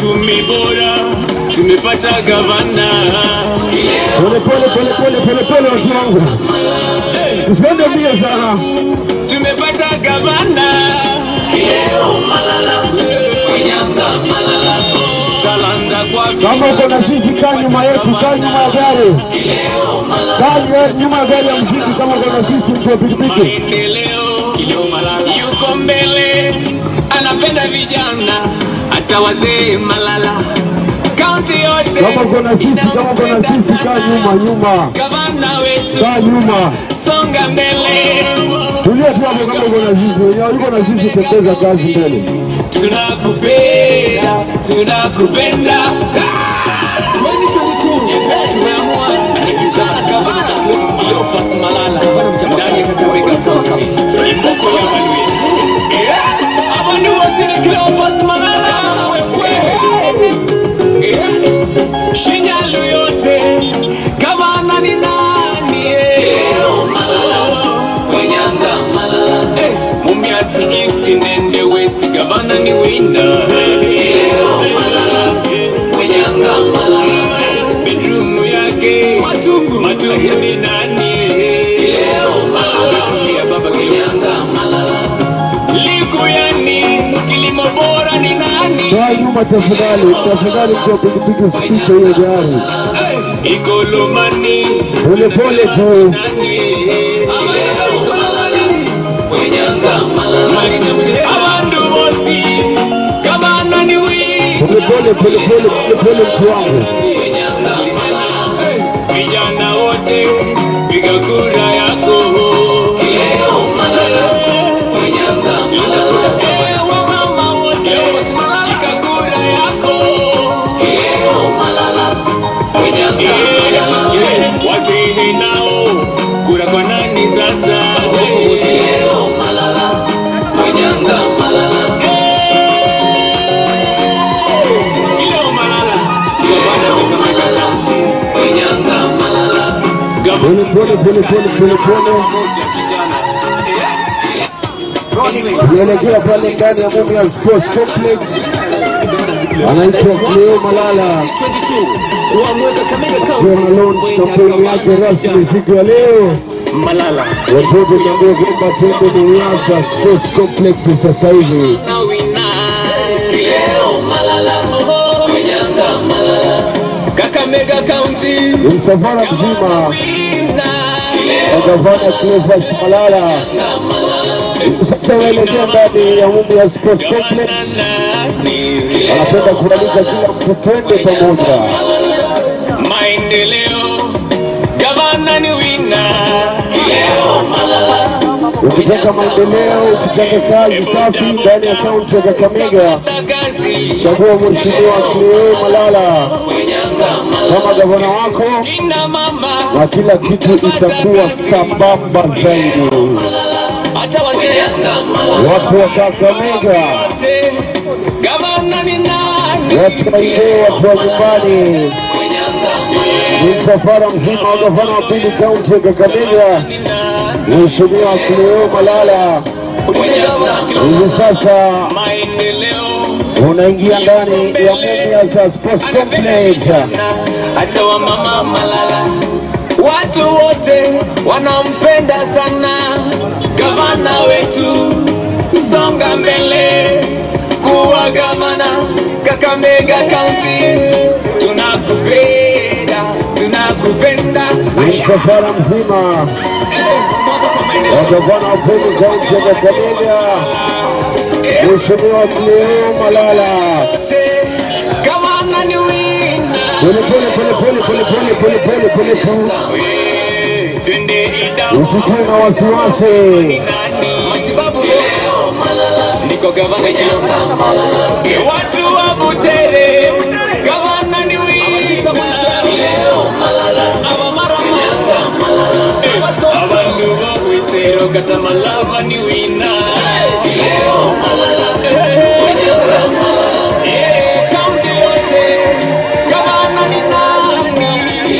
uchumi bora, tumepata gavana. Pole pole pole pole pole pole watu wangu. Usiende mbio sana. Tumepata gavana. Talanta kwa Kama uko na sisi kaa nyuma yetu, kaa nyuma ya gari. Kaa nye- nyuma ya gari ya mziki kama uko na sisi mtu wa pikipiki. maendeleo. Yuko mbele, anapenda vijana, hata wazee Malala. Kaunti yote Kama uko na sisi, kama uko na sisi kaa nyuma nyuma. Gavana wetu, Kaa nyuma. songa mbele. Tulia tu hapo kama uko na sisi. Wenye yuko na sisi tembeza kazi mbele. tunakupenda tunakupenda Ah! Tumeamua kama gavana Cleophas Malala ndani ya Kakamega County, Imboko ya Waluya. Eh, hapo ni waziri Cleophas Malala wewe. Eh, Shinyalu yote gavana ni nani? eh? Wanyanga Malala. Eh, Mumias East nende West gavana ni winner. Wanyanga Malala. Bedroom yake matungu matungu ni nani? Ya baba Wanyanga Malala. Likuyani kilimo bora ni nani? Kaa nyuma tafadhali. Tafadhali mtu wa pikipiki usipite hiyo gari. Eh, Ikolomani Pole pole tu. abantu bosi gavana ni winner. Pole pole pole pole pole pole mtu wangu. vijana wote piga kura yako Eh, wamama wote shika kura yako Eh, wazee nao kura kwa nani sasa Leo Malala gavana wa Kakamega County. Pole pole pole pole pole pole. Tunaelekea pale ndani ya Mumias Sports Complex. Anaitwa Cleo Malala. Akiwa na launch kampeni yake rasmi siku ya leo. Malala Watoto niambia kwamba twende Mumias Sports Complex sasa hivi. Kakamega County Ni msafara mzima wa gavana Cleophas Malala. Sasa waelekea ndani ya Mumias Sports Complex. Anapenda kualika kila mtu twende pamoja. maendeleo gavana ni wina Ukitaka maendeleo, ukitaka kazi safi ndani ya kaunti ya Kakamega, kazi chagua Mheshimiwa Cleo Malala kama gavana wako, ina mama na kila kitu itakuwa sambamba zaidi. hata wazee Watu wa Kakamega, wote gavana ni nani watu wa Ileo, watu wa nyumbani, ni msafara mzima wa gavana wa pili kaunti ya Kakamega, Mheshimiwa Cleo Malala. Hivi sasa maendeleo unaingia ndani ya Mumias Sports Complex. hata wamama Malala, watu wote wanampenda sana gavana wetu. Songa mbele kuwa gavana Kakamega County, tunakupenda tunakupenda. Ni msafara mzima wa gavana wa pili kaunti ya Kakamega, Mheshimiwa Cleo Malala. Gavana ni wina Pole pole pole pole pole pole pole pole pole tu, twende Idau usikuwe na wasiwasi. matibabu niko gavana Nyanga watu wa Butere gavana ni wina abamara abantu ba Bwisero katamalava ni wina Eh, kaunti yote gavana ni nani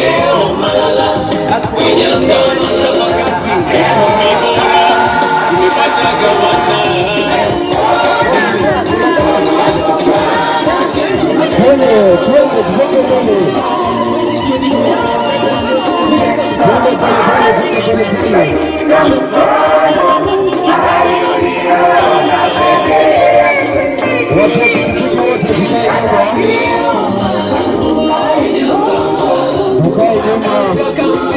tumepata gavana mbele, tusonge mbele. Twende pole pole, twende pole pole. Watu wa pikipiki wote tukae nyuma. Tukae nyuma.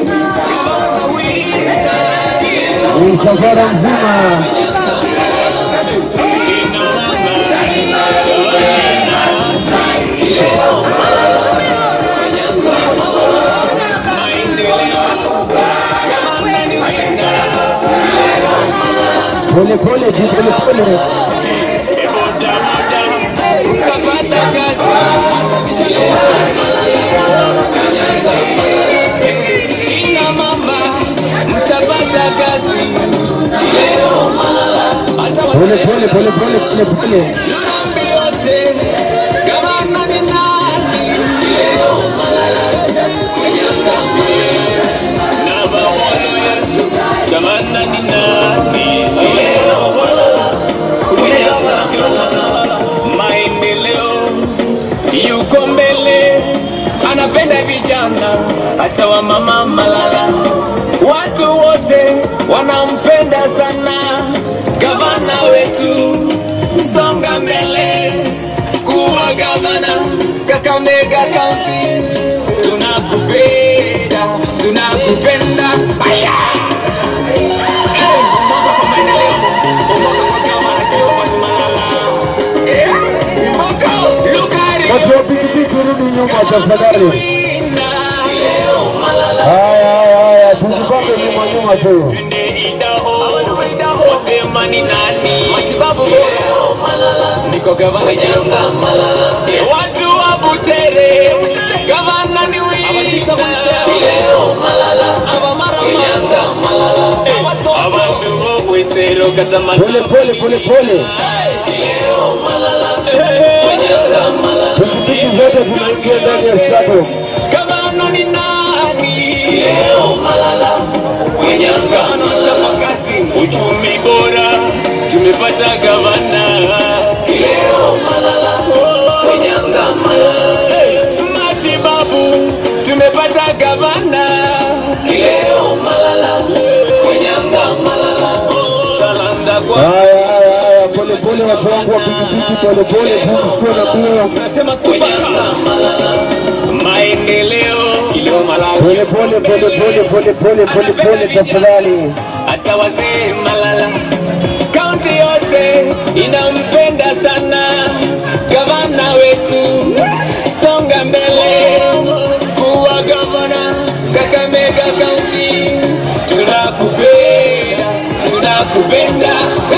Ni msafara mzima. Pole pole tu, pole pole. Kina mama mtapata kazi hata Pole pole pole pole pole pole. Dhambi yote gavana ni nani? Na maono yetu gavana ni nani? Maendeleo yuko mbele, anapenda vijana hata wa mama Malala, watu wote wanampenda sana gavana wetu, songa mbele kuwa gavana Kakamega County, tunakupenda tunakupenda aya Eh, Mboko kwa maendeleo, Mboko kwa gavana Cleophas Malala. Eh, Mboko, Lugari, Watu wa pikipiki rudi nyuma tafadhali. Winda. Haya haya haya, tujipange nyuma nyuma tu. Wasema ni nani? Matibabu bora. Niko gavana Nyanga Malala. Watu wa Butere. Gavana ni Winda. Leo Malala. Aba mara Nyanga Malala. Abantu bo Bwisero katamani. Pole pole pole pole. Nyanga Malala. Pikipiki zote zinaingia ndani ya stadium. Gavana ni nani? Leo Malala. Wenyanga anachapa kazi. Uchumi bora tumepata gavana. Leo Malala. Wenyanga Malala. Hey, Matibabu tumepata gavana. Leo Malala. Wenyanga Malala. Talanda kwa Haya haya haya, pole pole watu wangu wa pikipiki, pole pole tu, msikuwe na mbio. tunasema Wenyanga Malala. Maendeleo Kileo Malala. Pole pole pole pole pole pole pole pole tafadhali. hata wazee Malala, kaunti yote inampenda sana gavana wetu. Songa mbele kuwa gavana Kakamega kaunti, tunakupenda tunakupenda.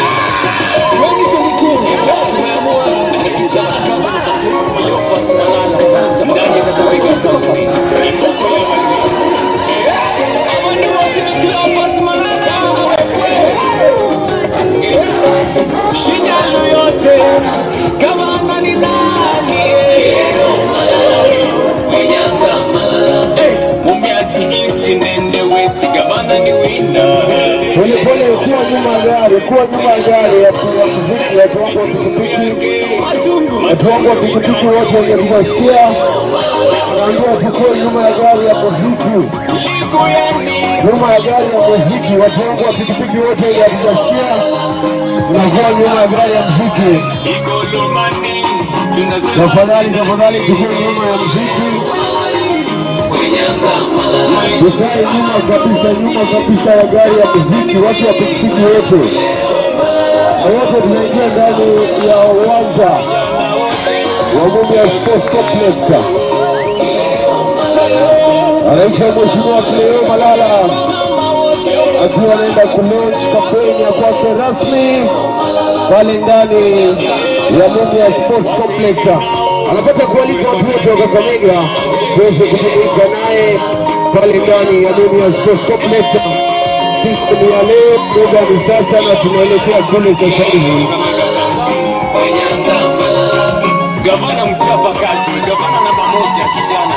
Tumeamua kijana gavana Cleophas Malala ndani ya Kakamega kaunti. Imboko ya Awani wote ni Cleophas Malala. Shinyalu yote gavana ni nani? Wenyanga Malala. Eh, Mumias East Ndende West gavana ni winner. Pole pole, kuwa nyuma ya gari, kuwa nyuma ya gari ya ya muziki, watu wangu wa pikipiki, watu wangu wa pikipiki wote wenye kuwasikia, tunaambiwa tukue nyuma ya gari ya muziki, Likuyani nyuma ya gari ya muziki. Watu wangu wa pikipiki wote wenye kuwasikia, tunakuwa nyuma ya gari ya muziki. Igolomani tunasema Tafadhali, tafadhali, tukue nyuma ya muziki, Wenyanga Malala. tukae nyuma kabisa, nyuma kabisa ya gari ya muziki, watu wa pikipiki wote na wote tunaingia ndani ya uwanja wa Mumias Sports Complex. Anaitwa Mheshimiwa Cleo Malala akiwa anaenda kulaunch kampeni ya kwake rasmi pale ndani ya Mumias Sports Complex. Anapata kualika watu wote wa Kakamega tuweze kujumuika naye pale ndani ya Mumias Sports Complex. Siku ni ya leo, muda ni sasa na tunaelekea kule sasa hivi. Wenyanga Malala. Gavana mchapa kazi, gavana namba moja kijana.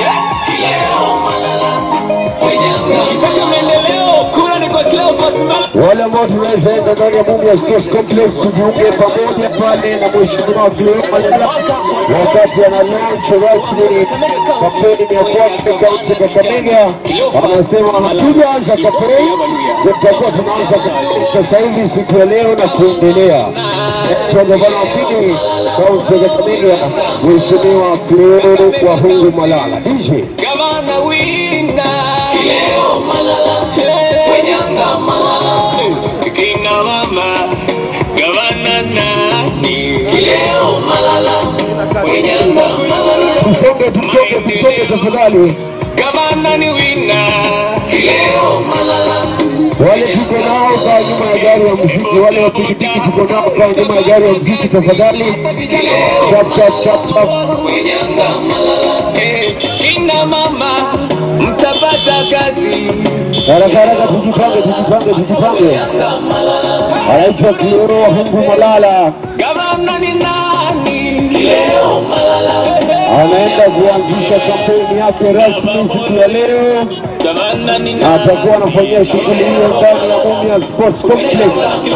Kileo Malala. Wenyanga. Ukitaka maendeleo, kura ni kwa Cleophas Malala. wale ambao tunaweza enda ndani ya Mumias Sports Complex tujiunge pamoja pale na mheshimiwa Cleo Malala wakati ana launch rasmi kampeni ya kwake kaunti ya Kakamega. Anasema hatujaanza kampeni, tutakuwa tunaanza kampeni sasa hivi siku ya leo na kuendelea. Gavana wa pili kaunti ya Kakamega, mheshimiwa Cleo Wahungu Malala. DJ Gavana wina leo Malala Wenyanga Malala kina mama gavana nani leo Malala Wenyanga Malala tusonge, tusonge, tusonge tafadhali. gavana ni wina leo Malala wale tuko nao kaa nyuma ya gari ya muziki, wale wa pikipiki tuko nao kaa nyuma ya gari ya muziki tafadhali. Chap chap chap chap. Wenyanga Malala Eh, kina mama mtapata kazi Haraka haraka, tujipange, tujipange, tujipange. Anaitwa Cleo Wahungu Malala, gavana ni nani leo Malala anaenda kuanzisha kampeni yake rasmi siku ya leo, gavana ni na atakuwa anafanyia shughuli hiyo ndani ya Mumias Sports Complex.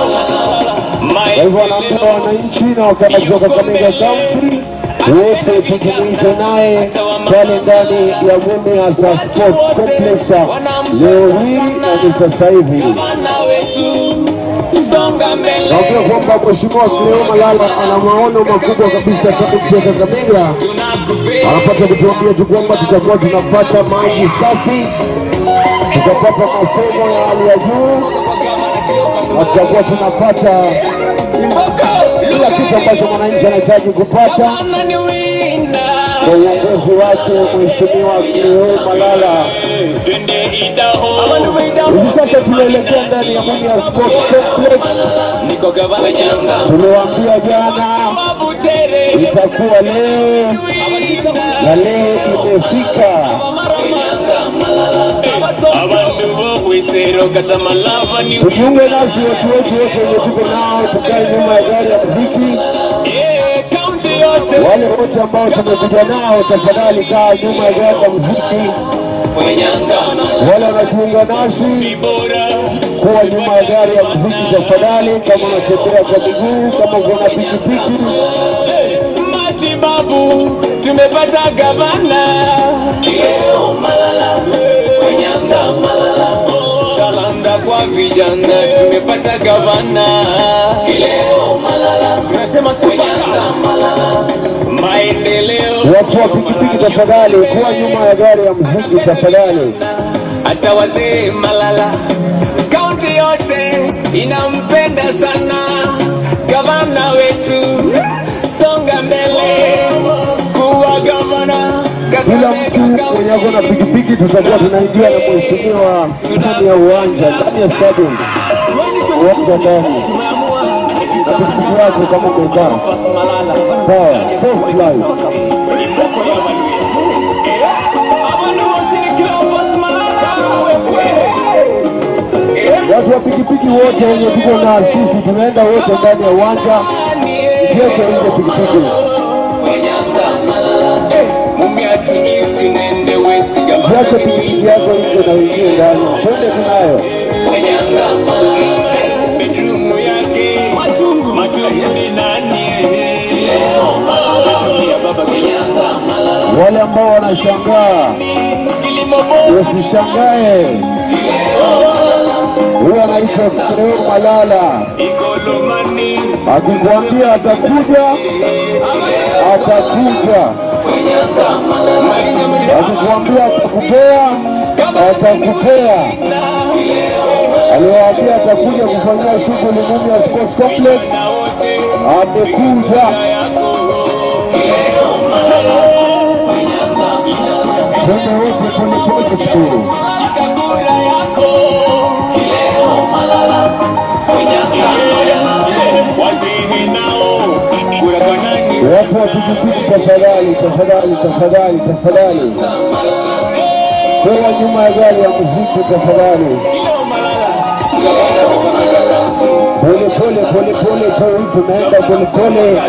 Kwa hivyo anaambia wananchi na wakazi wa Kakamega County wote tujumuike naye pale ndani ya Mumias Sports Complex leo hii na ni sasa hivi. Gavana wetu songa mbele Naambia kwamba Mheshimiwa Cleo Malala ana maono makubwa kabisa kaunti ya Kakamega. tunakupenda Anapata kutuambia tu kwamba tutakuwa tunapata maji safi, tutapata masomo ya hali ya juu na tutakuwa tunapata kila kitu ambacho mwananchi anahitaji kupata Gavana ni wina kwa uongozi wake Mheshimiwa Cleo Malala. twende idaho Hivi sasa tunaelekea ndani ya Mumias Sports Complex. niko gavana nyanga Tuliwaambia jana mabutere itakuwa leo na leo imefika. abantu bobwisero katamalava ni Tujiunge nasi watu wetu wote wenye tuko nao, tukae nyuma ya gari ya muziki. Eh, kaunti yote Wale wote ambao tumekuja nao, tafadhali kaa nyuma ya gari ya muziki. wenyanga Wale wanajiunga nasi bora kuwa nyuma ya gari ya muziki tafadhali, kama unatembea kwa miguu, kama uko na pikipiki. matibabu tumepata gavana leo malala wenyanga malala talanda kwa vijana tumepata gavana leo malala tunasema wenyanga malala maendeleo Watu wa pikipiki tafadhali, kuwa nyuma ya gari ya muziki tafadhali. hata wazee malala kaunti yote inampenda sana gavana wetu songa mbele kuwa gavana Kila mtu mwenye ako na pikipiki tutakuwa tunaingia na mheshimiwa ndani ya uwanja, ndani ya stadium, uwanja ndani na pikipiki yako kama umekaa sawa, soft life. Watu wa pikipiki wote wenye tuko na sisi tunaenda wote ndani ya uwanja, usiweke nje pikipiki. Usiache pikipiki yako nje na uingie ndani, twende tunayo. Wale ambao wanashangaa usishangae, huyo anaitwa Cleo Malala. Akikwambia atakuja, atakuja. Akikwambia atakupea, atakupea. Aliwaambia atakuja kufanyia shughuli Mumias Sports Complex, amekuja. Twende wote polepole siku Watu wa pikipiki tafadhali, tafadhali, tafadhali, tafadhali, kuwa nyuma ya gari ya muziki tafadhali. Pole pole pole pole tu, tunaenda pole pole.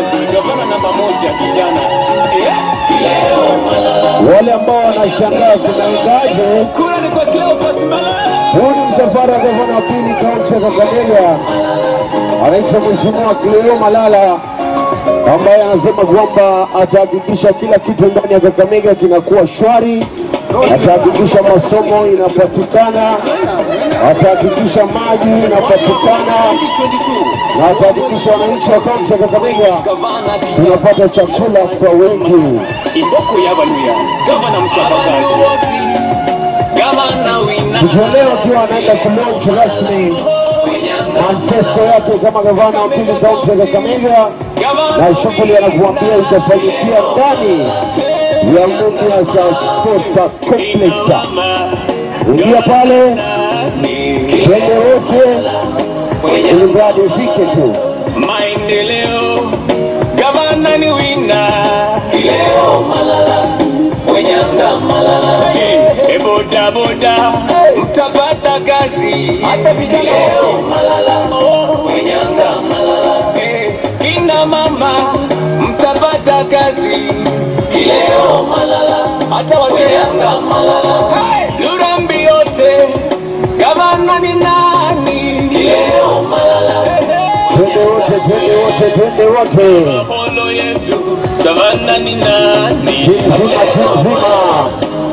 Wale ambao wanashangaa kunaendaje, huu ni msafara msafara wa gavana wa pili kaunti ya Kakamega anaitwa Mheshimiwa Cleo Malala ambaye anasema kwamba atahakikisha kila kitu ndani ya Kakamega kinakuwa shwari, atahakikisha masomo inapatikana, atahakikisha maji inapatikana na atahakikisha wananchi wa kaunti ya Kakamega tunapata chakula kwa wingi. Iboko yabaluya gavana mchapakazi gavana wina Siku ya leo akiwa anaenda kulaunch rasmi manifesto yake kama gavana wa pili kaunti ya Kakamega, na shughuli anakuambia itafanyikia ndani ya Mumias Sports Complex. Ingia pale, twende wote, ili mradi ufike tu. maendeleo gavana ni wina leo malala wenyanga malala e boda boda mtapata kazi hata vijana leo malala wenyanga malala e kina mama mtapata kazi leo malala hata wazee malala lurambi yote gavana ni nani leo malala Twende wote, twende wote, twende wote, Apollo yetu gavana ni nani? timu nzima, timu nzima,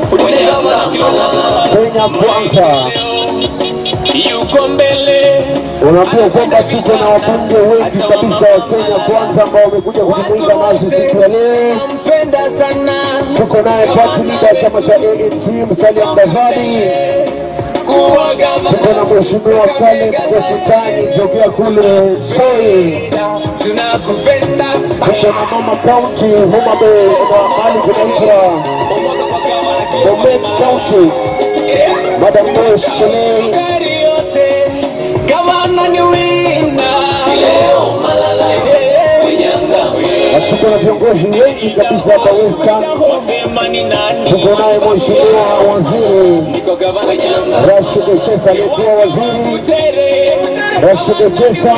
Kenya kwanza. Yuko mbele Unaambiwa kwamba tuko na wabunge wengi kabisa wa Kenya kwanza ambao wamekuja kujumuika nasi siku ya leo. mpenda sana Tuko naye party leader wa chama cha ANC Musalia Mudavadi, kuwa gavana tuko na mheshimiwa Caleb Kusitani tokea kule Soi, tunakupenda tuko na mama county Homa Bay na mahali kunaitwa Bomet County, Madam Joyce Chelei, gari yote gavana ni wina leo malala wenyanga na tuko na viongozi wengi kabisa hapa Western. sema ni nani? Tuko naye mheshimiwa waziri Niko gavana nyanga Rashid Chesa aliyekuwa waziri tere Rashid Chesa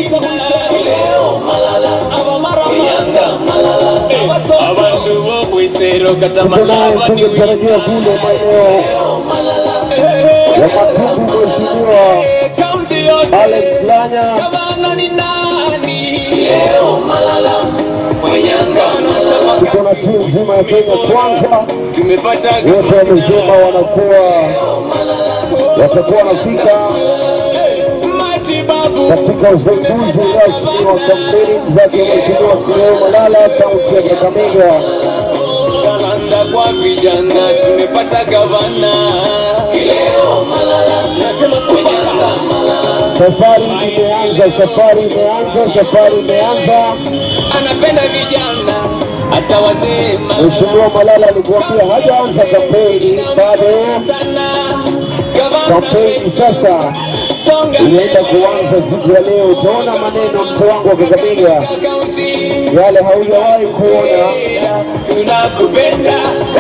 abantu b'obwisero tuko naye mtunge mtarajiwa kule maeneo ya Matugu, mheshimiwa kaunti yote Alex Lanya. gavana ni nani leo malala wenyanga Tuko na timu nzima ya Kenya kwanza, tumepata wote wamesema wanakuwa watakuwa wanafika matibabu katika uzinduzi rasmi wa kampeni zake mheshimiwa Cleo Malala kaunti ya Kakamega. talanda kwa vijana tumepata gavana leo malala tunasema wenyanga Safari imeanza, safari imeanza, safari imeanza. anapenda vijana hata wazee Mheshimiwa Malala alikuambia hajaanza kampeni bado, sana gavana kampeni sasa songa inaenda kuanza siku ya leo. Utaona maneno mtu wangu wa Kakamega kaunti yale haujawahi kuona. tunakupenda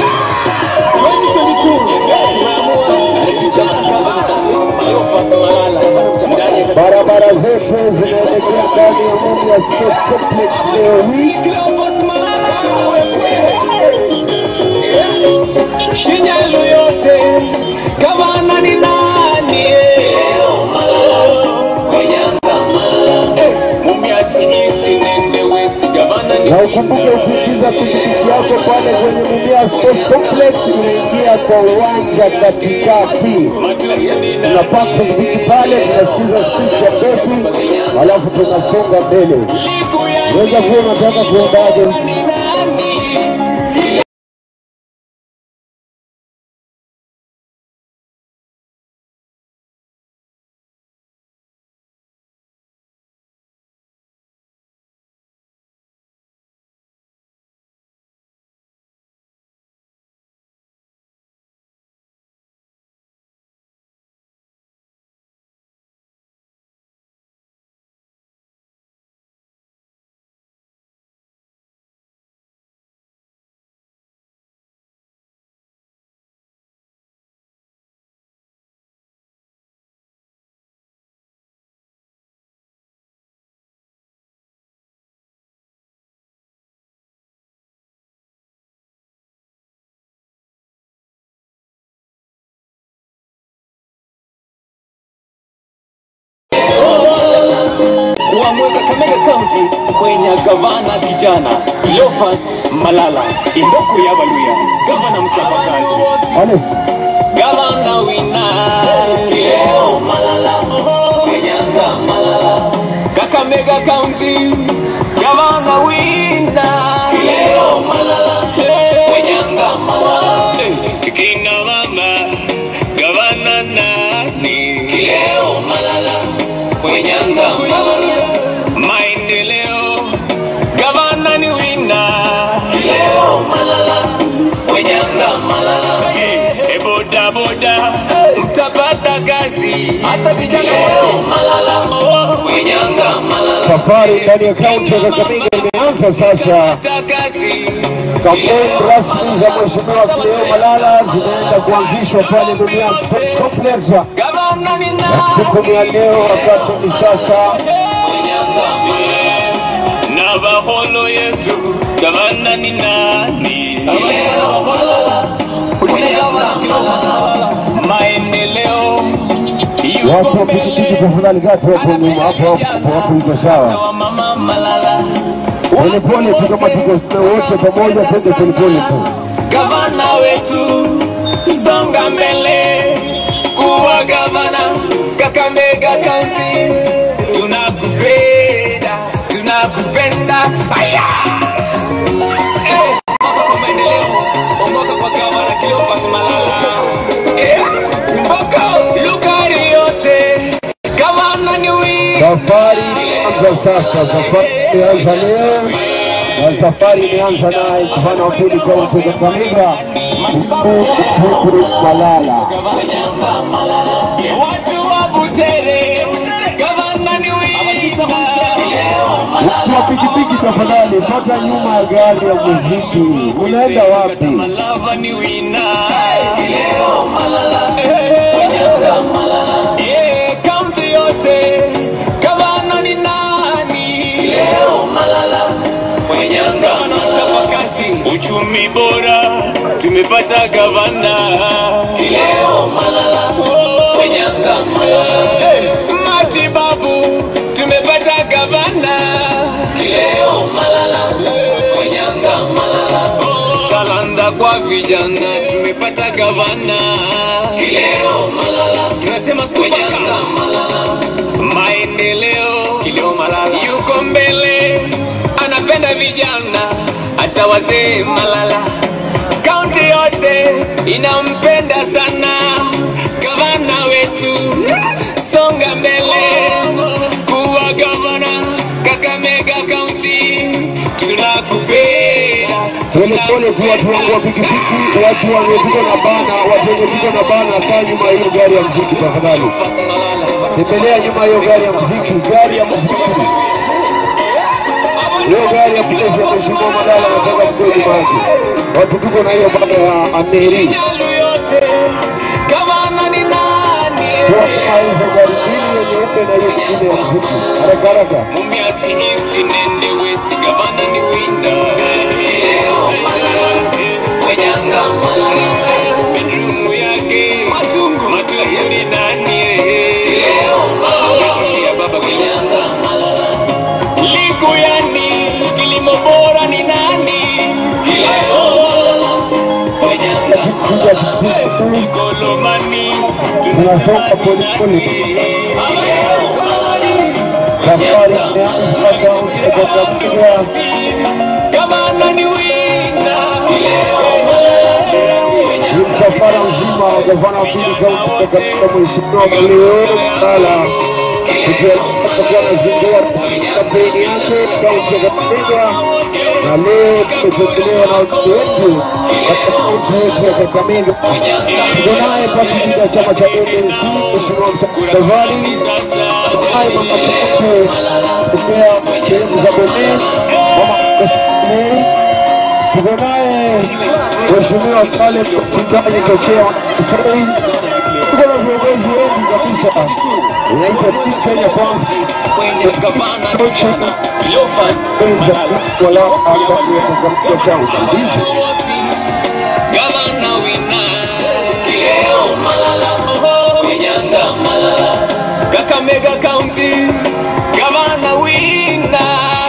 Barabara zetu zinaelekea ndani ya Mumias Sports Complex leo hii. Shinyalu yote gavana ni nani? Eh, Mumias East, Nende West, gavana ni Na ukumbuke ukiingiza pikipiki yako pale kwenye Mumias Sports Complex, unaingia kwa uwanja katikati. Tunapaka pikipiki pale, tunasikiza speech ya Messi, alafu tunasonga mbele. Liku ya Unaweza kuwa unataka kuendaje? County kwenye gavana kijana Cleophas Malala Imboku ya Baluya, gavana mchapakazi, Alex, gavana wina Kileo Malala Kenyanga Malala Kakamega County gavana wina Kileo Malala Kenyanga Malala Kina mama gavana nani Kileo Malala Kenyanga Malala maendeleo gavana ni wina Kileo Malala Kenyanga Malala e boda boda mtapata kazi hata vijana Kileo Malala Kenyanga Malala safari ndani ya kaunti ya Kakamega imeanza sasa. kazi Kampeni rasmi za Mheshimiwa Cleo Malala zinaenda kuanzishwa pale Dunia Sports Complex gavana ni na siku ya leo, wakati ni sasa na baholo yetu gavana ni nani? Maendeleo watu wa pikipiki, tafadhali kati hapo nyuma, hapo hapo hapo, iko sawa. wa mama Malala, Polepole tu kama tuko wote pamoja, twende polepole tu. gavana wetu, songa mbele kuwa gavana Kakamega County. Tunakupenda, tunakupenda. Aya! Eh, kwa maendeleo, ongoza kwa gavana Cleophas Malala. Eh, Mboka, Lugari yote, gavana ni wii. Safari imeanza sasa, safari imeanza leo na safari imeanza naye gavana wa pili kaunti ya Kakamega Uhuru Malala. Watu wa Butere, gavana ni wii. Watu wa pikipiki, tafadhali pata nyuma ya gari ya muziki. Unaenda wapi? Malava ni wina. Eh, kaunti yote, gavana ni nani? Gavana mchapakazi, uchumi bora tumepata gavana Eh, matibabu tumepata gavana talanda kwa vijana tumepata gavana tunasema supaka maendeleo yuko mbele anapenda vijana hata wazee malala kaunti yote inampenda sana gavana wetu songa mbele kuwa gavana kakamega kaunti tunakupenda Polepole tu watu wangu wa pikipiki, watu waliopigwa na bana, watu waliopigwa na bana, kaa nyuma ya hiyo gari ya muziki tafadhali. Tembelea nyuma ya hiyo gari ya muziki, gari ya muziki. Hiyo gari ya polisi ya Mheshimiwa Malala nataka mkoe nyuma yake. Watu tuko na hiyo bana ya Ameri. Jalu yote gavana ni nani Kwa hizo gari mbili ya nyeupe na hiyo nyingine ya muziki. Haraka haraka. Mumias East nende West gavana ni winda bedroom yake matungu matungu ni nani Bedroom ya baba Likuyani kilimo bora ni nani Kuja pikipiki, Kolomani tunasonga polepole. Safari imeanza kaunti ya Kakamega. gavana ni winda Ni msafara mzima wa gavana wa pili kaunti ya Kakamega, Mheshimiwa Cleo Malala tukiwa anazindua kampeni yake kaunti ya Kakamega, na leo tumetembelewa na watu wengi katika kaunti yetu ya Kakamega. Tuko naye pakiti ya chama cha ANC Mheshimiwa Msavali sasa naye mama Kiche kutokea sehemu za Bomet, mama Kashmir. Tuko naye Mheshimiwa Saleh Msitaji tokea Kisoi. Tuko na viongozi wengi kabisa, inaitwa Team Kenya Kwanza kwenye gavana Coach Cleophas Kwanza Malala. wala katika kaunti hizi. Gavana wina Kileo Malala Kenyanga Malala Kakamega County Gavana wina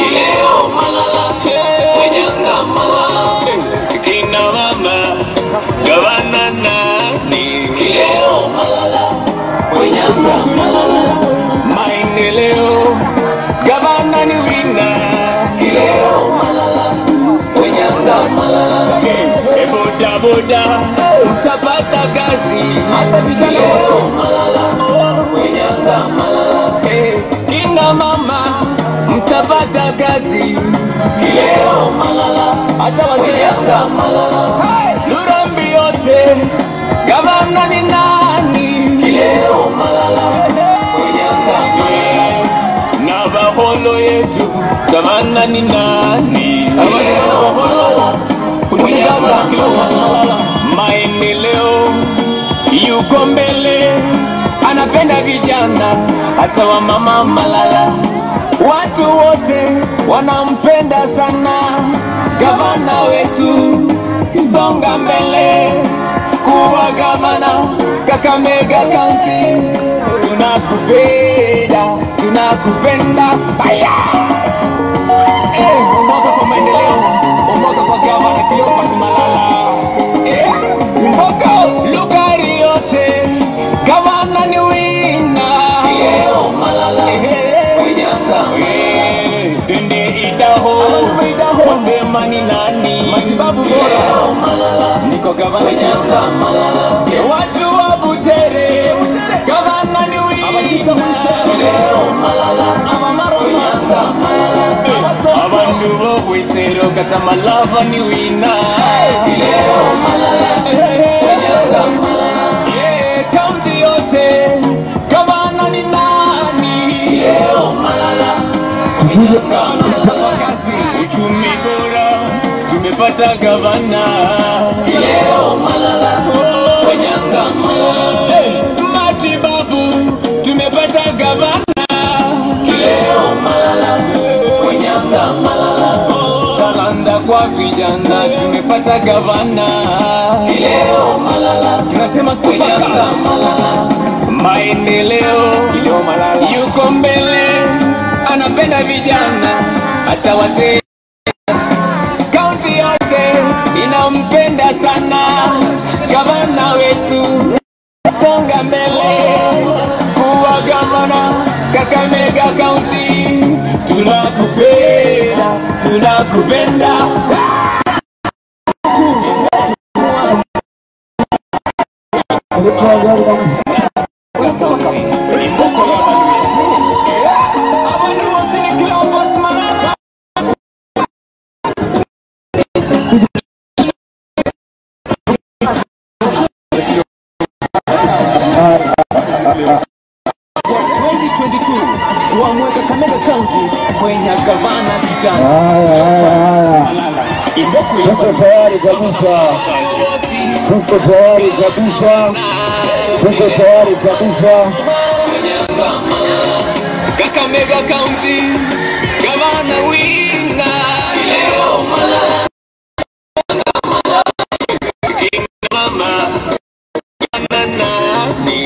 bodaboda mtapata kazi, hata vijana leo malala wenyanga malala eh, kina mama mtapata kazi leo malala, hata wazee malala Lurambi yote gavana ni nani leo malala wenyanga malala na baholo yetu gavana ni nani leo malala maendeleo yuko mbele, anapenda vijana hata wa mama Malala, watu wote wanampenda sana gavana wetu, songa mbele kuwa gavana Kakamega County, tunakupenda tunakupenda baya Eh, umoja kwa maendeleo, umoja kwa gavana Cleophas Malala. Eh, Mboko lugari yote, gavana ni wina. Leo Malala, Wenyanga. Eh, Twende Idaho, wasema ni nani? Matibabu bora. Leo Malala, niko gavana Wenyanga Malala. Eh, Watu wa Butere, gavana ni wina. Leo Malala, Amamaro Wenyanga Malala. abantu bo bwisero kata malava ni wina leo malala wenyanga malala yeah kaunti yote gavana ni nani leo malala wenyanga malala kazi uchumi bora tumepata gavana leo malala wenyanga malala matibabu tumepata gavana leo malala wenyanga malala talanda kwa vijana tumepata gavana leo malala tunasema wenyanga malala maendeleo yuko mbele anapenda vijana hata wazee kaunti yote inampenda sana gavana wetu songa mbele kuwa gavana Kakamega County, tunakupenda, tunakupenda. Abantu bose ni Cleophas Malala. Kwa 2022 wamweka Kakamega County kwenye gavana kijana. Haya, haya, haya, Imboko tuko tayari kabisa, tuko tayari kabisa, tuko tayari kabisa. Kakamega County, gavana wina leo malala mama nani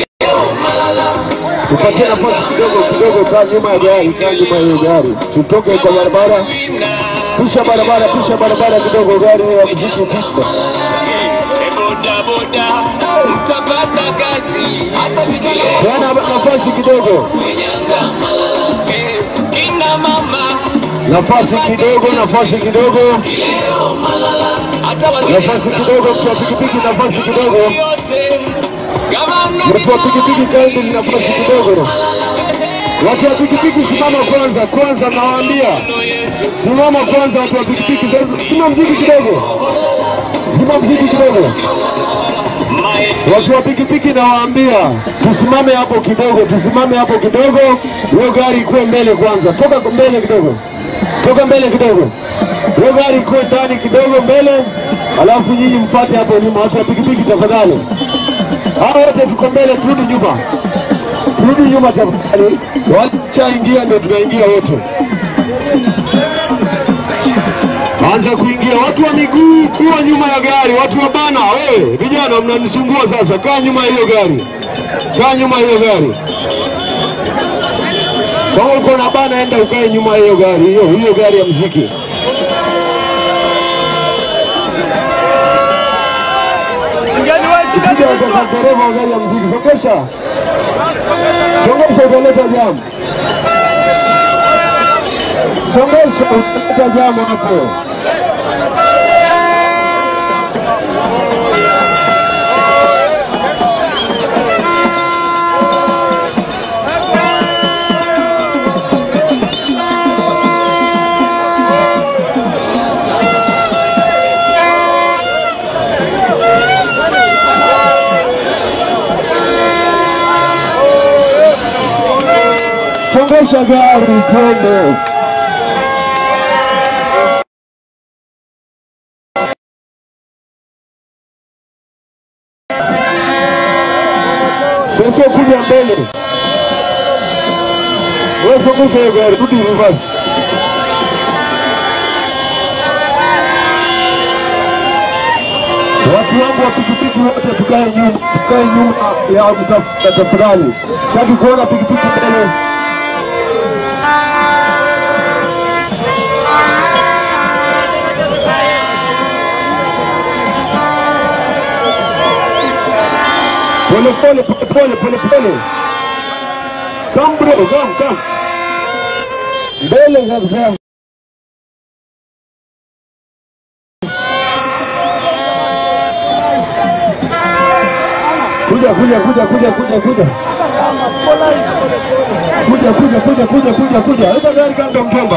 Tupatie nafasi kidogo kidogo, kaa nyuma ya gari, kaa nyuma ya hiyo gari, tutoke kwa barabara, wina pisha barabara, pisha barabara kidogo, gari ya muziki pista. boda boda mtapata kazi hata vijana Peana nafasi kidogo, wenyanga malala Eh, kina mama nafasi kidogo, nafasi kidogo, leo malala hata wazee nafasi kidogo, mtu wa pikipiki, nafasi kidogo, yote gavana mtu wa pikipiki, kaeni nafasi kidogo. Watu wa pikipiki, simama kwanza, kwanza nawaambia, simama kwanza, watu wa pikipiki, zima mziki kidogo, zima mziki kidogo. Watu wa pikipiki nawaambia tusimame hapo kidogo, tusimame hapo kidogo, hiyo gari ikuwe mbele kwanza. Toka mbele kidogo, toka mbele kidogo, hiyo gari ikuwe ndani kidogo mbele, alafu nyinyi mpate hapo nyuma. Watu wa pikipiki tafadhali, hao wote tuko mbele, turudi nyuma, turudi nyuma tafadhali. Wachaingia ndio tunaingia wote. Anza kuingia watu wa miguu, kuwa nyuma ya gari. Watu wa bana, wewe vijana mnanisumbua sasa. Kaa nyuma ya hiyo gari, kaa nyuma ya hiyo gari. Kama uko na bana, enda ukae nyuma ya hiyo gari, hiyo hiyo gari ya mziki. Ukija kwa dereva wa gari ya mziki, songesha, songesha, utaleta jamu, songesha, utaleta jamu hapo. Nyosha gari twende. Sasa kuja mbele. Wewe funguza hiyo gari, rudi reverse. Watu wangu wa pikipiki wote tukae nyuma, tukae nyuma ya msafara tafadhali. Sitaki kuona pikipiki mbele. Pole pole pole pole pole pole. Come bro, come come. Mbele kabisa. Kuja kuja kuja kuja kuja kuja. Kuja kuja kuja kuja kuja kuja. Leta gari kando mjomba.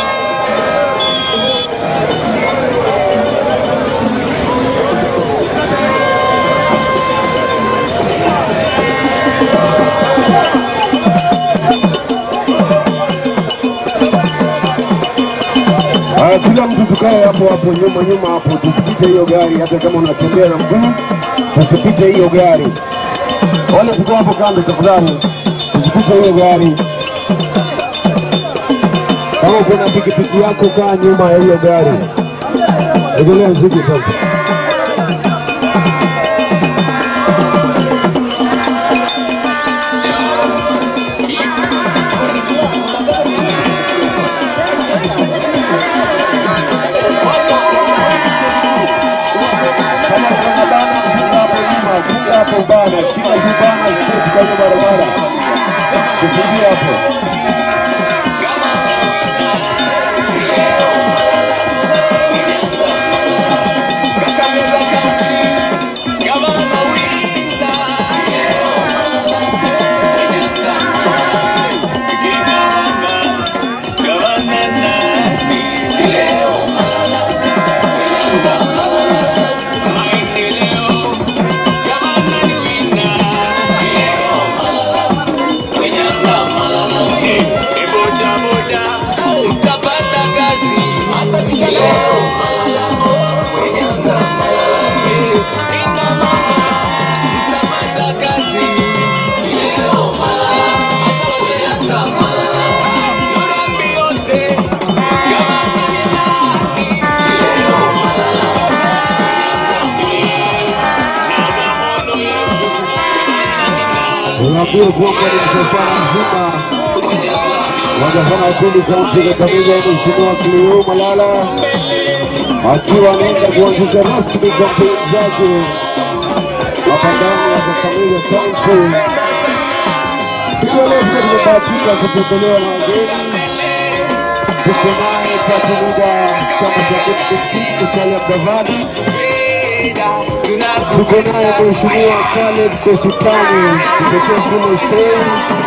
Haya, kila mtu tukae hapo hapo nyuma nyuma hapo, tusipite hiyo gari. Hata kama unatembea na mguu, tusipite hiyo gari. Wale tuko hapo kando, tafadhali tusipite hiyo gari. Kama kuna pikipiki yako, kaa nyuma ya hiyo gari. Endelea mziki sasa. Kama kuna bana, funga hapo nyuma, funga hapo bana, shika hiyo bana, shika kwenye barabara, tufungie hapo. Unaambia kwamba ni msafara mzima wagavana wa pili kaunti ya Kakamega, Mheshimiwa Kilio Malala akiwa anaenda kuanzisha rasmi kampeni zake hapa ndani ya Kakamega Kaunti. Siku ya leo pia tumebahatika kutembelewa na wageni. Tuko naye kati muda chama cha Demokrasia Musalia Mudavadi, tuko naye Mheshimiwa Caleb Kositani kutokea kule Sei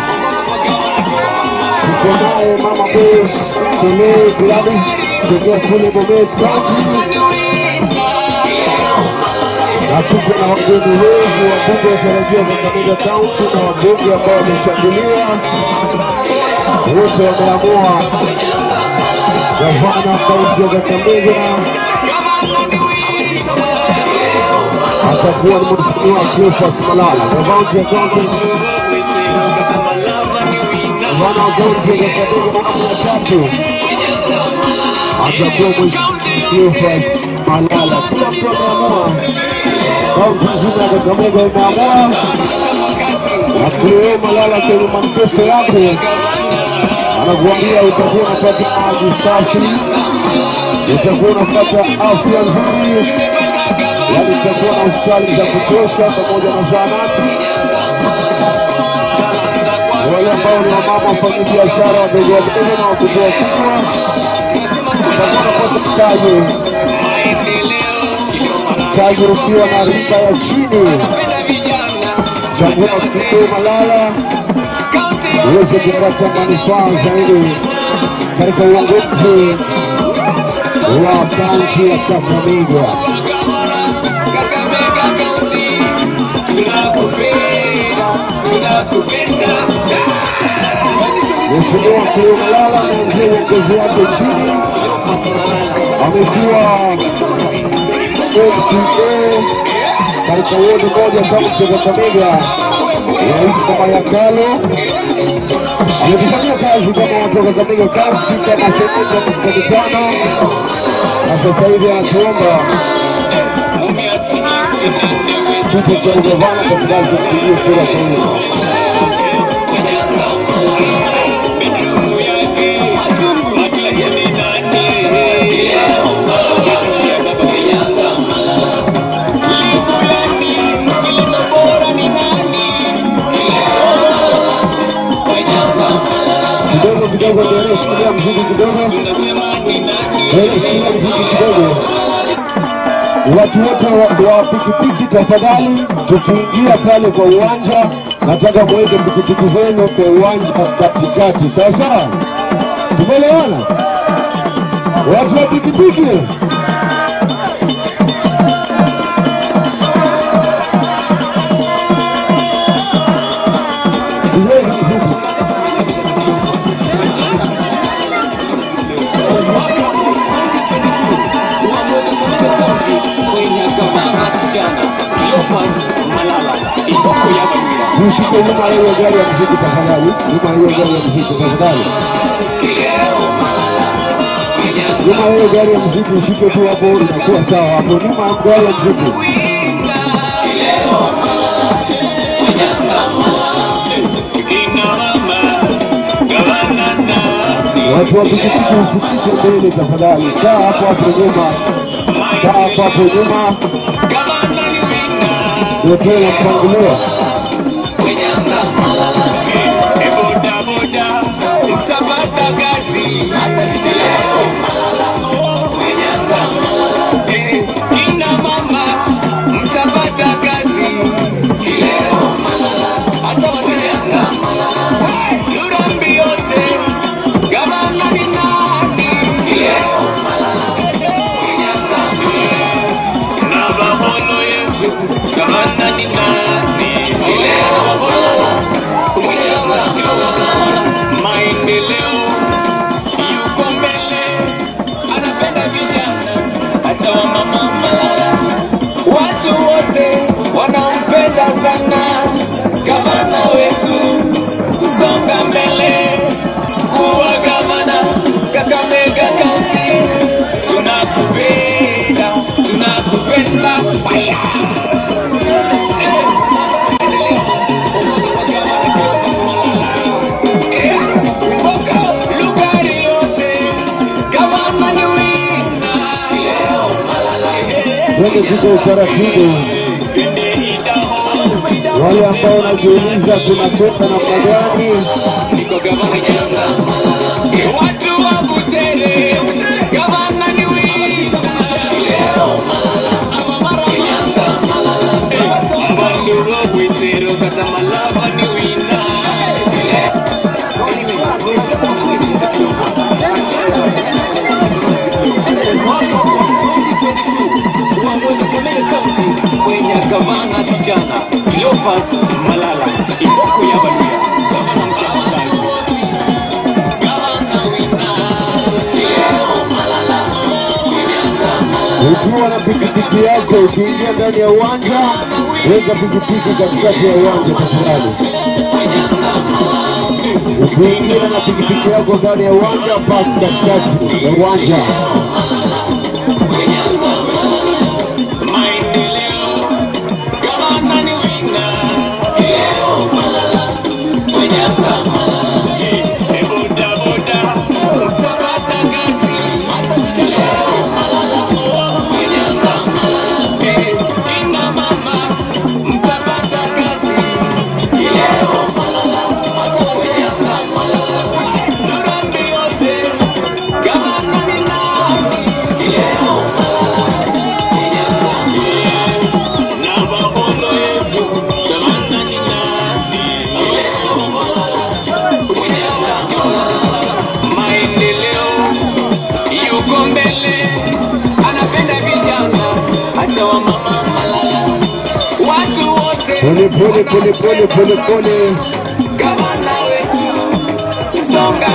tuko naye mama Bes Sele Gladys kutokea kule Bomet County, na tuko na wageni wengi wabunge watarajiwa Kakamega County na wabunge ambao wamechaguliwa wote wameamua gavana kaunti ya Kakamega atakuwa ni Mheshimiwa Cleophas Malala, gavana ya kaunti gavana wa kaunti ya Kakamega awamu ya tatu atakuwa Mheshimiwa Cleophas Malala. Kila mtu ameamua, kaunti nzima ya Kakamega imeamua, na Cleo Malala kwenye manifesto yake anakuambia utakuwa unapata maji safi, utakuwa unapata afya nzuri, yaani utakuwa na hospitali za kutosha pamoja na zahanati. Wale ambao ni wamama wafanya biashara wadogo wadogo na wakubwa wakubwa, utakuwa unapata mtaji mtaji ukiwa na rika ya chini. Chagua Kilio Malala uweze kupata manufaa zaidi katika uongozi wa kaunti ya Kakamega. Mheshimiwa Cleo Malala ameanzia uongozi wake chini, amekuwa MCA katika wodi moja kaunti ya Kakamega inaitwa Mayakalo. Amekufanyia kazi kama watu wa Kakamega kaunti kama seneta miaka mitano, na sasa hivi anatuomba kiti cha ugavana katika kupigia kura Kenya. kidogo kidogo, ndio shikilia mziki kidogo, ndio shikilia mziki kidogo. Watu wote wa, wa pikipiki tafadhali, tukiingia pale kwa uwanja, nataka muweke pikipiki zenu kwa uwanja katikati, sawa sawa? Tumeelewana? Watu wa pikipiki tuweke mziki. Tushike nyuma ya hiyo gari ya mziki tafadhali, nyuma ya hiyo gari ya mziki tafadhali. Nyuma ya hiyo gari ya mziki ushike tu hapo, inakuwa sawa hapo, nyuma ya gari ya mziki. Watu wa pikipiki usikike mbele tafadhali, kaa hapo hapo nyuma, kaa hapo hapo nyuma, ndio tuwe na mpangilio. Maendeleo yuko mbele, anapenda vijana hata wamama malala. Watu wote wanampenda sana gavana wetu, kusonga mbele, kuwa gavana Kakamega County. Tunakupenda, tunakupenda fire. Eh, maendeleo, umoja wa gavana Cleophas Malala. Eh, Mboka, Lugari yote, gavana ni wina. Eh, Twende tuko utaratibu. Wale ambao wanajiuliza tunakwenda namna gani, Niko gavana Nyanga. Watu wa Butere, gavana ni wina. Mbanduru wa Bwitero, kata Malaba ni wina. Uongozi Kakamega County kwenye gavana kijana Cleophas Malala Iboko ya Baluya gavana mchapakazi ukiwa na pikipiki yako, ukiingia ndani ya uwanja, weka pikipiki katikati ya uwanja tafadhali. Ukiingia na pikipiki yako ndani ya uwanja, paki katikati ya uwanja. maendeleo gavana ni wina boda boda utapata kazi Eh, kina mama mtapata kazi Durambi yote gavana ni nani na maono yetu gavana ni nani maendeleo yuko mbele, anapenda vijana hata wamama malala, watu wote Pole pole pole pole pole pole. gavana wetu songa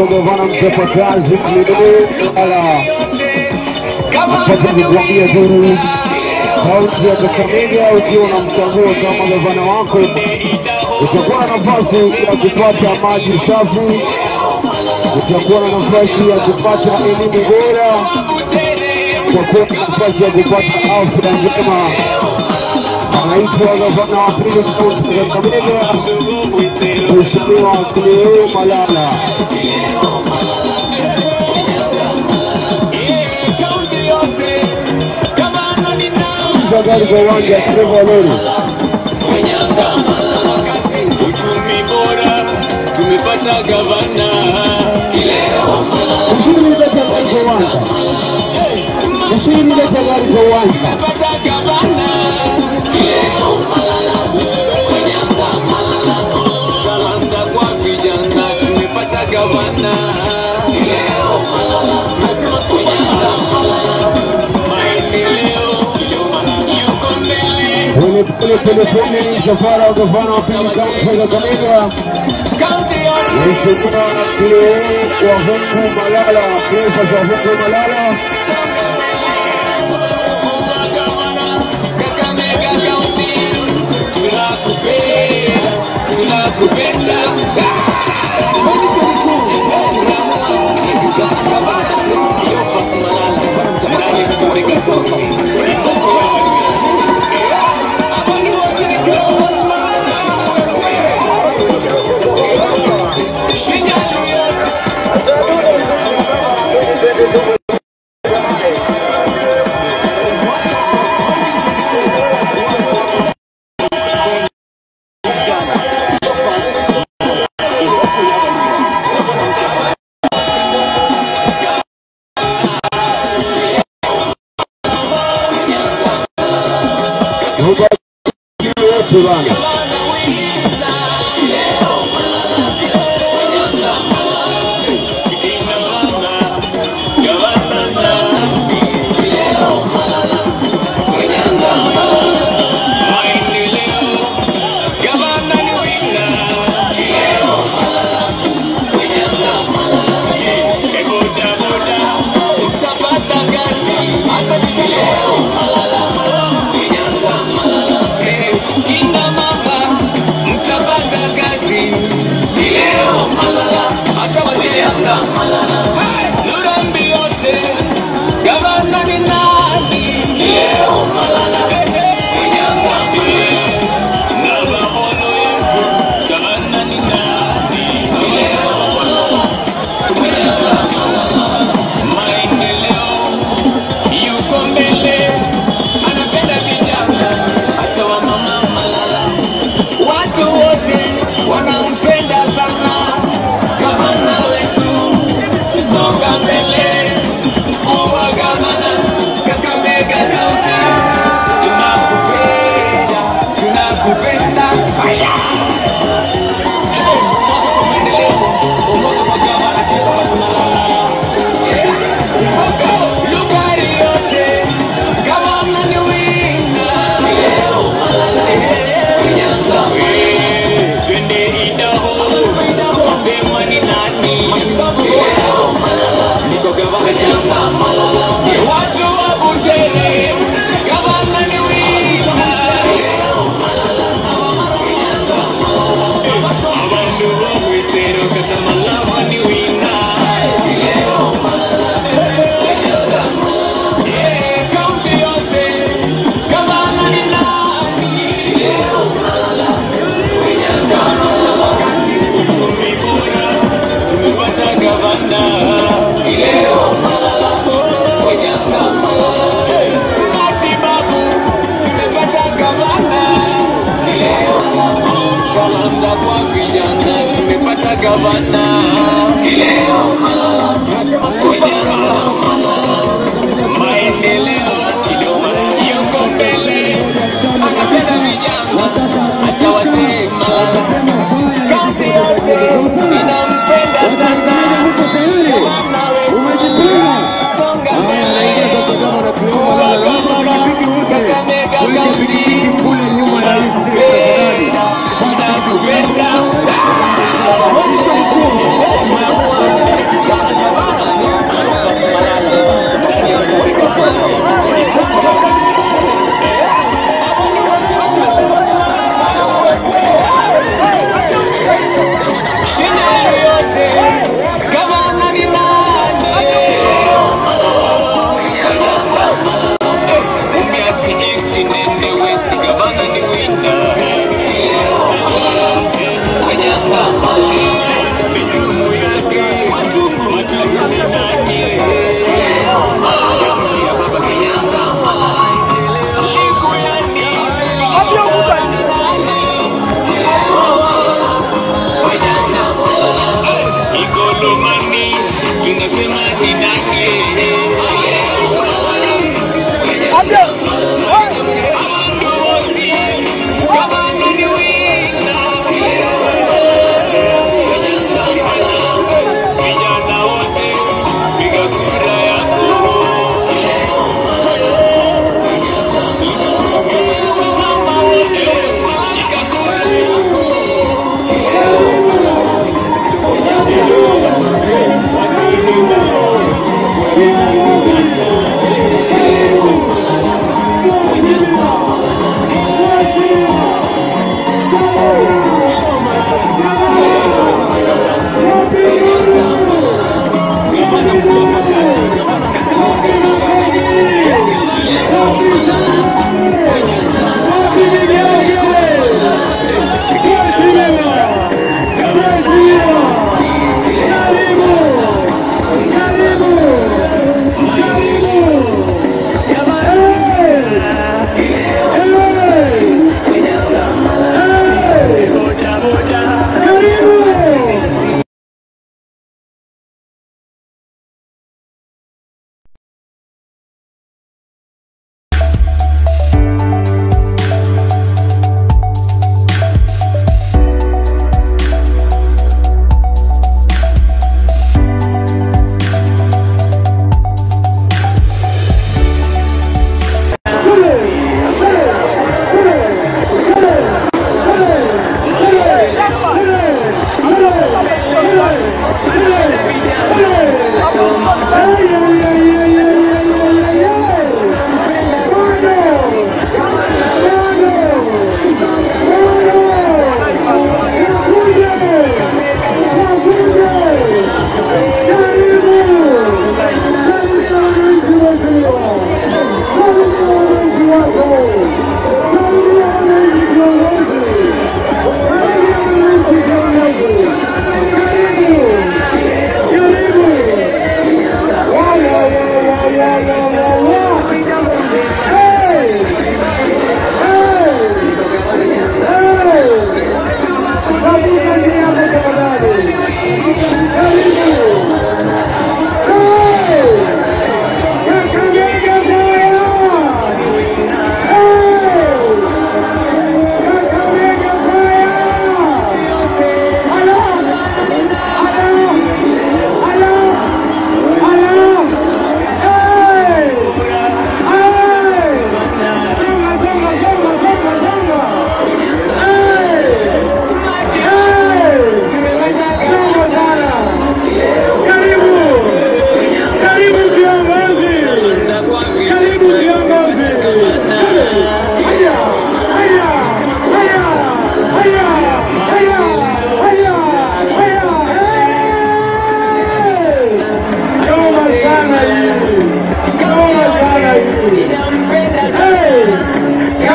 wa gavana mchapakazi Kilidou Malala apate kukuambia duru kaunti ya Kakamega, ukiwa na mchagua kama gavana wako, utakuwa na nafasi ya kupata maji safi, utakuwa na nafasi ya kupata elimu bora, utakuwa na nafasi ya kupata afya njema. Anaitwa gavana wa pili kaunti ya Kakamega, Mheshimiwa Kilidou Malala. Kisha gari kwa uwanja Trevor Lori. Uchumi bora tumepata gavana Mshindi leta gari kwa uwanja. Mshindi leta gari kwa uwanja. pata gavana talanta kwa vijana tumepata gavana maendeleo yuko mbele Pole pole pole pole ni msafara wa gavana wa pili kaunti ya Kakamega. kaunti yote Mheshimiwa Kileo wa Hungu Malala, Cleophas wa Hungu Malala. Kakamega County, tunakupenda, tunakupenda. Mubarikiwe wote bana. Kinga mama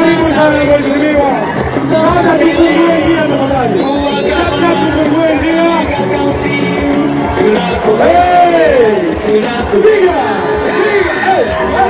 Karibu sana mheshimiwa. Hata tufungue njia tafadhali. Hata tufungue njia. Hey! Piga! Piga! Hey! Hey!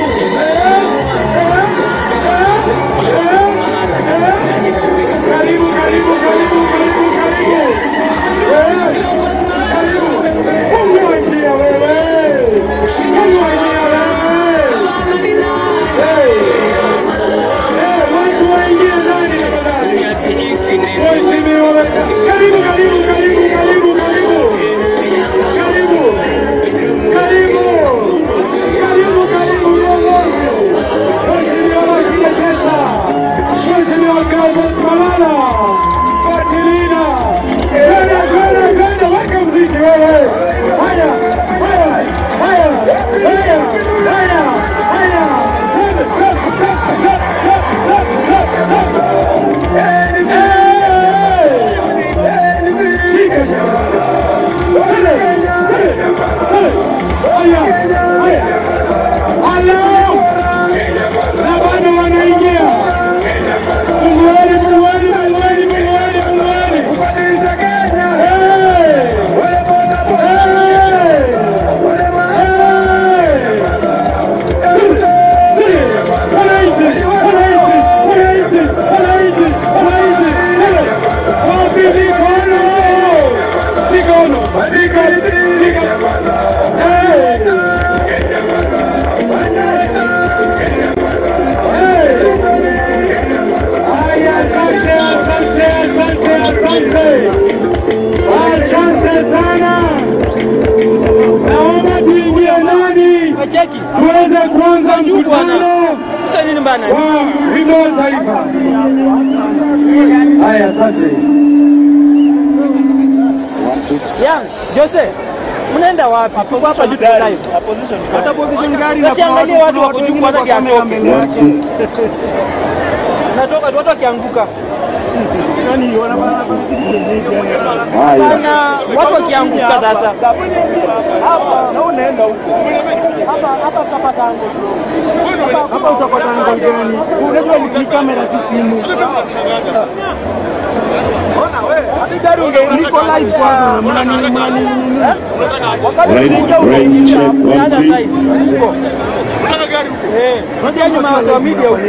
Karibu, karibu, karibu, karibu, karibu. Eh, karibu. Fungua njia wewe. Fungua njia wewe. Eh, eh, watu waingie ndani tafadhali. Mheshimiwa, karibu, karibu, karibu, karibu, karibu. Karibu. Karibu. Karibu, karibu, viongozi. Mheshimiwa Wakili Pesa. Mheshimiwa Clement Malala. Fatilina. Kwenda, kwenda, kwenda, weka mziki wewe. Haya, haya, haya, haya, haya, haya. Twende, twende, twende, twende, twende, twende, twende. Eh! Shika, shika. Twende, twende, twende. Haya, haya. Halo. Na bado wanaingia. Fungueni, fungueni, fungueni, fungueni, fungueni. Hey! Hey! Hey! Wananchi, wananchi, wananchi, wananchi, wananchi. Hey! Wapi mikono? Mikono, mikono, mikono. Hey! Haya, asante, asante, asante, asante. Asante sana. Naomba tuingie ndani Wacheki. tuweze kuanza Juu bwana. mkutano Sasa nini bana? wa wimbo wa taifa. Haya, asante. Yang, Jose. Mnaenda wapi? Tuko hapa juu tuna live. Hata position gari na Basi angalia watu wako juu kwanza kwa kamera kiatoke. mbele yake. Natoka watu wakianguka. Yaani wanapana Haya, Sana watu wakianguka sasa. na unaenda huko. Hapa hapa tutapata ango. Hapa utapata angle gani? Unajua ni ni kamera si simu. Ona wewe, hadi gari unge niko live kwanza mna nini mna nini nini. Wakati Right, unaingia right, unaingia check, one, unaanza two. side. Huko. Eh, unajua nyuma ya media huko.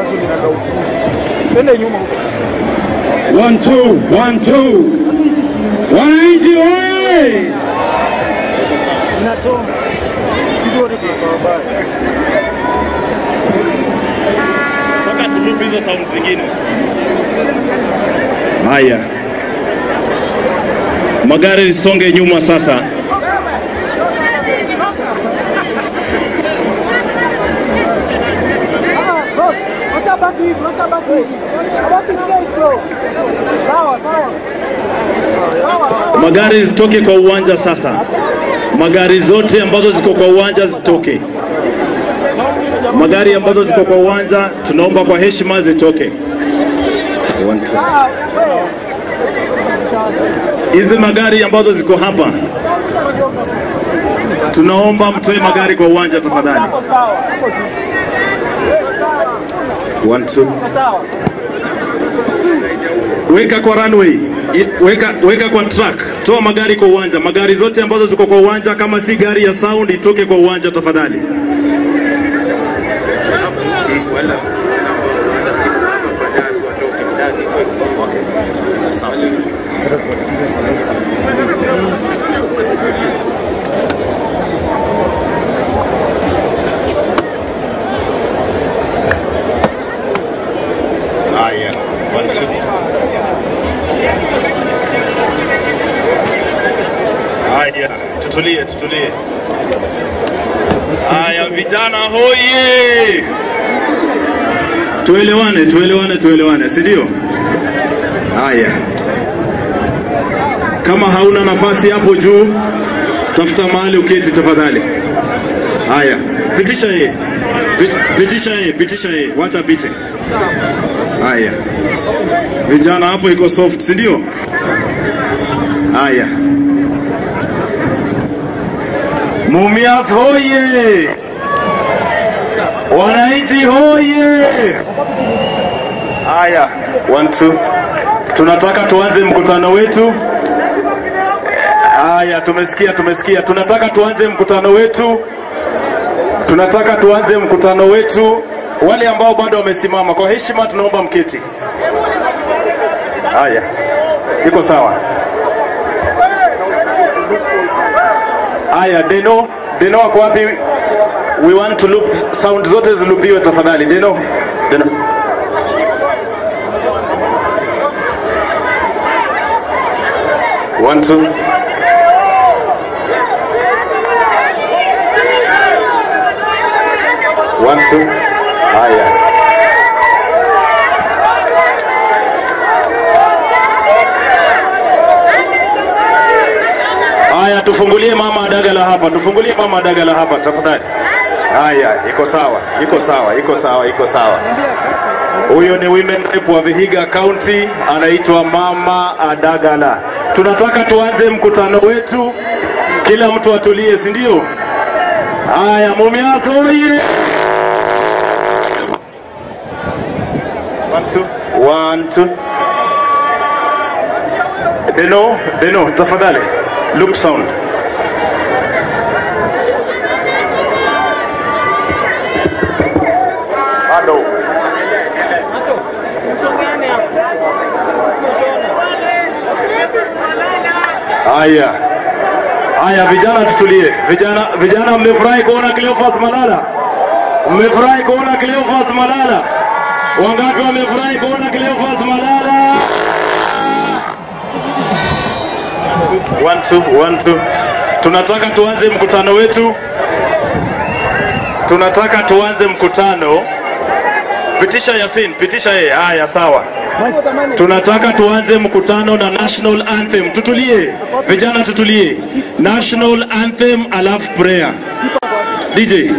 Twende nyuma huko. one two, one two. Wananchi oye! Inachoma. Sisi wote tunakuwa baya. Haya, magari lisonge nyuma sasa. Utabaki hivi, utabaki hivi. Utabaki straight bro. Sawa, sawa. Sawa, sawa. Magari zitoke kwa uwanja sasa. Magari zote ambazo ziko kwa uwanja zitoke. Magari ambazo ziko kwa uwanja tunaomba kwa heshima zitoke. One, two. Hizi magari ambazo ziko hapa tunaomba mtoe magari kwa uwanja tafadhali. Hapo sawa. Hapo tu. One, two. Sawa. Weka kwa runway, I- weka, weka kwa track, toa magari kwa uwanja. Magari zote ambazo ziko kwa uwanja, kama si gari ya sound itoke kwa uwanja tafadhali. Haya, one, two. Haya, tutulie, tutulie. Haya, vijana hoye! Tuelewane, tuelewane, tuelewane, si ndio? Haya, kama hauna nafasi hapo juu, tafuta mahali uketi tafadhali. Haya, pitisha yeye, Pi- pitisha yeye, pitisha yeye, wacha apite. Haya, vijana hapo iko soft, si ndio? Haya, Mumias hoye! Wananchi hoye! hoye! Haya, one two. Tunataka tuanze mkutano wetu. Haya, tumesikia, tumesikia. Tunataka tuanze mkutano wetu. Tunataka tuanze mkutano wetu. Wale ambao bado wamesimama, kwa heshima tunaomba mketi. Haya, iko sawa. Haya, Deno, Deno wako wapi? We want to loop, sound zote zilupiwe tafadhali. Deno, Deno. One, two. One, two. Haya. Haya, tufungulie mama Dagala hapa, tufungulie mama Dagala hapa tafadhali. Haya, iko sawa, iko sawa, iko sawa, iko sawa. Huyo ni women rep wa Vihiga County, anaitwa Mama Adagala. Tunataka tuanze mkutano wetu, kila mtu atulie, si ndio? Haya, Mumias oye! One, two. One, two. Deno, Deno, tafadhali. Loop sound. Bado. Haya. Haya vijana tutulie. Vijana vijana mmefurahi kuona Cleophas Malala? Mmefurahi kuona Cleophas Malala? Wangapi wamefurahi kuona Cleophas Malala? One, two, one, two. Tunataka tuanze mkutano wetu. Tunataka tuanze mkutano. Pitisha Yasin, pitisha yeye. Haya, sawa. Tunataka tuanze mkutano na national anthem. Tutulie vijana, tutulie. National anthem alafu prayer. DJ.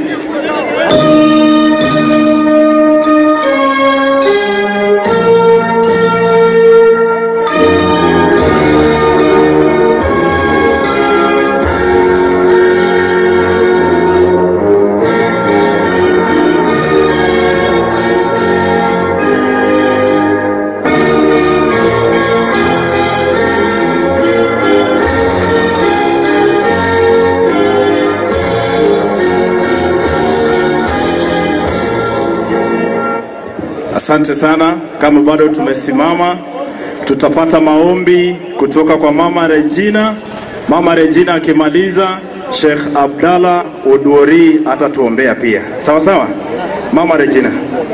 Asante sana. Kama bado tumesimama, tutapata maombi kutoka kwa Mama Regina. Mama Regina akimaliza, Sheikh Abdalla Odwori atatuombea pia. Sawa sawa, Mama Regina.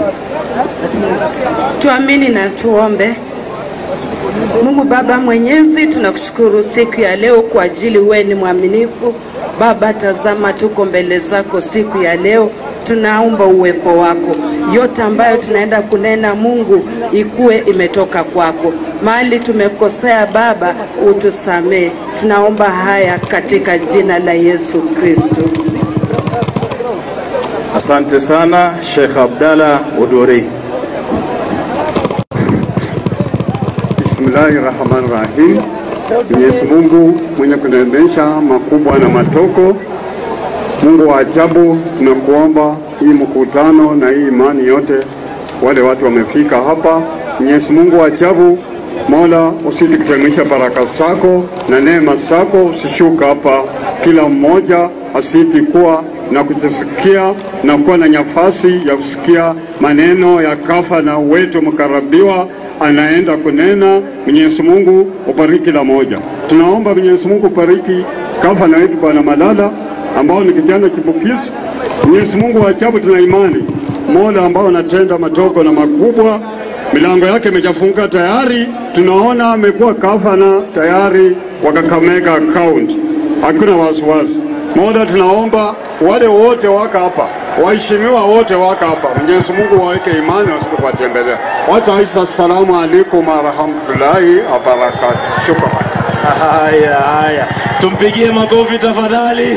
Tuamini na tuombe. Mungu Baba Mwenyezi, tunakushukuru siku ya leo kwa ajili wewe ni mwaminifu. Baba, tazama tuko mbele zako siku ya leo, tunaomba uwepo wako. Yote ambayo tunaenda kunena Mungu ikuwe imetoka kwako. Mahali tumekosea Baba, utusamee. Tunaomba haya katika jina la Yesu Kristo. Asante sana Sheikh Abdalla Odwori. Bismillahi rahmani rahim. Mwenyezi Mungu mwenye kuneemesha makubwa na matoko, Mungu wa ajabu, tunakuomba hii mkutano na hii imani yote, wale watu wamefika hapa. Mwenyezi Mungu wa ajabu, Mola, usiti kuteremsha baraka zako na neema zako, usishuka hapa, kila mmoja asiti kuwa na kujisikia na kuwa na nafasi ya kusikia maneno ya kafa na wetu mkarabiwa anaenda kunena. Mwenyezi Mungu ubariki la moja. Tunaomba Mwenyezi Mungu ubariki gavana wetu Bwana Malala ambao ni kijana chipukizi. Mwenyezi Mungu wa ajabu, tuna imani Mola ambao anatenda madogo na makubwa, milango yake imejafunga tayari. Tunaona amekuwa gavana tayari wa Kakamega County, hakuna wasiwasi. Mola, tunaomba wale wote waka hapa, waheshimiwa wote waka hapa, Mwenyezi Mungu waweke imani wasije kuwatembelea. Wacha Aisha, assalamu alaikum warahmatullahi wabarakatuh. Shukran. Haya, haya, tumpigie makofi tafadhali.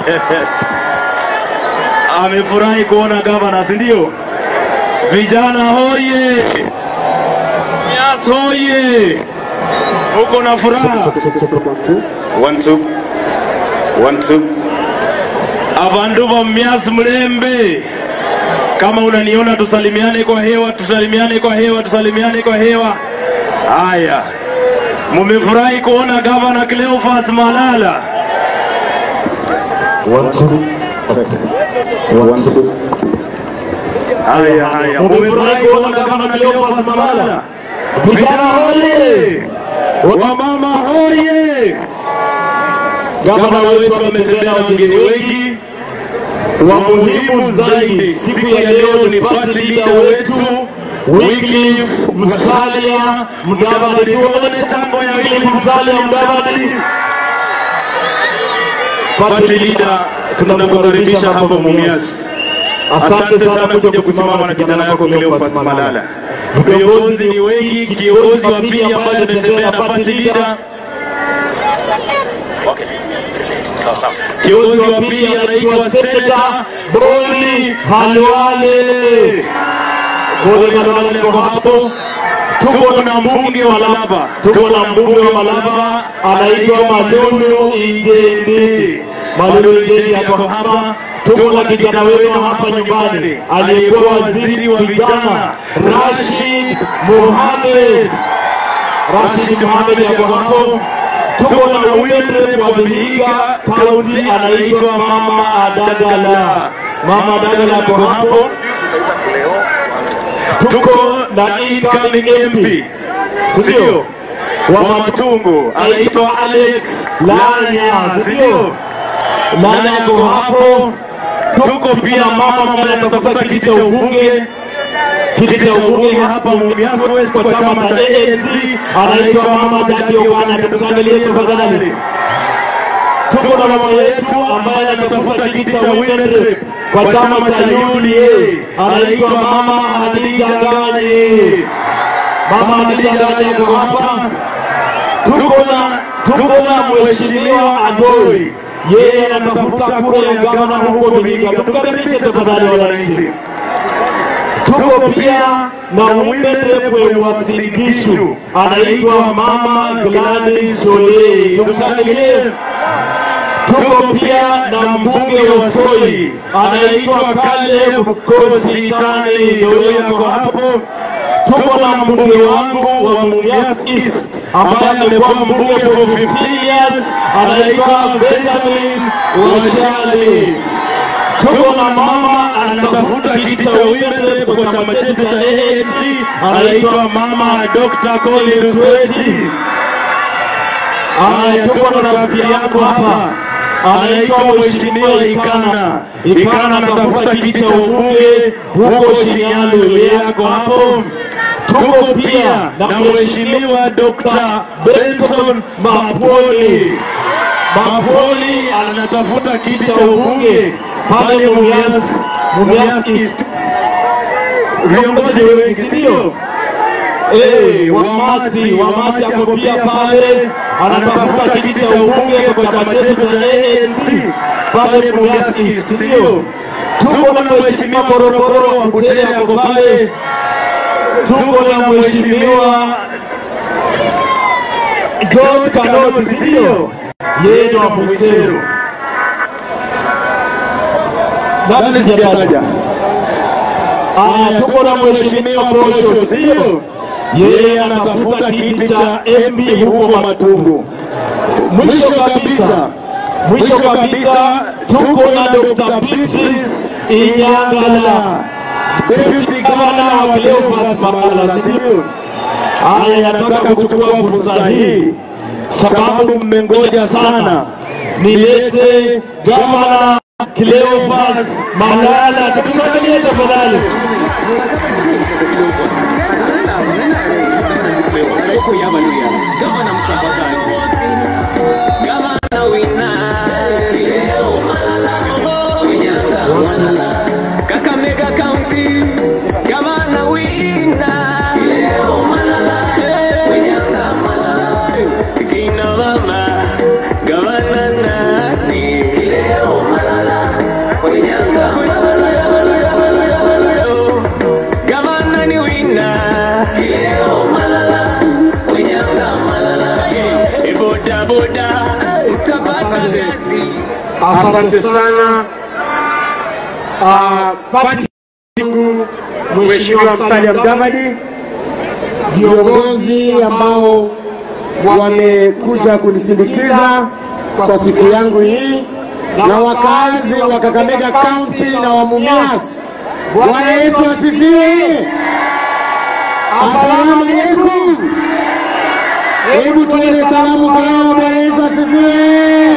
Amefurahi kuona gavana, si ndio? Vijana hoye! Mias hoye! Uko na furaha? One, two. One, two. Abandu ba Mias Mlembe Kama unaniona tusalimiane kwa hewa, tusalimiane kwa hewa, tusalimiane kwa hewa. Haya, mumefurahi kuona gavana Cleophas Malala. Haya, haya, mumefurahi kuona gavana Cleophas Malala. Vijana hoye! Wamama hoye! Gavana wetu ametembea na wageni wengi wa muhimu zaidi siku ya leo ni party leader wetu Wycliffe Musalia Mudavadi. Tuone tango ya Wycliffe Musalia Mudavadi. Party leader, tunakukaribisha hapa Mumias. Asante sana kuja kusimama na kijana yako Cleophas Malala. Viongozi ni wengi, kiongozi wa pili ambaye ametembea na party leader Kiongozi wa pili anaitwa Seneta Boni Halwale. Boni Halwale kwa hapo. Tuko na mbunge wa Malaba, tuko na mbunge wa Malaba anaitwa Malulu Injendi. Malulu Injendi yako hapa. Tuko na kijana wetu hapa nyumbani aliyekuwa waziri wa vijana Rashid Mohamed. Rashid Mohamed yako hapo tuko na women rep wa Vihiga kaunti anaitwa Mama Adagala. Mama Adagala ako hapo. Tuko na incoming MP sio wa Matungu anaitwa Alex Lanya sio Lanya ako hapo. Tuko pia mama ambaye anatafuta kiti cha ubunge kiti cha ubunge hapa Mumias West kwa chama cha ANC anaitwa Mama Jackie Ogana. Tuangalie tafadhali. Tuko na mama yetu ambaye anatafuta kiti cha women rep kwa chama cha UDA anaitwa Mama Hadija Gani. Mama Hadija Gani ako hapa. Tuko na tuko na mheshimiwa Agoi, yeye anatafuta kura ya gavana huko Vihiga. Tukaribishe tafadhali wananchi tuko pia na women rep wa Singishu anaitwa Mama Gladys Solei. Tumshangilie. Tuko pia na mbunge wa Soi anaitwa Caleb Kosikani, ndio yako hapo. Tuko na mbunge wangu wa Mumias East ambaye amekuwa mbunge for 15 years anaitwa Benjamin Washali tuko na mama anatafuta kiti cha women rep kwa chama chetu cha ANC anaitwa mama Dr. Colin Sweti. Haya, tuko na rafiki yako hapa anaitwa mheshimiwa Ikana. Ikana anatafuta kiti cha ubunge huko Shinyani, yeye yako hapo. Tuko pia na mheshimiwa Dr. Benson Mapoli. Mapoli anatafuta kiti cha ubunge pale Mumias, Mumias East. Viongozi wengi sio? Eh, Wamasi, Wamasi ako pia pale anatafuta kiti cha ubunge kwa chama chetu cha ANC pale Mumias East, sio? Tuko na mheshimiwa Korokoro wa Butere ako pale. Tuko na mheshimiwa George Kanoti, sio? Yeye ni wa Busero. Nani sijataja? Aya, tuko na mheshimiwa Posho, sio? Yeye anatafuta kiti cha MP huko Matungu. Mwisho kabisa, mwisho kabisa tuko na Dr. Beatrice Inyangala, deputy governor wa Cleophas Malala, sio? Aya, nataka kuchukua fursa hii sababu mmengoja sana, nilete gavana Cleophas Malala. Tumshangilie tafadhali. Kakamega County, Gavana Wina. Leo Malala, Wenyanga Malala. Kina mama, Gavana nani? Leo Malala, Wenyanga Malala. Gavana ni Wina. Leo Malala, Wenyanga Malala. E boda boda, utapata kazi. Asante sana. Uh, pati Mheshimiwa Musalia Mudavadi, viongozi ambao wamekuja kunisindikiza kwa siku yangu hii na wakaazi wa Kakamega County na wa Mumias. Bwana Yesu asifiwe. Asalamu alaikum. Hebu tuende salamu kwa hao. Bwana Yesu asifiwe.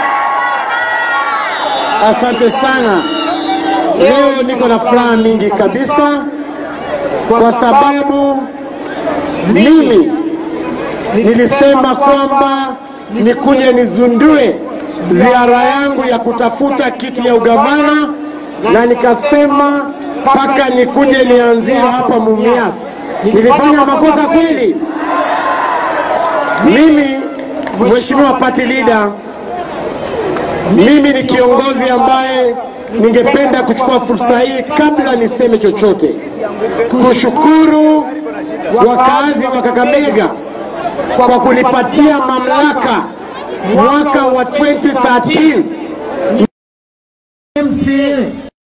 Asante sana. Leo niko na furaha mingi kabisa kwa sababu mimi nilisema kwamba nikuje nizundue ziara yangu ya kutafuta kiti ya ugavana, na nikasema mpaka nikuje nianzie hapa Mumias. Nilifanya makosa kweli? Mimi Mheshimiwa party leader, mimi ni kiongozi ambaye ningependa kuchukua fursa hii kabla niseme chochote, kushukuru wakazi wa Kakamega kwa kunipatia mamlaka mwaka wa 2013 MCA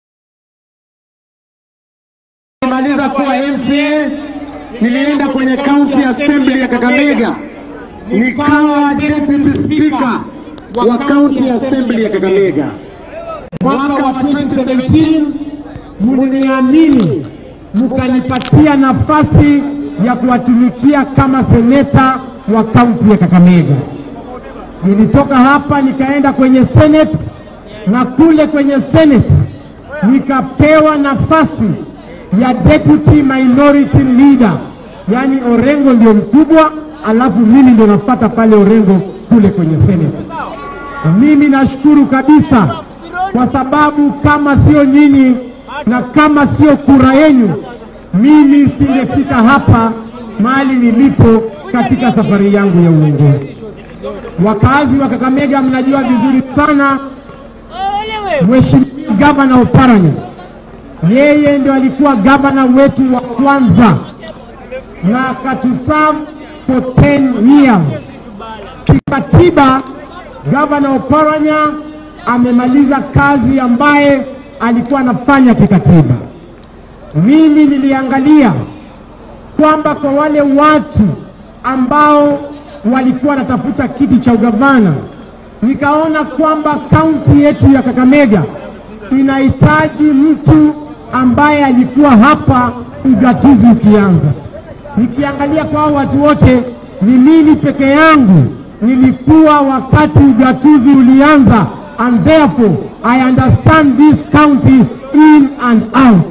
maliza kuwa MCA, nilienda kwenye county assembly ya Kakamega nikawa deputy speaker wa county assembly ya Kakamega. Mwaka wa 2017 mliamini mkanipatia nafasi ya kuwatumikia kama seneta wa kaunti ya Kakamega. Nilitoka hapa nikaenda kwenye senate na kule kwenye senate nikapewa nafasi ya deputy minority leader, yaani Orengo ndio mkubwa, alafu mimi ndio nafuata pale Orengo kule kwenye senate. Mimi nashukuru kabisa kwa sababu kama sio nyinyi na kama sio kura yenu, mimi singefika hapa mahali nilipo katika safari yangu ya uongozi. Wakazi wa Kakamega mnajua vizuri sana Mheshimiwa Gavana Oparanya, yeye ndio alikuwa gavana wetu wa kwanza na akatuserve for 10 years. Kikatiba, Gavana Oparanya amemaliza kazi ambaye alikuwa anafanya kikatiba. Mimi niliangalia kwamba kwa wale watu ambao walikuwa wanatafuta kiti cha ugavana, nikaona kwamba kaunti yetu ya Kakamega inahitaji mtu ambaye alikuwa hapa ugatuzi ukianza. Nikiangalia kwa hao watu wote, ni mimi peke yangu nilikuwa wakati ugatuzi ulianza, and therefore I understand this county in and out.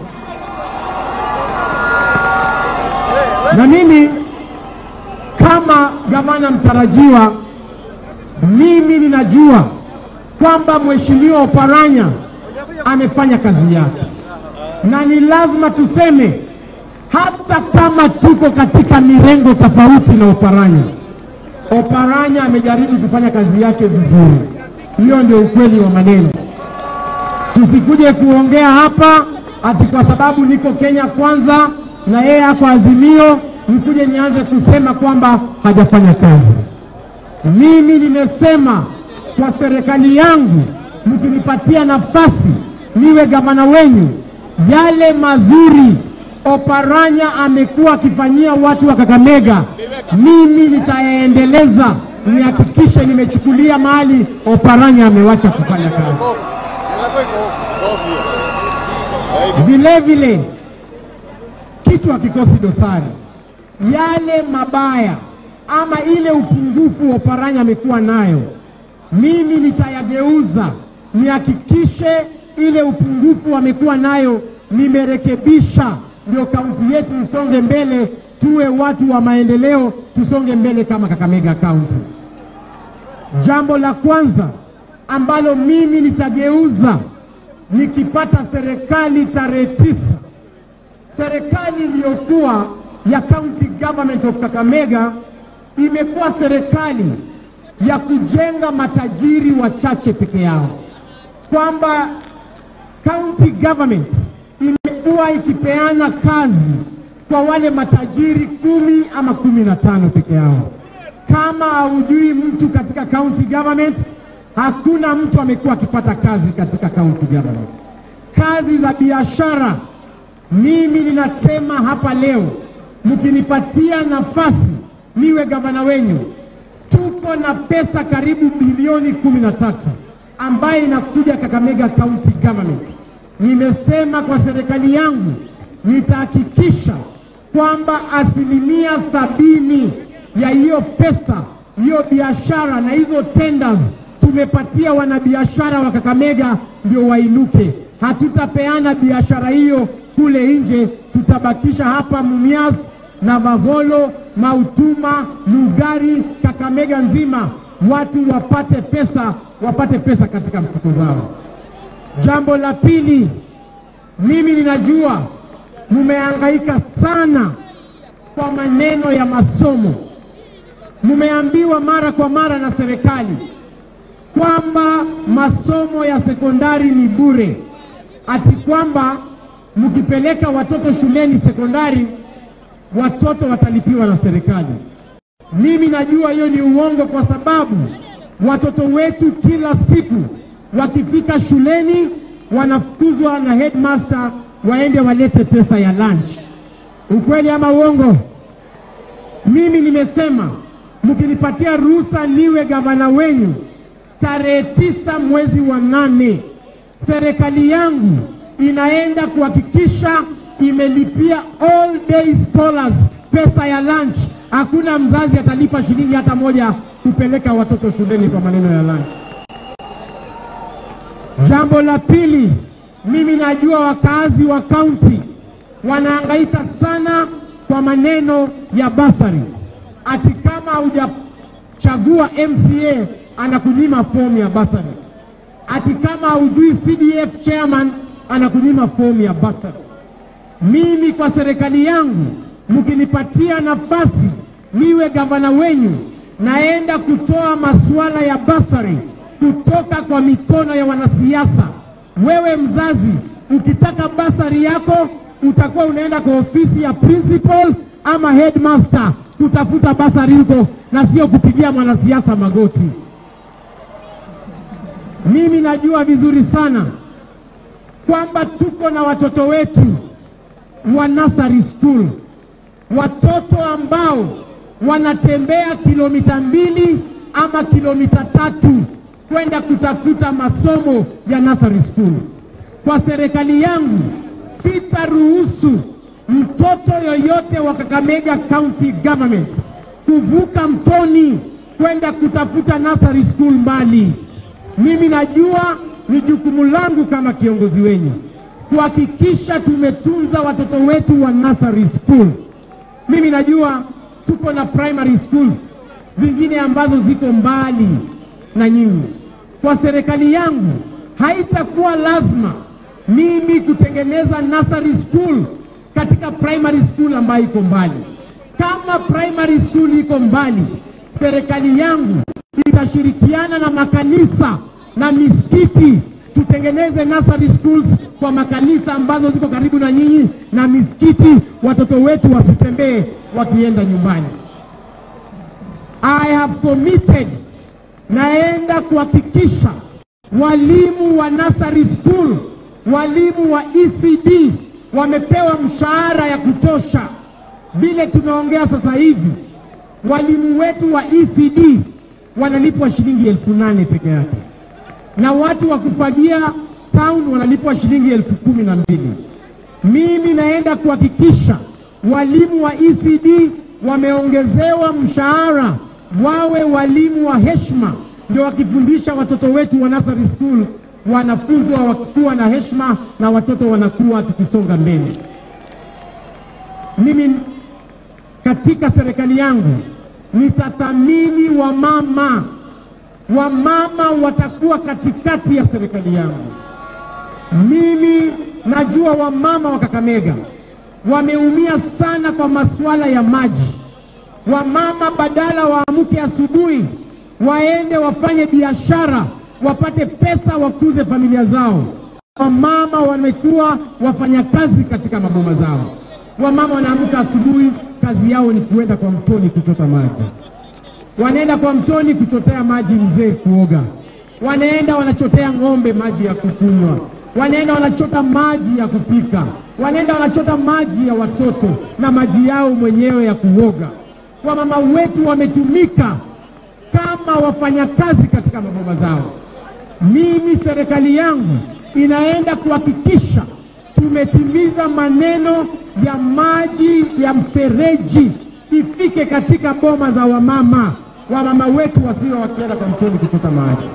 Na mimi kama gavana mtarajiwa, mimi ninajua kwamba Mheshimiwa Oparanya amefanya kazi yake, na ni lazima tuseme, hata kama tuko katika mirengo tofauti na Oparanya, Oparanya amejaribu kufanya kazi yake vizuri. Hiyo ndio ukweli wa maneno. Tusikuje kuongea hapa ati kwa sababu niko Kenya kwanza na yeye ako Azimio, nikuje nianze kusema kwamba hajafanya kazi. Mimi nimesema kwa serikali yangu, mkinipatia nafasi niwe gavana wenyu, yale mazuri Oparanya amekuwa akifanyia watu wa Kakamega, mimi nitayaendeleza, nihakikishe nimechukulia mahali Oparanya amewacha kufanya kazi. Vile vile kitu hakikosi dosari, yale mabaya ama ile upungufu Oparanya amekuwa nayo, mimi nitayageuza, nihakikishe ile upungufu amekuwa nayo nimerekebisha, ndio kaunti yetu isonge mbele, tuwe watu wa maendeleo, tusonge mbele kama Kakamega Kaunti. Jambo la kwanza ambalo mimi nitageuza nikipata serikali tarehe tisa, serikali iliyokuwa ya County Government of Kakamega imekuwa serikali ya kujenga matajiri wachache peke yao, kwamba county government imekuwa ikipeana kazi kwa wale matajiri kumi ama kumi na tano peke yao. Kama haujui mtu katika county government, hakuna mtu amekuwa akipata kazi katika county government. Kazi za biashara Mimi ninasema hapa leo, mkinipatia nafasi niwe gavana wenyu, tuko na pesa karibu bilioni kumi na tatu ambayo inakuja Kakamega County Government. Nimesema kwa serikali yangu nitahakikisha kwamba asilimia sabini ya hiyo pesa, hiyo biashara na hizo tenders tumepatia wanabiashara wa Kakamega ndio wainuke. Hatutapeana biashara hiyo kule nje, tutabakisha hapa Mumias na Mavolo, Mautuma, Lugari, Kakamega nzima, watu wapate pesa, wapate pesa katika mfuko zao. Jambo la pili, mimi ninajua mumehangaika sana kwa maneno ya masomo. Mumeambiwa mara kwa mara na serikali kwamba masomo ya sekondari ni bure, ati kwamba mkipeleka watoto shuleni sekondari watoto watalipiwa na serikali. Mimi najua hiyo ni uongo, kwa sababu watoto wetu kila siku wakifika shuleni wanafukuzwa na headmaster waende walete pesa ya lunch. Ukweli ama uongo? Mimi nimesema mkinipatia ruhusa niwe gavana wenyu tarehe tisa mwezi wa nane, serikali yangu inaenda kuhakikisha imelipia all day scholars pesa ya lunch. Hakuna mzazi atalipa shilingi hata moja kupeleka watoto shuleni kwa maneno ya lunch. Jambo la pili, mimi najua wakazi wa kaunti wanahangaika sana kwa maneno ya basari, ati kama hujachagua MCA anakunyima fomu ya basari, ati kama hujui CDF chairman anakunyima fomu ya basari. Mimi kwa serikali yangu, mkinipatia nafasi niwe gavana wenyu, naenda kutoa masuala ya basari kutoka kwa mikono ya wanasiasa. Wewe mzazi, ukitaka basari yako utakuwa unaenda kwa ofisi ya principal ama headmaster kutafuta basari huko, na sio kupigia mwanasiasa magoti. Mimi najua vizuri sana kwamba tuko na watoto wetu wa nursery school, watoto ambao wanatembea kilomita mbili ama kilomita tatu kwenda kutafuta masomo ya nursery school. Kwa serikali yangu sitaruhusu mtoto yoyote wa Kakamega County Government kuvuka mtoni kwenda kutafuta nursery school mbali. Mimi najua ni jukumu langu kama kiongozi wenyu kuhakikisha tumetunza watoto wetu wa nursery school. Mimi najua tuko na primary schools zingine ambazo ziko mbali na nyinyi. Kwa serikali yangu haitakuwa lazima mimi kutengeneza nursery school katika primary school ambayo iko mbali. Kama primary school iko mbali, serikali yangu itashirikiana na makanisa na misikiti tutengeneze nursery schools kwa makanisa ambazo ziko karibu na nyinyi na misikiti, watoto wetu wasitembee wakienda nyumbani. I have committed, naenda kuhakikisha walimu wa nursery school, walimu wa ECD wamepewa mshahara ya kutosha. Vile tunaongea sasa hivi, walimu wetu wa ECD wanalipwa shilingi elfu nane peke yake na watu wa kufagia town wanalipwa shilingi elfu kumi na mbili. Mimi naenda kuhakikisha walimu wa ECD wameongezewa mshahara, wawe walimu wa heshima, ndio wakifundisha watoto wetu wa nursery school wanafunzwa wakiwa na heshima na watoto wanakuwa tukisonga mbele. Mimi katika serikali yangu nitathamini wamama wamama watakuwa katikati ya serikali yangu. Mimi najua wamama wa Kakamega wameumia sana kwa masuala ya maji. Wamama badala waamke asubuhi waende wafanye biashara wapate pesa wakuze familia zao, wamama wamekuwa wafanyakazi katika maboma zao. Wamama wanaamka asubuhi, kazi yao ni kuenda kwa mtoni kuchota maji wanaenda kwa mtoni kuchotea maji mzee kuoga, wanaenda wanachotea ng'ombe maji ya kukunywa, wanaenda wanachota maji ya kupika, wanaenda wanachota maji ya watoto na maji yao mwenyewe ya kuoga. Wamama wetu wametumika kama wafanyakazi katika maboma zao. Mimi serikali yangu inaenda kuhakikisha tumetimiza maneno ya maji ya mfereji ifike katika boma za wamama, wamama wetu wasiwe wakienda kwa mtoni kuchota maji.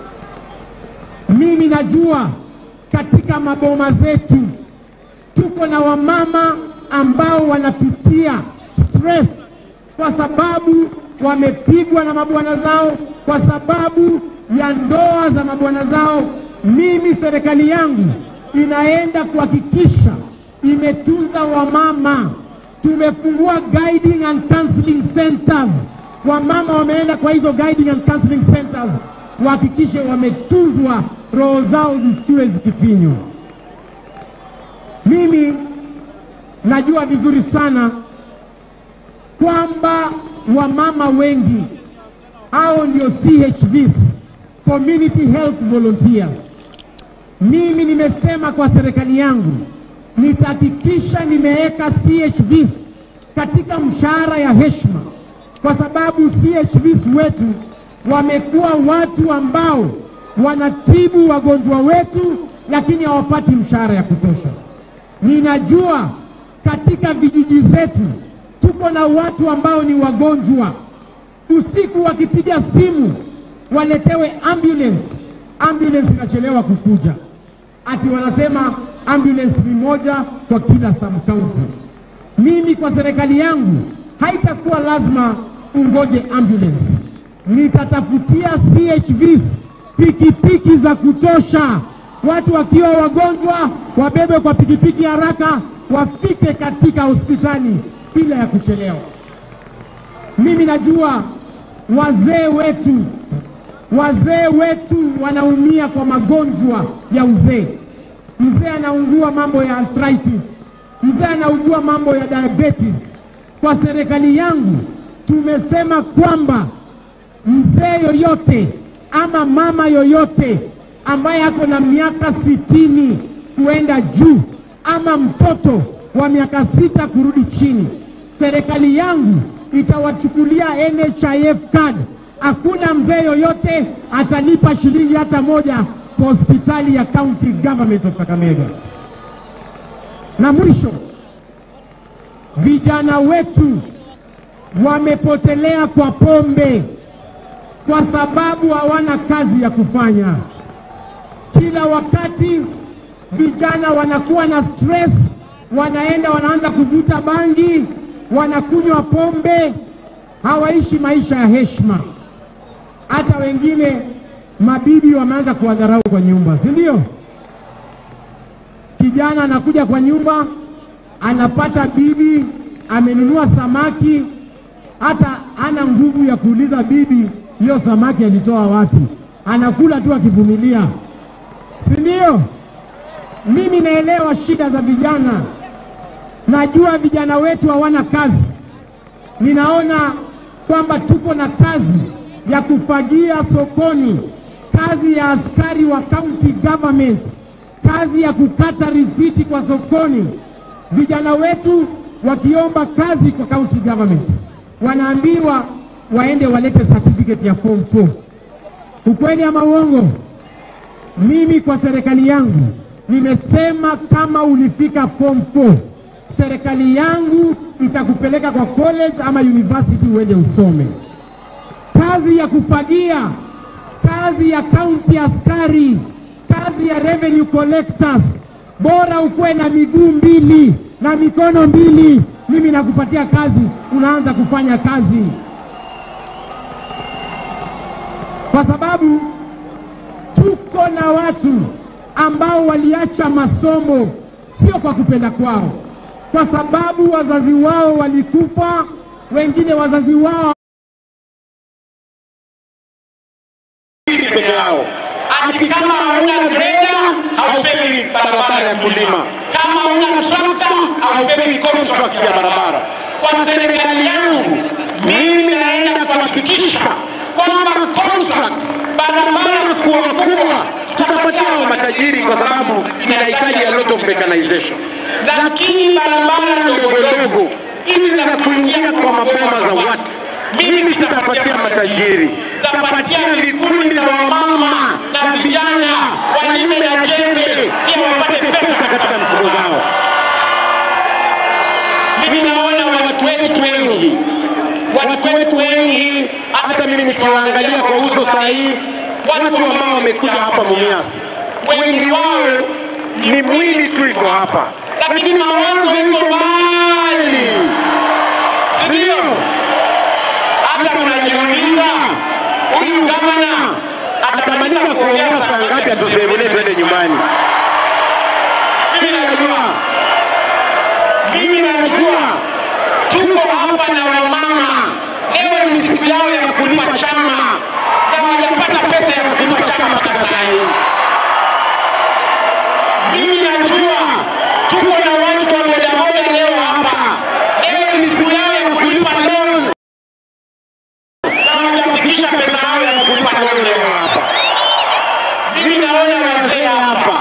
Mimi najua katika maboma zetu tuko na wamama ambao wanapitia stress kwa sababu wamepigwa na mabwana zao, kwa sababu ya ndoa za mabwana zao. Mimi serikali yangu inaenda kuhakikisha imetunza wamama. Tumefungua guiding and counseling centers, wamama wameenda kwa hizo guiding and counseling centers, wahakikishe wametunzwa, roho zao zisikiwe zikifinywa. Mimi najua vizuri sana kwamba wamama wengi hao ndio CHVs, community health volunteers. Mimi nimesema kwa serikali yangu nitahakikisha nimeweka CHVs katika mshahara ya heshima, kwa sababu CHVs wetu wamekuwa watu ambao wanatibu wagonjwa wetu, lakini hawapati mshahara ya kutosha. Ninajua katika vijiji zetu tuko na watu ambao ni wagonjwa, usiku wakipiga simu waletewe ambulance, ambulance inachelewa kukuja, ati wanasema ambulance ni moja kwa kila sub county. Mimi kwa serikali yangu haitakuwa lazima ungoje ambulance, nitatafutia CHVs pikipiki za kutosha, watu wakiwa wagonjwa wabebe kwa pikipiki haraka, wafike katika hospitali bila ya kuchelewa. Mimi najua wazee wetu, wazee wetu wanaumia kwa magonjwa ya uzee. Mzee anaugua mambo ya arthritis, mzee anaugua mambo ya diabetes. Kwa serikali yangu tumesema kwamba mzee yoyote ama mama yoyote ambaye ako na miaka sitini kuenda juu ama mtoto wa miaka sita kurudi chini, serikali yangu itawachukulia NHIF card. Hakuna mzee yoyote atalipa shilingi hata moja kwa hospitali ya county government of Kakamega. Na mwisho, vijana wetu wamepotelea kwa pombe kwa sababu hawana kazi ya kufanya. Kila wakati vijana wanakuwa na stress, wanaenda wanaanza kuvuta bangi, wanakunywa pombe, hawaishi maisha ya heshima. Hata wengine mabibi wameanza kuwadharau kwa nyumba, si ndio? Kijana anakuja kwa nyumba, anapata bibi amenunua samaki, hata hana nguvu ya kuuliza bibi hiyo samaki alitoa wapi, anakula tu akivumilia, si ndio? Mimi naelewa shida za vijana, najua vijana wetu hawana kazi. Ninaona kwamba tuko na kazi ya kufagia sokoni, kazi ya askari wa county government, kazi ya kukata risiti kwa sokoni. Vijana wetu wakiomba kazi kwa county government wanaambiwa waende walete certificate ya form 4. Ukweli ama uongo? Mimi kwa serikali yangu nimesema kama ulifika form 4, serikali yangu itakupeleka kwa college ama university uende usome. Kazi ya kufagia, kazi ya county askari, kazi ya revenue collectors, bora ukuwe na miguu mbili na mikono mbili, mimi nakupatia kazi, unaanza kufanya kazi, kwa sababu tuko na watu ambao waliacha masomo sio kwa kupenda kwao, kwa sababu wazazi wao walikufa, wengine wazazi wao peke yao. Ati kama hauna greda haupewi barabara ya kulima, kama hauna trakta haupewi contract ya barabara. Kwa serikali yangu mimi naenda kuhakikisha kwamba contracts barabara kubwa kubwa tutapatia hao matajiri kwa sababu inahitaji a lot of mechanization, lakini barabara ndogo ndogo hizi za kuingia kwa maboma za watu mimi sitapatia matajiri, tapatia vikundi za wamama na vijana walime na jembe ili wapate pesa katika mifuko zao. Mimi naona watu wetu wengi, watu wetu wengi, hata mimi nikiwaangalia kwa uso sahihi, watu ambao wamekuja hapa Mumias, wengi wao ni mwili tu iko hapa, lakini mawazo iko mbali, sio? hata mnajiuliza huyu gavana atamaliza kuongea saa ngapi atusevulie twende nyumbani? Mimi najua, mimi najua tuko hapa na wamama, leo ni siku yao ya kulipa chama na hawajapata pesa ya kulipa chama Kasai. Mimi najua tuko na watu wa bodaboda leo hapa, leo ni siku yao ya kulipa loan hawajafikisha pesa yao ya kulipa loan leo hapa. Mimi naona wazee hapa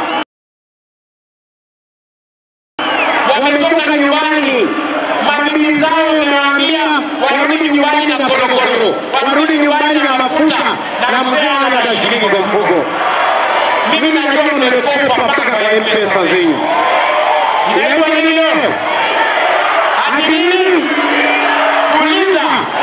wametoka nyumbani, mabibi zao wamewaambia warudi nyumbani na korokoro, warudi nyumbani na mafuta, na mzee hana hata shilingi kwa mfuko. Mimi najua mmekopa mpaka kwa M-Pesa zenyu. Inaitwa nini leo? Ati nini? Fuliza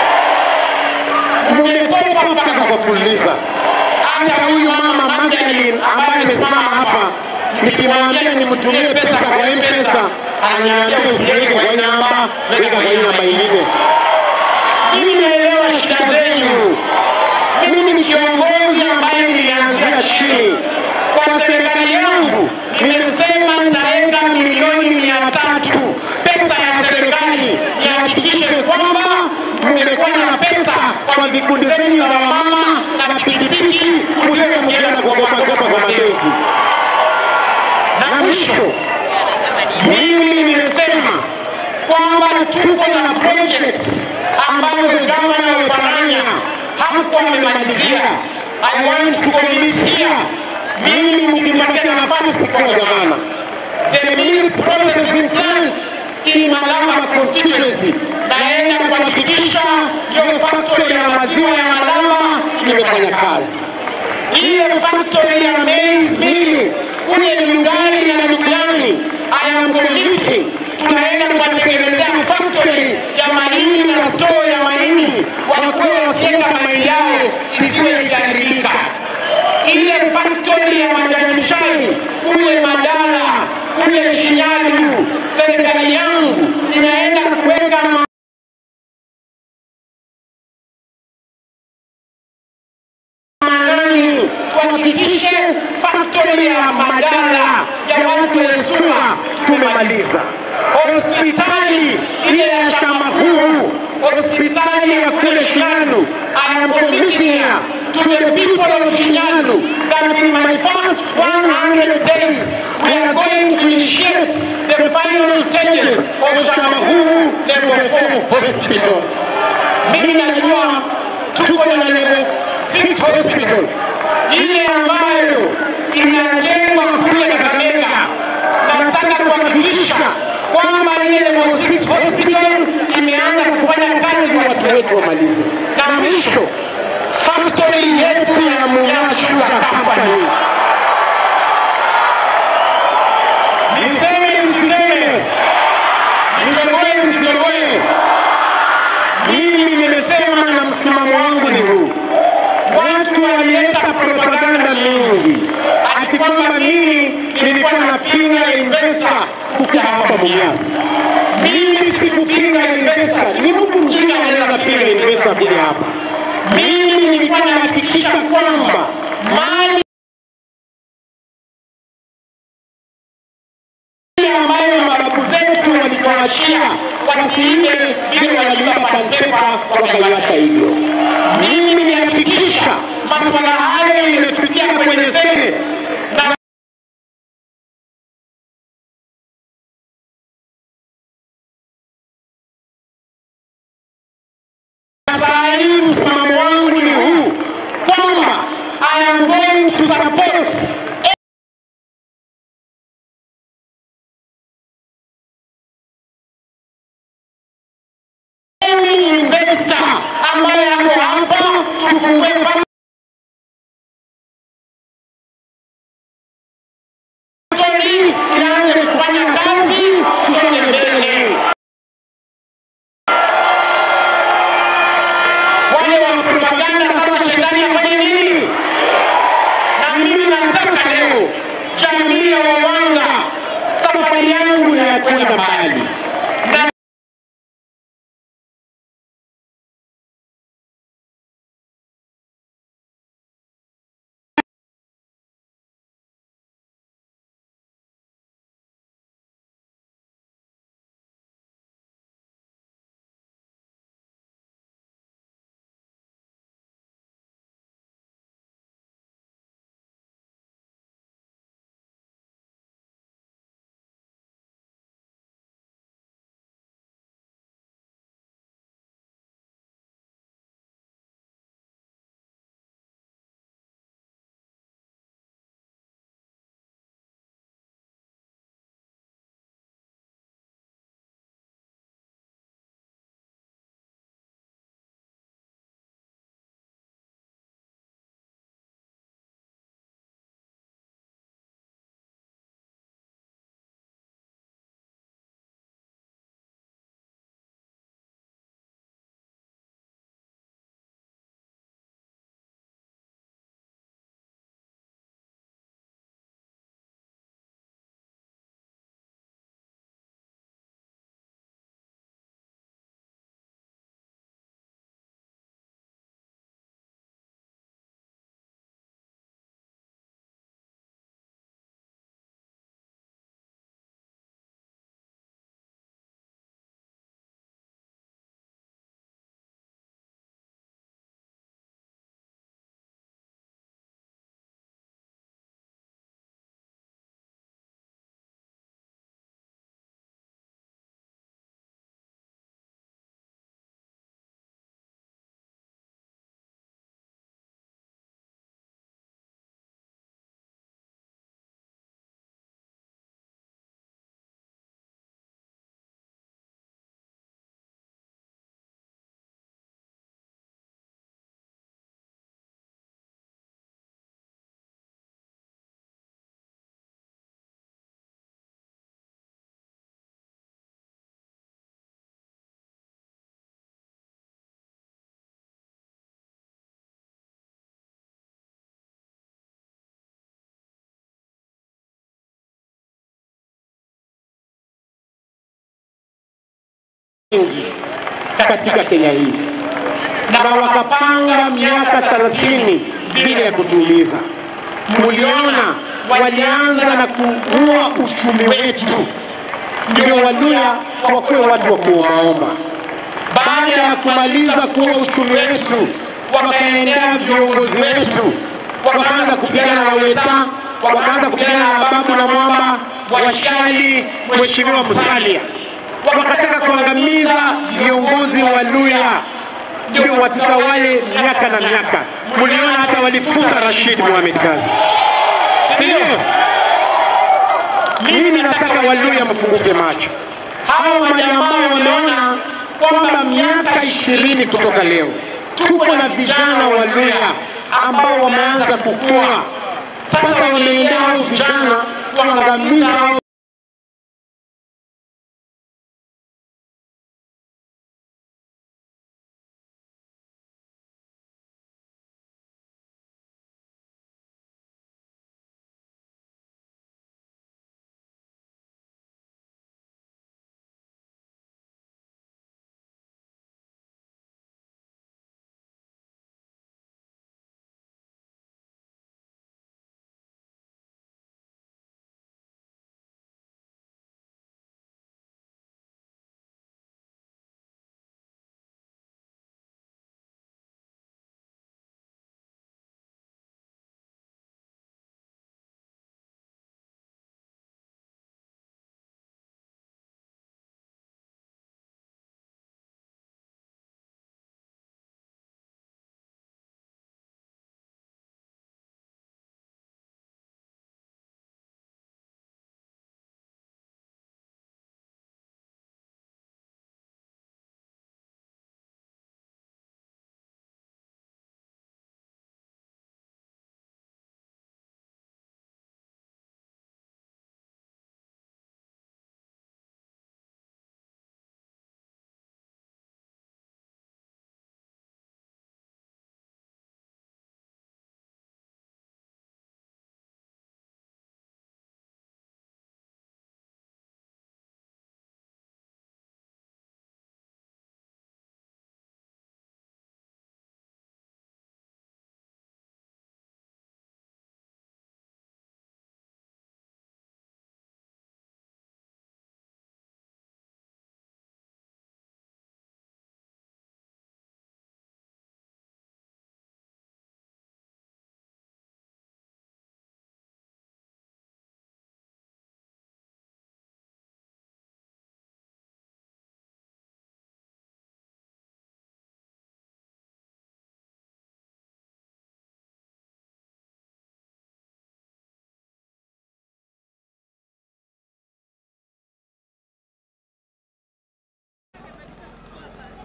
mmekopa mpaka kwa fuliza. Hata huyu mama Magdalene ambaye amesimama hapa, nikimwambia nimtumie pesa kwa M-Pesa, ananiambia usiweke kwa hii namba, weka kwa hii namba ingine. Mimi naelewa shida zenu. Mimi ni kiongozi ambaye nilianzia chini. Kwa serikali yangu nimesema nitaweka milioni mia tatu pesa ya serikali, nihakikishe kwamba mmekuwa na pesa kwa vikundi zenyu za wamama na pikipiki, msiwe mkienda kukopakopa kwa mabenki. Na mwisho, mimi nimesema kwamba tuko na projects ambazo gavana wa Paranya hakuwa amemalizia. I want to commit here, mimi mkinipatia nafasi kuwa gavana, the milk processing plant in Malava constituency naenda kuhakikisha hiyo factory ya maziwa ya Malava imefanya kazi. Ile factory ya maize milling kule Lugari na Lugani, I am committing, tunaenda kuwatengenezea factory ya mahindi na store ya mahindi, wakuwa wakiweka mahindi yao isiwe ikaharibika. Ile factory ya majani chai kule Madala kule Shinyalu, serikali yangu inaenda kuweka maanani tuhakikishe faktori ya madara ya watu wa Nsua tumemaliza. Hospitali ile ya Shamahuhu, hospitali ya kule Shinyalu, I am committing here to the people of Shinyalu that in my first 100 days we are going to initiate the final stages of Shamahuhu level 4 hospital. Mimi najua tuko na level 6 hospital ile ambayo inajengwa kule Kakamega. Nataka kuhakikisha kwamba ile level 6 hospital imeanza kufanya kazi, watu wetu wamalize. Na mwisho, factory yetu ya Mumias Sugar Company, niseme nisiseme, nitoboe nisitoboe, mimi nimesema na msimamo wangu ni huu watu walileta propaganda mingi ati kwamba mimi nilikuwa napinga investor kuja hapa Mumias. Mimi sikupinga investor, ni mtu mjinga anaweza pinga investor kuja hapa. Mimi nilikuwa nahakikisha kwamba mali ambayo mababu zetu walituachia wasiibe vile waliiba panpepa wakaiacha hivyo. Mimi nilihakikisha masuala hayo imepitia kwenye Senate na saa hii msimamo wangu ni huu kwamba I am going to support tufungue factory ianze kufanya kazi, tusonge mbele. Wale wa propaganda sasa, shetani afanye nini? Na mimi nataka leo jamii ya Wawanga, safari yangu ni ya kwenda mbali na wengi katika Kenya hii na wakapanga miaka thelathini vile ya kutuumiza. Muliona walianza na kuua uchumi wetu, ndio Waluya wakuwe watu wa kuombaomba. Baada ya kumaliza kuua uchumi wetu, wakaendea viongozi wetu, wakaanza kupigana na Weta, wakaanza kupigana na Babu na Mwamba, Washali, Mheshimiwa Musalia wakataka kuangamiza viongozi wa Luya ndio watutawale miaka na miaka. Mliona hata walifuta Rashid Mohamed Gazi, si ndio? Mimi nataka Waluya mfunguke macho. Hao majamaa wameona kwamba miaka ishirini kutoka leo tuko na vijana wa Luya ambao wameanza kukua. Sasa wameendea hao vijana kuangamiza hao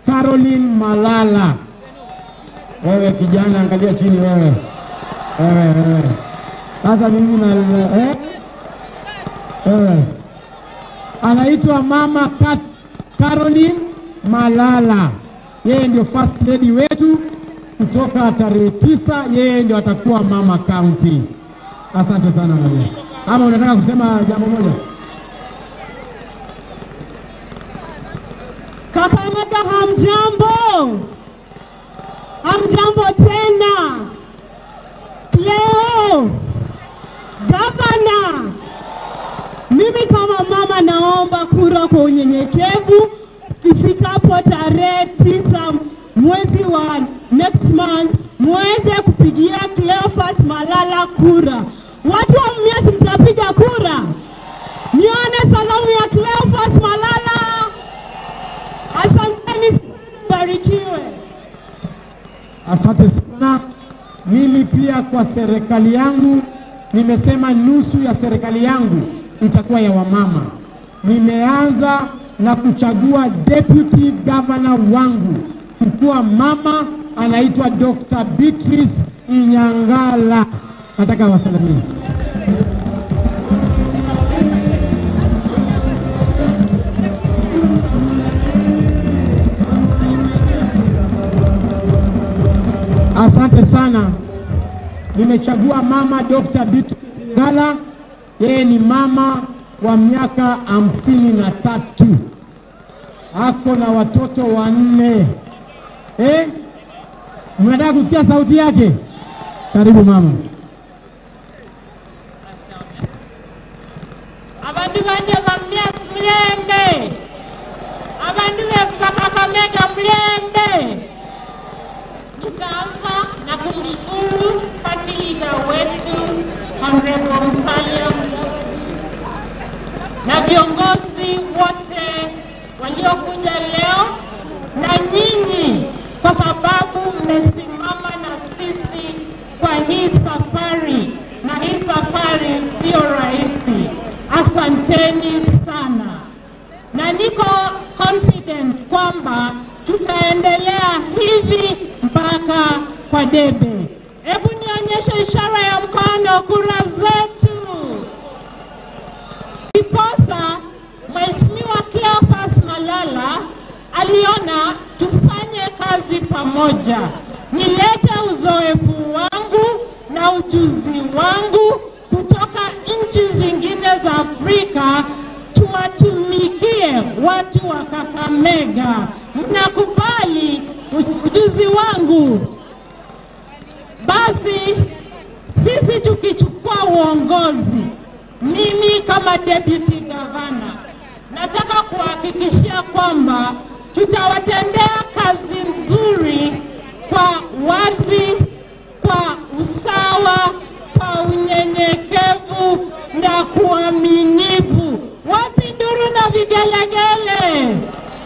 Caroline Malala. Wewe kijana, angalia chini wewe, wewe wewe. Sasa mimi na eh? wewe anaitwa mama Kat Caroline Malala. Yeye ndio first lady wetu kutoka tarehe tisa, yeye ndio atakuwa mama county. Asante sana mama. Ama unataka kusema jambo moja? Kakamega, hamjambo? Hamjambo tena. Leo gavana, mimi kama mama naomba kura kwa unyenyekevu ifikapo tarehe tisa mwezi wa next month muweze kupigia Cleophas Malala kura. Watu wa Mumias mtapiga kura, nione salamu ya Cleophas Malala. Asanteni, barikiwe. Asante sana. Mimi pia kwa serikali yangu nimesema nusu ya serikali yangu itakuwa ya wamama. Nimeanza na kuchagua deputy governor wangu kukuwa mama anaitwa Dr. Beatrice Inyangala. Nataka wasalimie. Asante sana. Nimechagua mama Dr. Beatrice Ngala, yeye ni mama wa miaka hamsini na tatu, ako na watoto wanne. Eh, mnataka kusikia sauti yake? Karibu mama. Abantu banje bamyas mlembe, abantu bevuka Kakamega mlembe. Nitaanza na kumshukuru party leader wetu Honorable Musalia na viongozi wote waliokuja leo na nyinyi kwa sababu mmesimama na sisi kwa hii safari, na hii safari sio rahisi. Asanteni sana, na niko confident kwamba tutaendelea hivi mpaka kwa debe. Hebu nionyeshe ishara ya mkono, kura zetu. Ndiposa Mheshimiwa Cleophas Malala aliona tufanye kazi pamoja, nilete uzoefu wangu na ujuzi wangu kutoka nchi zingine za Afrika, tuwatumikie watu wa Kakamega. Mnakubali ujuzi wangu? Basi sisi tukichukua uongozi, mimi kama deputy governor nataka kuhakikishia kwamba tutawatendea kazi nzuri kwa wazi, kwa usawa, kwa unyenyekevu na kuaminifu. Wapi nduru na vigelegele?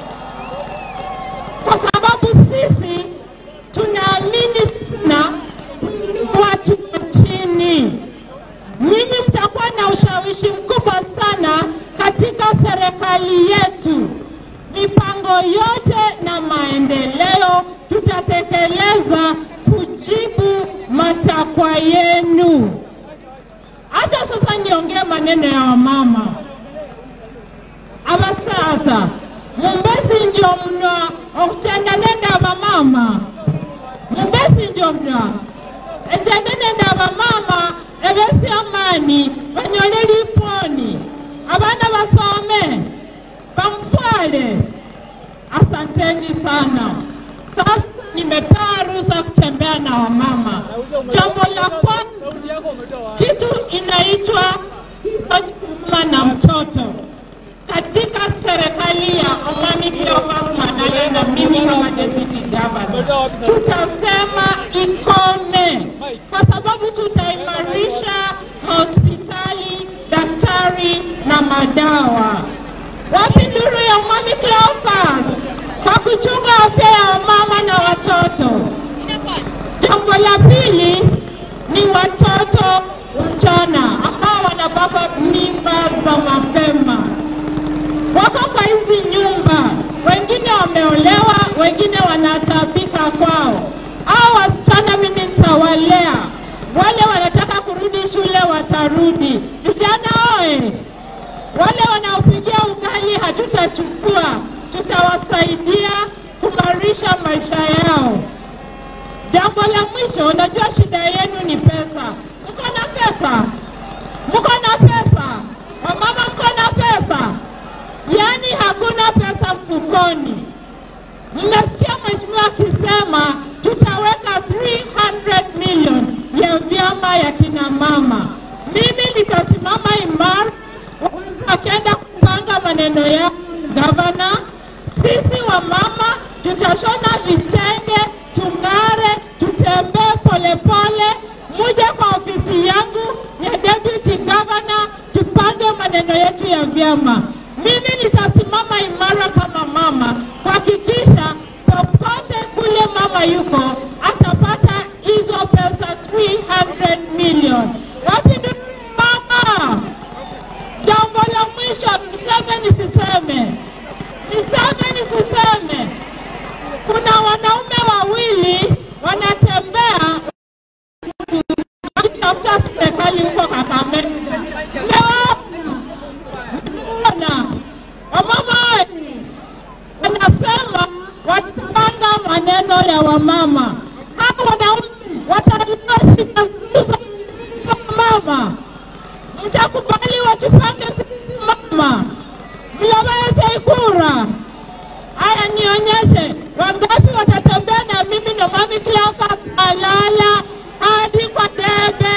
Kwa sababu sisi tunaamini sana watu wa chini. Nyinyi mtakuwa na ushawishi mkubwa sana katika serikali yetu. Mipango yote na maendeleo tutatekeleza kujibu matakwa yenu. Acha sasa niongee maneno ya wamama abasata mumbesi ndio mno okutendanenda abamama mumbesi ndio mno etendanenda abamama ebesi amani banyole liponi abana basome bamfwale asanteni sana sasa nimepewa ruhusa kutembea na wamama jambo la kwanza kitu inaitwa mama na mtoto katika serikali ya Omami Cleophas Malala na mimi kama deputy governor tutasema ikome, kwa sababu tutaimarisha hospitali, daktari na madawa. Wapi nduru ya Omami Cleophas kwa kuchunga afya ya wamama na watoto? Jambo la pili ni watoto wasichana ambao wanabeba mimba za mapema wako kwa hizi nyumba, wengine wameolewa, wengine wanatabika kwao. Hao wasichana mimi nitawalea, wale wanataka kurudi shule watarudi. Vijana oe! Wale wanaopigia ugali hatutachukua, tutawasaidia kumarisha maisha yao. Jambo la mwisho, unajua shida yenu ni pesa. Mko na pesa? Mko na pesa? Wamama mko na pesa? Yaani hakuna pesa mfukoni. Mmesikia mheshimiwa akisema tutaweka 300 million ya vyama ya kina mama. Mimi nitasimama imara akienda kupanga maneno ya gavana. Sisi wa mama tutashona vitenge, tung'are, tutembee polepole, muje kwa ofisi yangu ya deputy governor, tupange maneno yetu ya vyama. Mimi nitasimama imara kama mama kuhakikisha popote kule mama yuko atapata hizo pesa 300 million. Wapi ndio mama? Jambo la mwisho, niseme nisiseme, niseme nisiseme, kuna wanaume wawili wanatembea wakitafuta serikali huko Kakamega. Mmewaona wamama wetu wanasema watapanga maneno ya wamama. Hao wanaume wataleta shida za mama mtakubali watupange sisi mama, mloweze kura. Haya, nionyeshe wangapi watatembea na mimi na mami Cleophas Malala hadi kwa debe.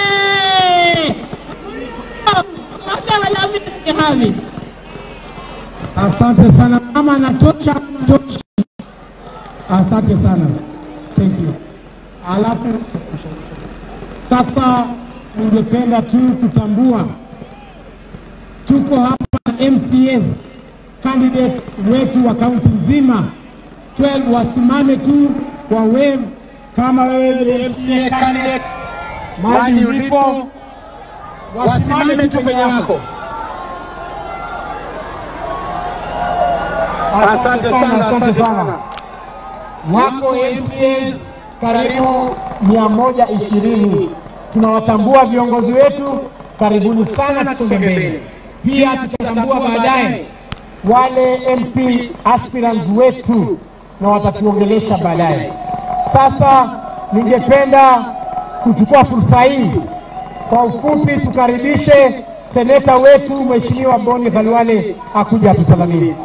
Mama wala mimi havi. Asante sana mama, natosha natosha. Asante sana, thank you. Alafu sasa ningependa tu kutambua tuko hapa na MCS candidates wetu wa kaunti nzima 12 wasimame tu kwa wave kama wewe ni MCA candidate mahali ulipo, wasimame tu penye wako. Asante sana, asante sana. Wako MCAs karibu mia moja ishirini. Tunawatambua viongozi wetu, karibuni sana, tusonge mbele. Pia tutatambua baadaye wale MP aspirants wetu na watatuongelesha baadaye. Sasa ningependa kuchukua fursa hii kwa ufupi tukaribishe seneta wetu Mheshimiwa Boni Khalwale akuja atusalimie.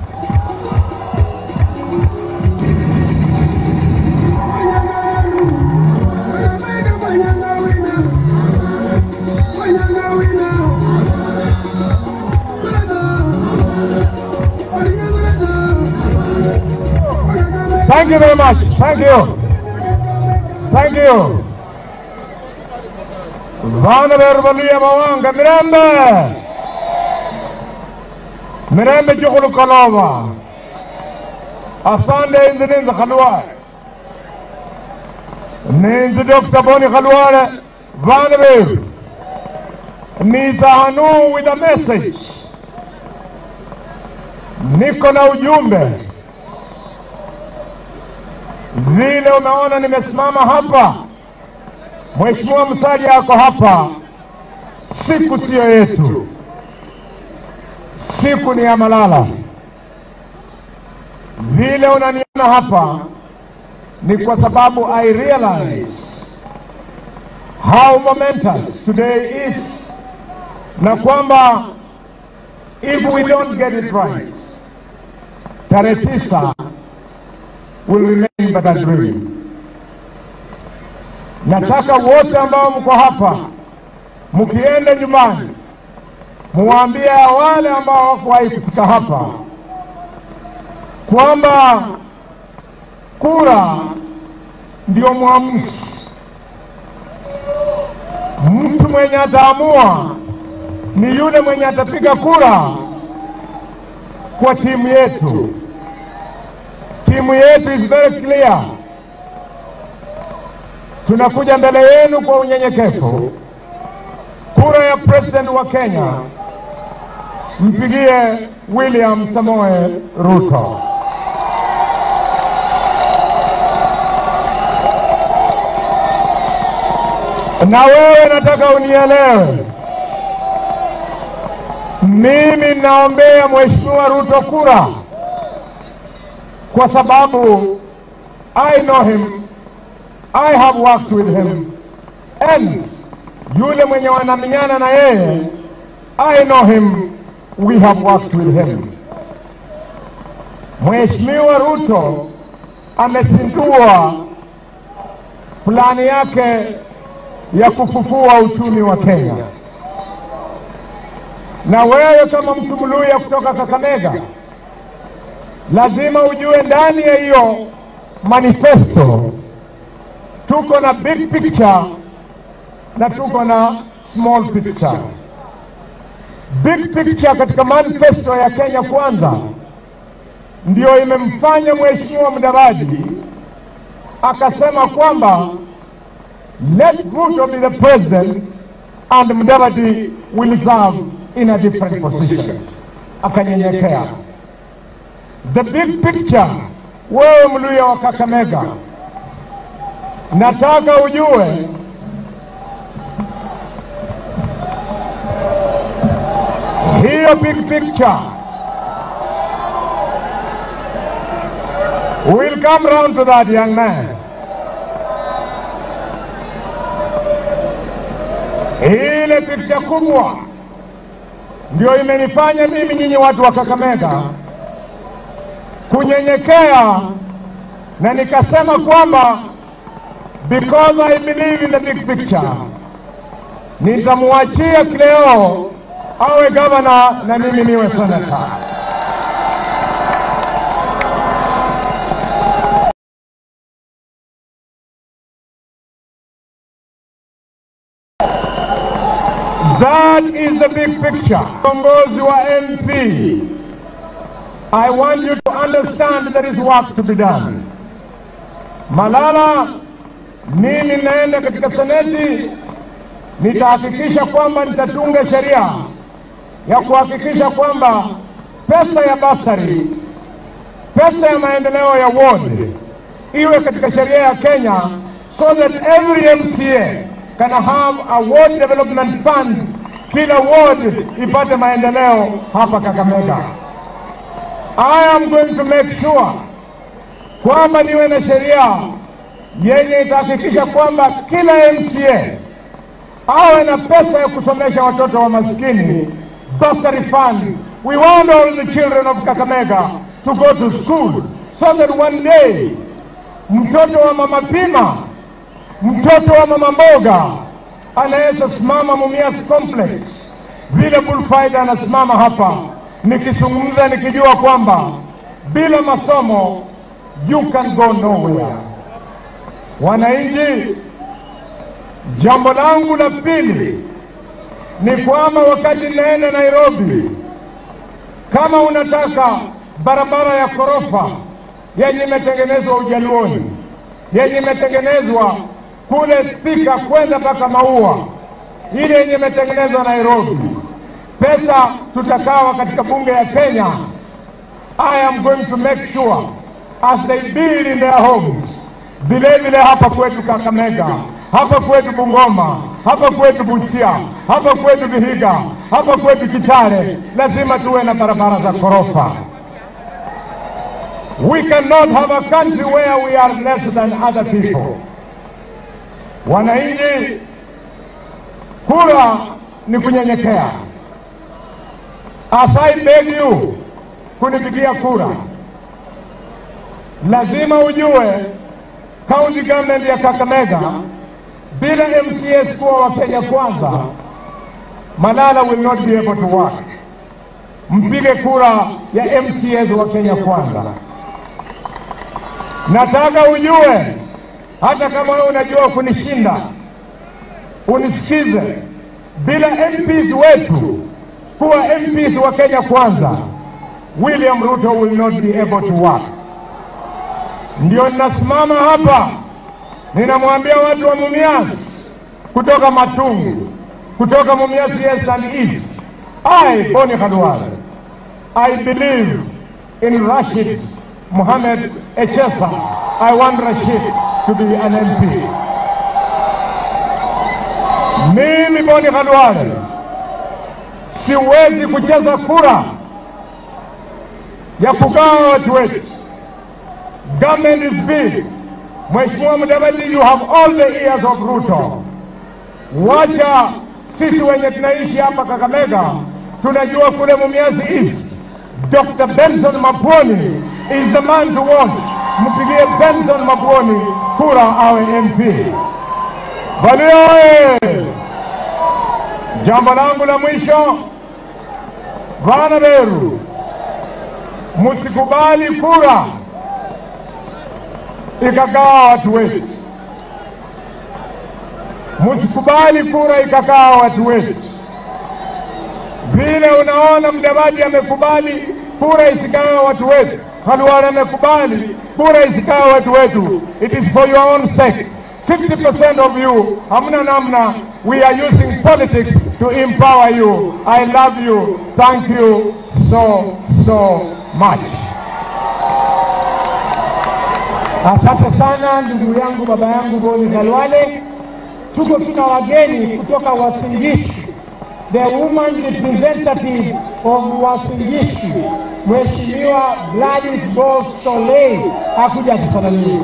Thank you very much. Thank you. Thank you. Vana Verbalia Mawanga Mirembe. Mirembe Chukulu Kalova. Asande Indininza Khalwale. Ninzi Dr. Boni Khalwale. Vanavir. Nizahanu with a message. Niko na ujumbe vile umeona nimesimama hapa, Mheshimiwa Musalia ako hapa, siku siyo yetu, siku ni ya Malala. Vile unaniona hapa ni kwa sababu I realize how momentous today is, na kwamba if we don't get it right, tarehe tisa will remain but a dream. Nataka wote ambao mko hapa, mkienda nyumbani, muwaambie wale ambao hawakuwahi kufika hapa kwamba kura ndio mwamuzi. Mtu mwenye ataamua ni yule mwenye atapiga kura kwa timu yetu. Timu yetu is very clear. Tunakuja mbele yenu kwa unyenyekevu. Kura ya president wa Kenya, mpigie William Samoe Ruto. Na wewe nataka unielewe, mimi naombea Mheshimiwa Ruto kura kwa sababu I know him, I have worked with him and yule mwenye wanaminyana na yeye I know him, we have worked with him. Mheshimiwa Ruto amezindua plani yake ya kufufua uchumi wa Kenya, na wewe kama mtu Mluya kutoka Kakamega lazima ujue ndani ya hiyo manifesto tuko na big picture na tuko na small picture. Big picture katika manifesto ya Kenya Kwanza ndio imemfanya Mheshimiwa Mudavadi akasema kwamba let Ruto be the president and Mudavadi will serve in a different position. Akanyenyekea. The big picture, wewe Mluya wa Kakamega, nataka ujue hiyo big picture We'll come round to that, young man. Ile picha kubwa ndio imenifanya mimi nyinyi watu wa Kakamega kunyenyekea na nikasema kwamba because I believe in the big picture, nitamwachia Cleo awe gavana na mimi niwe senata. That is the big picture. Viongozi wa MP, I want you to understand there is work to be done. Malala, mimi naenda katika seneti, nitahakikisha kwamba nitatunga sheria ya kuhakikisha kwamba pesa ya basari, pesa ya maendeleo ya ward iwe katika sheria ya Kenya so that every MCA can have a ward development fund, kila ward ipate maendeleo hapa Kakamega. I am going to make sure kwamba niwe na sheria yenye itahakikisha kwamba kila MCA awe na pesa ya kusomesha watoto wa maskini, bursary fund. We want all the children of Kakamega to go to school so that one day mtoto wa mama Pima mtoto wa mama mboga anaweza simama Mumias Complex vile bullfighter anasimama hapa, nikizungumza nikijua kwamba bila masomo you can go nowhere. Wananchi, jambo langu la pili ni kwamba wakati naenda Nairobi, kama unataka barabara ya ghorofa yenye imetengenezwa Ujaluoni, yenye imetengenezwa kule Thika kwenda mpaka Maua, ile yenye imetengenezwa Nairobi, pesa tutakawa katika bunge ya Kenya. I am going to make sure as they build in their homes, vile vile hapa kwetu Kakamega, hapa kwetu Bungoma, hapa kwetu Busia, hapa kwetu Vihiga, hapa kwetu Kitale, lazima tuwe na barabara za ghorofa. We cannot have a country where we are less than other people. Wananchi, kura ni kunyenyekea. As I beg you kunipigia kura, lazima ujue county government ya Kakamega bila MCS kuwa wa Kenya kwanza, Malala will not be able to work. Mpige kura ya MCS wa Kenya kwanza. Nataka ujue hata kama wewe unajua kunishinda, unisikize. Bila MPs wetu kuwa MPs wa Kenya kwanza, William Ruto will not be able to work. Ndio ninasimama hapa ninamwambia watu wa Mumias kutoka Matungu, kutoka Mumias East and East, I Boni Khalwale, I believe in Rashid Mohammed Echesa. I want Rashid to be an MP. Mimi Boni Khalwale siwezi kucheza kura ya kugawa watu wetu. Government is big. Mheshimiwa Mudavadi, you have all the ears of Ruto. Wacha sisi wenye tunaishi hapa Kakamega tunajua kule Mumias East, Dr. Benson Mapwoni is the man to watch. Mpigie Benson Mapwoni kura awe MP. Valia oye! Jambo langu la mwisho, vana Beru, msikubali kura ikagawa watu wetu, msikubali kura ikagawa watu wetu. Vile unaona Mdavadi amekubali kura isigawe watu wetu, Khalwale amekubali kura isigawe watu wetu. It is for your own sake. 50% of you, hamna namna, we are using politics to empower you. I love you. Thank you so, so much. Asante sana ndugu yangu, baba yangu Boni Khalwale. Tuko tuna wageni kutoka Wasingishu, the woman representative of Wasingishu, Mheshimiwa Gladys Boss Solei akuja kusalimia.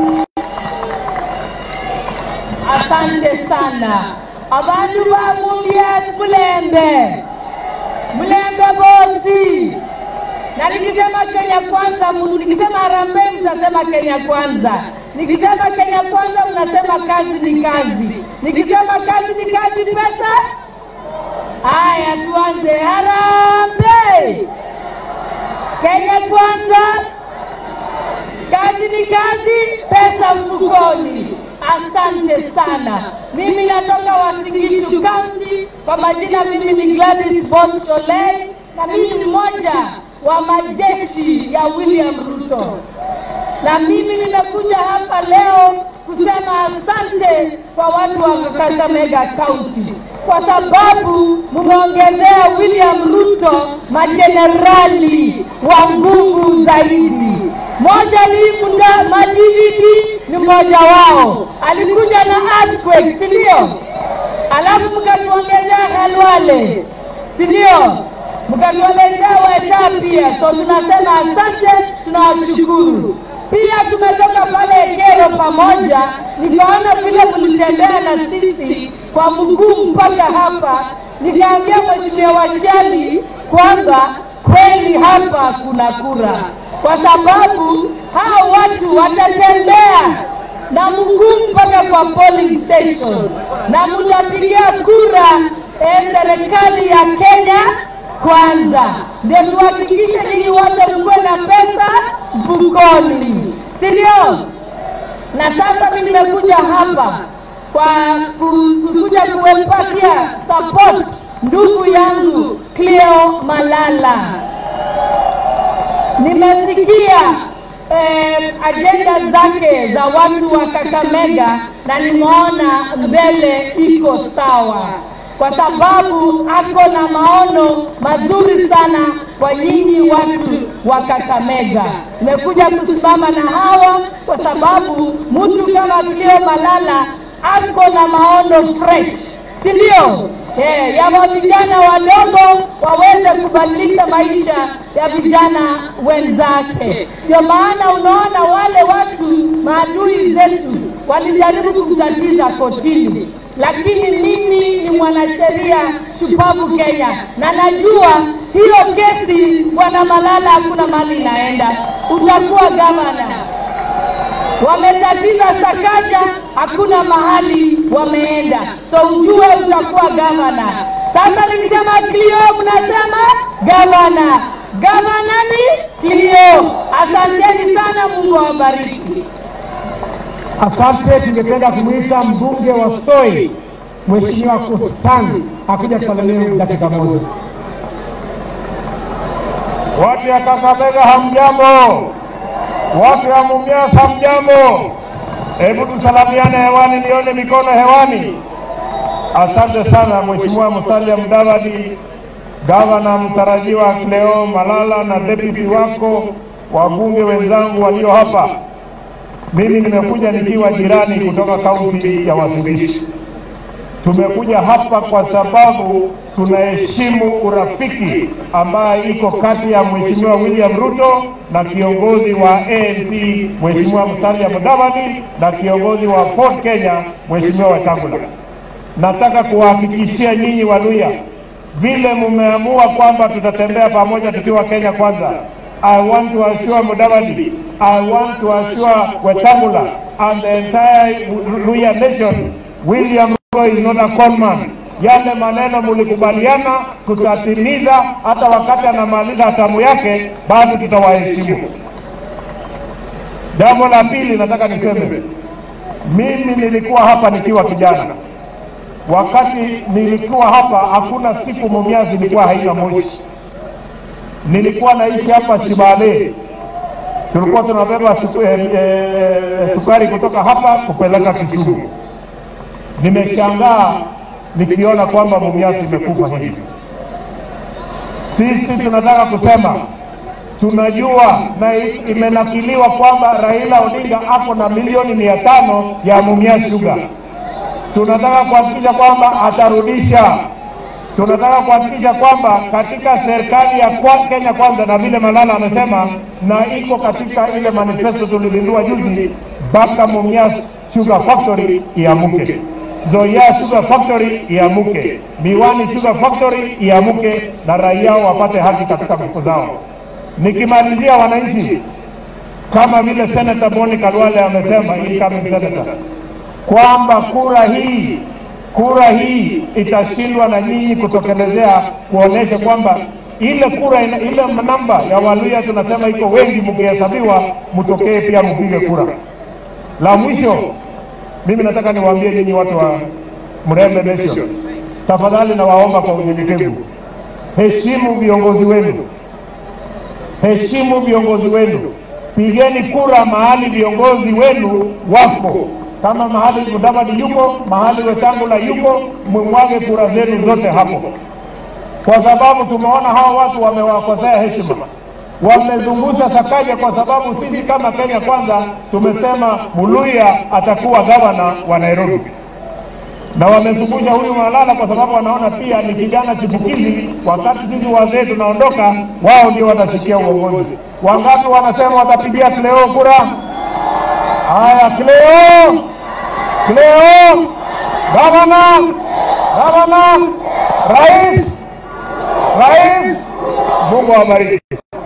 asante sana abantu ba mumias mulembe mulembe bosi na nikisema kenya kwanza mu- nikisema harambee mtasema kenya kwanza nikisema kenya kwanza mnasema kazi ni kazi nikisema kazi ni kazi pesa haya tuanze harambee kenya kwanza kazi ni kazi, pesa mfukoni. Asante sana. Mimi natoka Wasingishu County, kwa majina mimi ni Gladys Boss Solei na mimi ni mmoja wa majeshi ya William Ruto, na mimi nimekuja hapa leo kusema asante kwa watu wa Kakamega County kwa sababu mmeongezea William Ruto majenerali wa nguvu zaidi. Moja ni muda madividi ni mmoja wao, alikuja na earthquake, si ndio? Alafu mkatuongezea Khalwale, si ndio? Mkatuongezea Weta pia, so tunasema asante, tunawashukuru. Pia tumetoka pale Kero pamoja, nikaona vile mlitembea na sisi kwa mguu mpaka hapa, nikaambia Mheshimiwa Wachali kwamba kweli hapa kuna kura, kwa sababu hao watu watatembea na mguu mpaka kwa polling station na mtapigia kura eh, serikali ya Kenya kwanza, ndio tuhakikishe ninyi wote mkuwe na pesa mfukoni, si ndio? Na sasa mimi nimekuja hapa kwa ku- kukuja kuwepatia support ndugu yangu Cleo Malala. Nimesikia eh, ajenda zake za watu wa Kakamega na nimeona mbele iko sawa, kwa sababu ako na maono mazuri sana kwa nyinyi watu wa Kakamega. Nimekuja kusimama na hawa kwa sababu mtu kama Cleo Malala ako na maono fresh, si ndio? Eh, ya wa vijana wadogo waweze kubadilisha maisha ya vijana wenzake. Ndio maana unaona wale watu maadui zetu walijaribu kutatiza kotini, lakini mimi ni mwanasheria shupavu Kenya na najua hiyo kesi bwana Malala hakuna mahali inaenda, utakuwa gavana wametatiza Sakaja, hakuna mahali wameenda, so ujue utakuwa gavana. Sasa nikisema Clio, mnasema gavana. Gavana ni Clio. Asanteni sana, Mungu awabariki. Asante, tungependa kumwita mbunge wa Soi Mheshimiwa Kustani akuja kusalimia dakika moja. Watu ya Kakamega hamjambo, watu ya Mumias hamjambo. Hebu tusalamiane hewani, nione mikono hewani. Asante sana Mheshimiwa Musalia Mudavadi, gavana mtarajiwa Cleo Malala na deputy wako, wabunge wenzangu walio hapa. Mimi nimekuja nikiwa jirani kutoka kaunti ya Uasin Gishu. Tumekuja hapa kwa sababu tunaheshimu urafiki ambaye iko kati ya Mheshimiwa William Ruto na kiongozi wa ANC Mheshimiwa Musalia Mudavadi na kiongozi wa Ford Kenya Mheshimiwa Wetangula. Nataka kuwahakikishia nyinyi Waluya, vile mumeamua kwamba tutatembea pamoja tukiwa Kenya kwanza. I want to assure Mudavadi, I want to assure Wetangula and the entire Luya nation, William Ruto is not a conman. Yale maneno mulikubaliana tutatimiza, hata wakati anamaliza hatamu yake, bado tutawaheshimu. Jambo la pili nataka niseme, mimi nilikuwa hapa nikiwa kijana. Wakati nilikuwa hapa, hakuna siku Mumias ilikuwa haina moshi. Nilikuwa naishi hapa Shibale, tulikuwa tunabeba suku, eh, eh, sukari kutoka hapa kupeleka Kisumu. Nimeshangaa nikiona kwamba Mumias imekufa hivi. Sisi tunataka kusema tunajua na i- imenakiliwa kwamba Raila Odinga ako na milioni mia tano ya Mumias Sugar. Tunataka kuhakikisha kwamba atarudisha. Tunataka kuhakikisha kwamba katika serikali ya kwa Kenya Kwanza, na vile Malala amesema, na iko katika ile manifesto tulizindua juzi, mpaka Mumias Sugar Factory iamuke. Zoya Sugar Factory iamuke, Miwani Sugar Factory iamuke, na raia wapate haki katika mifuko zao. Nikimalizia wananchi, kama vile Senator Boni Kalwale amesema, incoming senator, kwamba kura hii kura hii itashindwa na nyinyi kutokelezea kuonesha kwamba ile kura ina, ile namba ya Waluya tunasema iko wengi, mkihesabiwa mtokee pia mpige kura. La mwisho, mimi nataka niwaambie nyinyi watu wa Mrembe Nation, tafadhali nawaomba kwa unyenyekevu, heshimu viongozi wenu heshimu viongozi wenu, pigeni kura mahali viongozi wenu wako. Kama mahali Mudavadi yuko, mahali Wetangula yuko, mwimwage kura zenu zote hapo, kwa sababu tumeona hawa watu wamewakosea heshima, wamezungusha Sakaja, kwa sababu sisi kama Kenya Kwanza tumesema Muluya atakuwa gavana wa Nairobi na wamezungusha huyu Malala kwa sababu wanaona pia ni kijana chipukizi. Wakati sisi wazee tunaondoka, wao ndio watashikia uongozi. Wangapi wanasema watapigia Cleo kura? Haya, Cleo, Cleo, gavana, gavana, rais, rais. Mungu awabariki.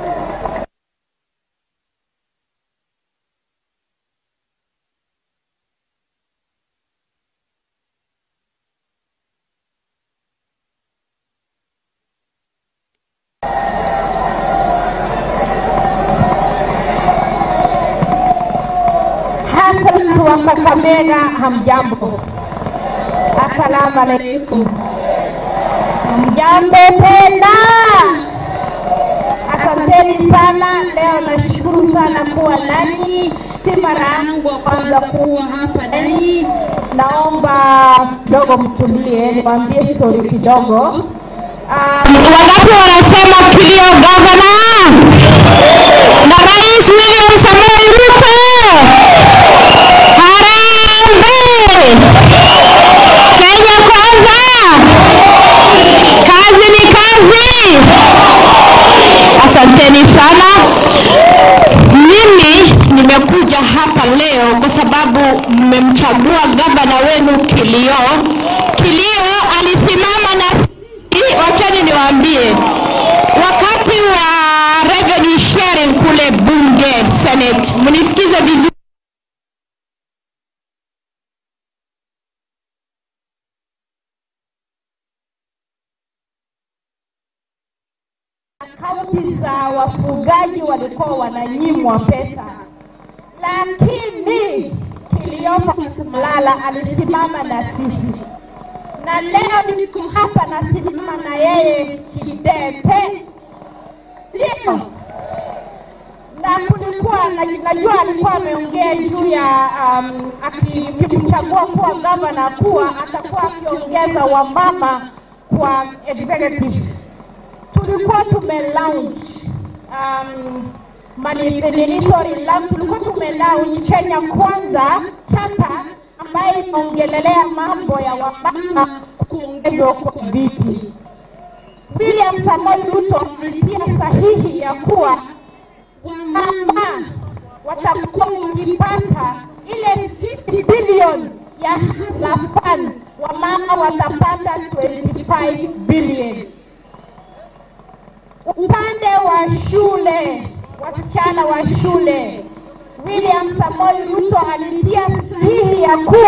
Hassan wa Kakamega, hamjambo? Assalamu alaikum. Hamjambo tena? Asanteni sana, leo nashukuru sana kuwa nanyi. Si mara yangu ya kwanza kuwa hapa nanyi. Naomba kidogo mtulie, niwaambie stori kidogo. Um, wangapi wanasema kilio gavana na Rais William Samoei Ruto? Harambee! Kenya kwanza! Kazi ni kazi! Asanteni sana. Mimi nimekuja hapa leo kwa sababu mmemchagua gavana wenu Kilio. Kilio alisimama na sisi, wachani niwaambie, wakati wa revenue sharing kule bunge Senate, mnisikize vizuri. Kaunti za wafugaji walikuwa wananyimwa pesa, lakini Cleophas Malala alisimama na sisi, na leo niko hapa nasimama na yeye kidete, sio? Na kulikuwa na- najua alikuwa ameongea juu ya um, akimchagua kuwa gavana kuwa atakuwa akiongeza wamama kwa executives tulikuwa tume launch um, mani- nini, sorry, la- tulikuwa tume launch Kenya Kwanza chapa ambayo inaongelelea mambo ya wamama kuongezwa kwa viti. William Samoei Ruto alitia sahihi ya kuwa wamama watakuwa wakipata ile 50 bilioni ya Hustler Fund, wamama watapata 25 bilioni. Upande wa shule, wasichana wa shule, William Samoei Ruto alitia sahihi ya kuwa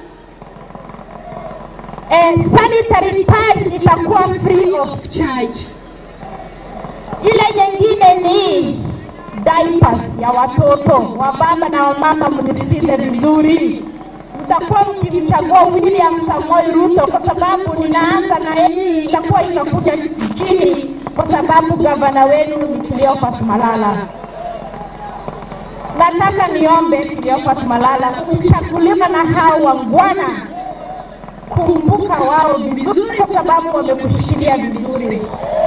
eh, sanitary pads itakuwa free of charge. Ile nyingine ni diapers ya watoto wa baba na wamama, mnisikize vizuri, mtakuwa mkimchagua William Samoei Ruto kwa sababu ninaanza na yeye, itakuwa inakuja chini kwa sababu gavana wenu ni Cleophas Malala. Nataka niombe Cleophas Malala, ukichaguliwa na hao wangwana, kumbuka wao vizuri, kwa sababu wamekushikilia vizuri.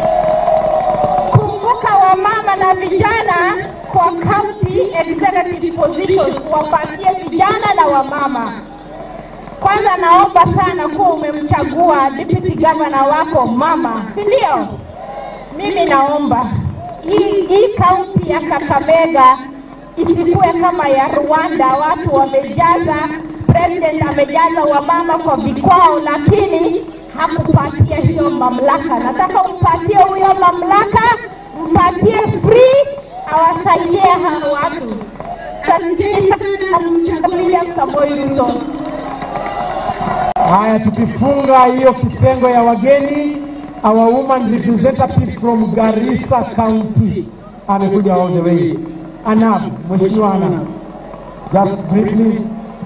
Kumbuka wamama na vijana kwa county executive positions, wapatie vijana na wamama. Kwanza naomba sana kuwa umemchagua deputy governor wako mama, si ndio? Mimi naomba hii hii kaunti ya Kakamega isikuwe kama ya Rwanda, watu wamejaza, president amejaza wamama kwa vikwao, lakini hakupatia hiyo mamlaka. Nataka umpatie huyo mamlaka, mpatie free, awasaidie hao watu. Asanteni sana, mchagua William Samoei Ruto. Haya, tukifunga hiyo kitengo ya wageni, our woman representative from Garissa County amekuja all the way. Anab, Mheshimiwa Anab, just briefly.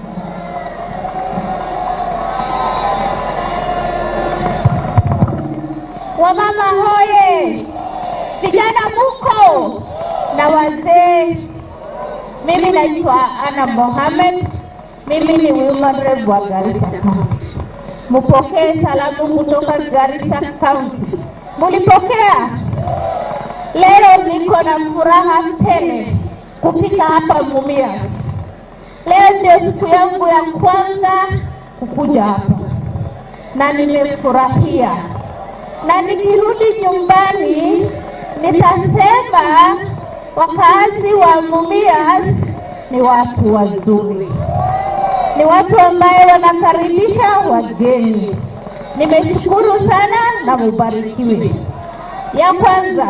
Wamama hoye, vijana muko na wazee. Mimi naitwa Ana Mohamed, mimi ni women rep wa Garissa County. Mupokee salamu kutoka Garissa County. Mulipokea? Leo niko na furaha tele kufika hapa Mumias. Leo ndio siku yangu ya kwanza kukuja hapa na nimefurahia, na nikirudi nyumbani nitasema wakazi wa Mumias ni watu wazuri, ni watu ambaye wanakaribisha wageni. Nimeshukuru sana na mubarikiwe. Ya kwanza,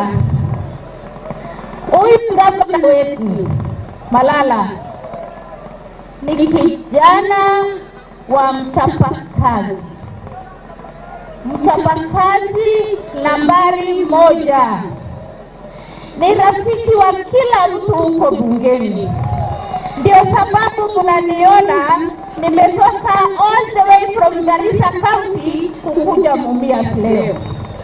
huyu gavana wetu Malala ni kijana wa mchapakazi, mchapakazi nambari moja, ni rafiki wa kila mtu huko bungeni. Ndio sababu mnaniona nimetoka all the way from Garissa County kukuja Mumias leo.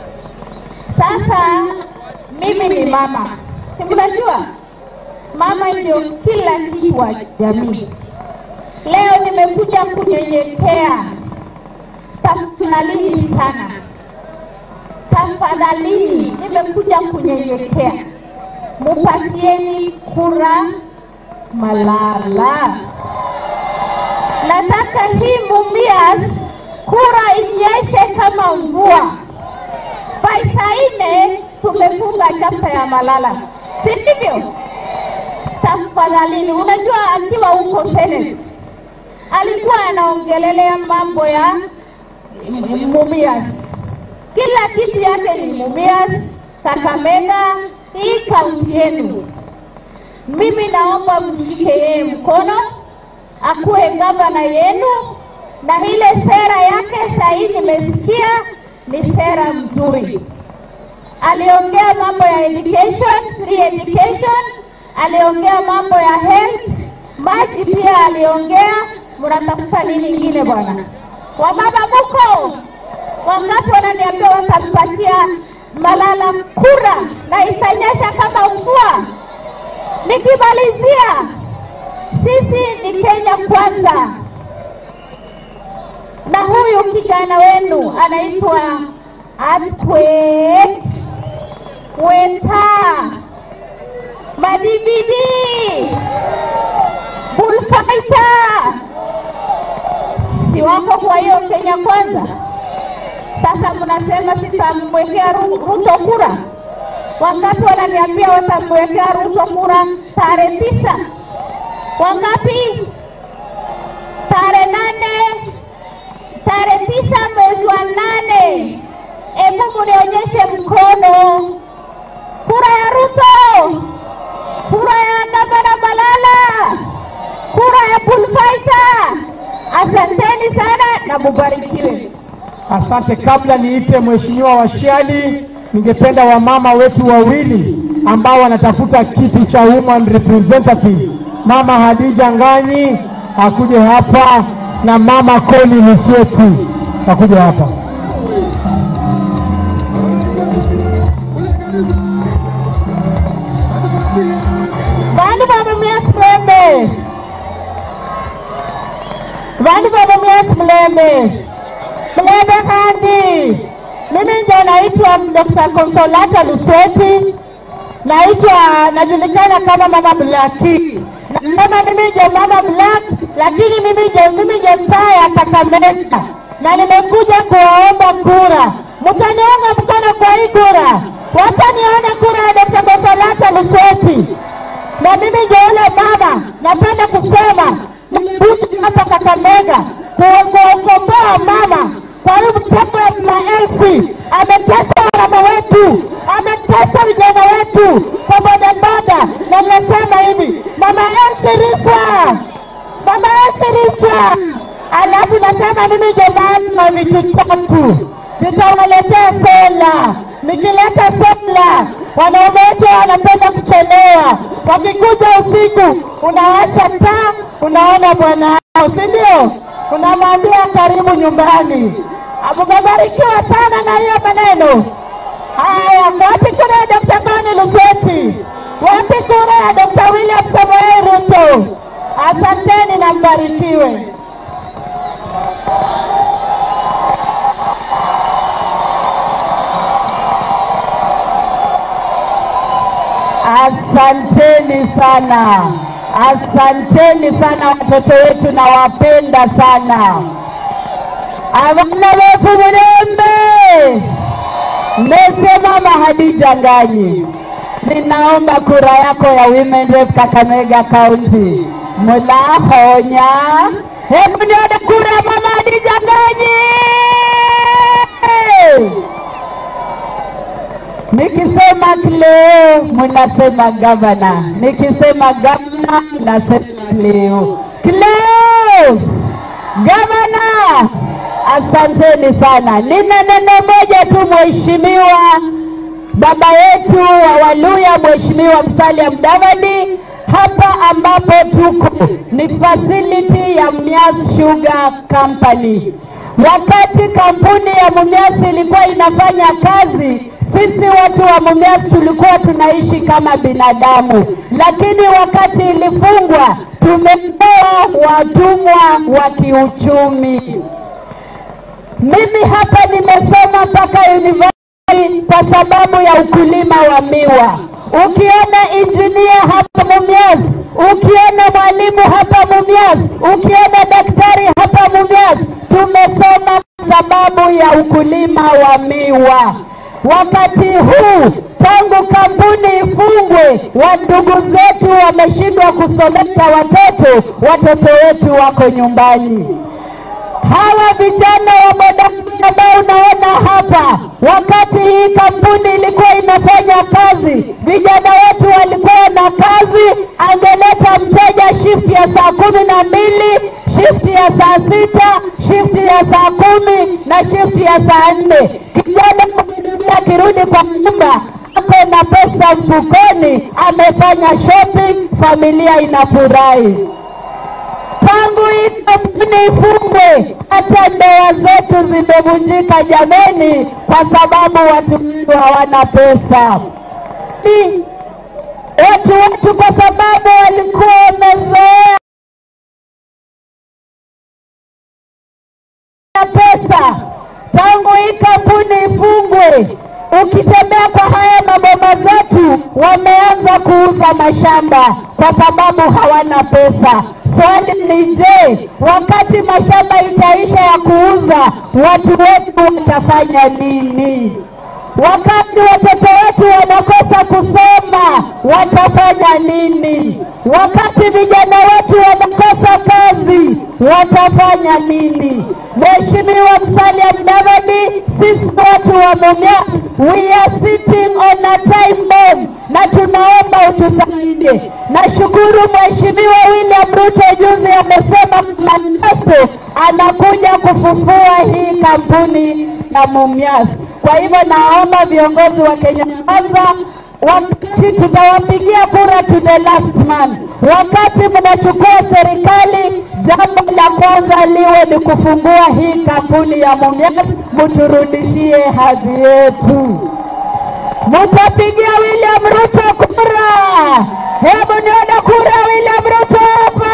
Sasa mimi ni mama, si mnajua mama ndio kila kitu wa jamii. Leo nimekuja kunyenyekea, tafadhalini sana, tafadhalini, nimekuja kunyenyekea, mupatieni kura Malala. Nataka hii Mumias kura inyeshe kama mvua. By saa nne tumefunga chapta ya Malala, si ndivyo? Tafadhalini, unajua akiwa huko Senate alikuwa anaongelelea mambo ya Mumias, kila kitu yake ni Mumias, Kakamega, hii kaunti yenu. Mimi naomba mshike yeye mkono, akuwe gavana yenu, na ile sera yake sahii nimesikia ni sera mzuri. Aliongea mambo ya education, free education, aliongea mambo ya health, maji pia aliongea. Mnatafuta nini ingine bwana? Wamama muko wangapi wananiambia watampatia Malala kura na itanyesha kama mvua? Nikimalizia, sisi ni Kenya kwanza, na huyu kijana wenu anaitwa Atwek Weta Madibidi Bullfighter. si wako kwa hiyo Kenya Kwanza. Sasa mnasema sitamwekea Ru- Ruto kura, wakati wananiambia watamwekea Ruto kura tarehe tisa. Wangapi? Tarehe nane, tarehe tisa mwezi wa nane. Hebu mnionyeshe mkono. Kura ya Ruto, kura ya gavana Malala, kura ya Bullfighter. Asanteni sana na mubarikiwe. Asante. Kabla niite mheshimiwa Washiali, ningependa wamama wetu wawili ambao wanatafuta kiti cha woman representative, mama Hadija Nganyi akuje hapa na mama Koli Musieti akuje hapa. Vandu vavumia Mlembe, vandu vavumia Mlembe, Mlembe kandi. Mimi ndio naitwa Dr. Consolata Lusweti, naitwa najulikana kama mama Blaki. Nasema mimi ndio mama Black, lakini mimi ndio mimi ndio saa ya Kakamega, na nimekuja kuwaomba kura. Mtaniunga mkono kwa hii kura, wacha nione kura ya Dr. Consolata Lusweti na mimi ndio yule mama napenda kusema nimekuja hapa Kakamega ku- kuokomboa mama kwa hiyo mtego ya maelfu. Ametesa mama wetu, ametesa vijana wetu kwa bodaboda, na nasema hivi mama Elsi Riswa, mama Elsi Riswa, alafu nasema mimi ndio maana vitu tatu nitawaletea sola. Nikileta sola, wanaume wetu wanapenda kuchelewa. Wakikuja usiku, unawasha taa, unaona bwana wao, si ndio? Unamwambia karibu nyumbani. Mumebarikiwa sana na hiyo maneno. Haya, wapi kura ya Dr. Bani Lusweti? Wapi kura ya Dr. William Samoei Ruto? Asanteni na mbarikiwe. Asanteni sana, asanteni sana watoto wetu, nawapenda sana. Abana befu Murembe, mmesema Mahadija Nganyi, ninaomba kura yako ya Women Rep Kakamega County. Mulahonya, hebu nione kura ya Mama Hadija Nganyi. Nikisema Cleo mnasema gavana, nikisema gavana mnasema Cleo. Cleo gavana, asanteni sana. Nina neno moja tu, mheshimiwa baba yetu wa Waluya, mheshimiwa Musalia Mudavadi, hapa ambapo tuko ni facility ya Mumias Sugar Company. Wakati kampuni ya Mumias ilikuwa inafanya kazi, sisi watu wa Mumias tulikuwa tunaishi kama binadamu, lakini wakati ilifungwa, tumekuwa watumwa wa kiuchumi. Mimi hapa nimesoma mpaka university kwa sababu ya ukulima wa miwa. Ukiona injinia hapa Mumias, ukiona mwalimu hapa Mumias, ukiona daktari hapa Mumias, tumesoma kwa sababu ya ukulima wa miwa. Wakati huu tangu kampuni ifungwe, wa ndugu zetu wameshindwa kusomesha watoto, watoto wetu wako nyumbani hawa vijana wa bodaboda ambao unaona hapa, wakati hii kampuni ilikuwa inafanya kazi, vijana wetu walikuwa na kazi. Angeleta mteja shifti ya saa kumi na mbili, shifti ya saa sita, shifti ya saa kumi na shifti ya saa nne. Kijana bodaboda akirudi kwa nyumba ako na pesa mfukoni, amefanya shopping, familia inafurahi tangu hii kampuni ifungwe, hata ndoa zetu zimevunjika jameni, kwa sababu watu wetu hawana pesa. Ni watu wetu, kwa sababu walikuwa wamezoea pesa. Tangu hii kampuni ifungwe, ukitembea kwa haya maboma zetu, wameanza kuuza mashamba kwa sababu hawana pesa. Swali ni je, wakati mashamba itaisha ya kuuza, watu wetu watafanya nini? Wakati watoto wetu wanakosa kusoma, watafanya nini? Wakati vijana wetu wanakosa kazi, watafanya nini? Mheshimiwa Musalia Mudavadi, sisi watu wa Mumias, we are sitting on a time bomb na tunaomba utusaidie. Nashukuru Mheshimiwa William Ruto juzi amesema manifesto anakuja kufufua hii kampuni ya Mumias. Kwa hivyo naomba viongozi wa Kenya Kwanza wakati tutawapigia kura to the last man, wakati mnachukua serikali, jambo la kwanza liwe ni kufungua hii kampuni ya Mumias, mturudishie hadhi yetu. Mutapigia William Ruto kura. Hebu nione kura William Ruto hapa.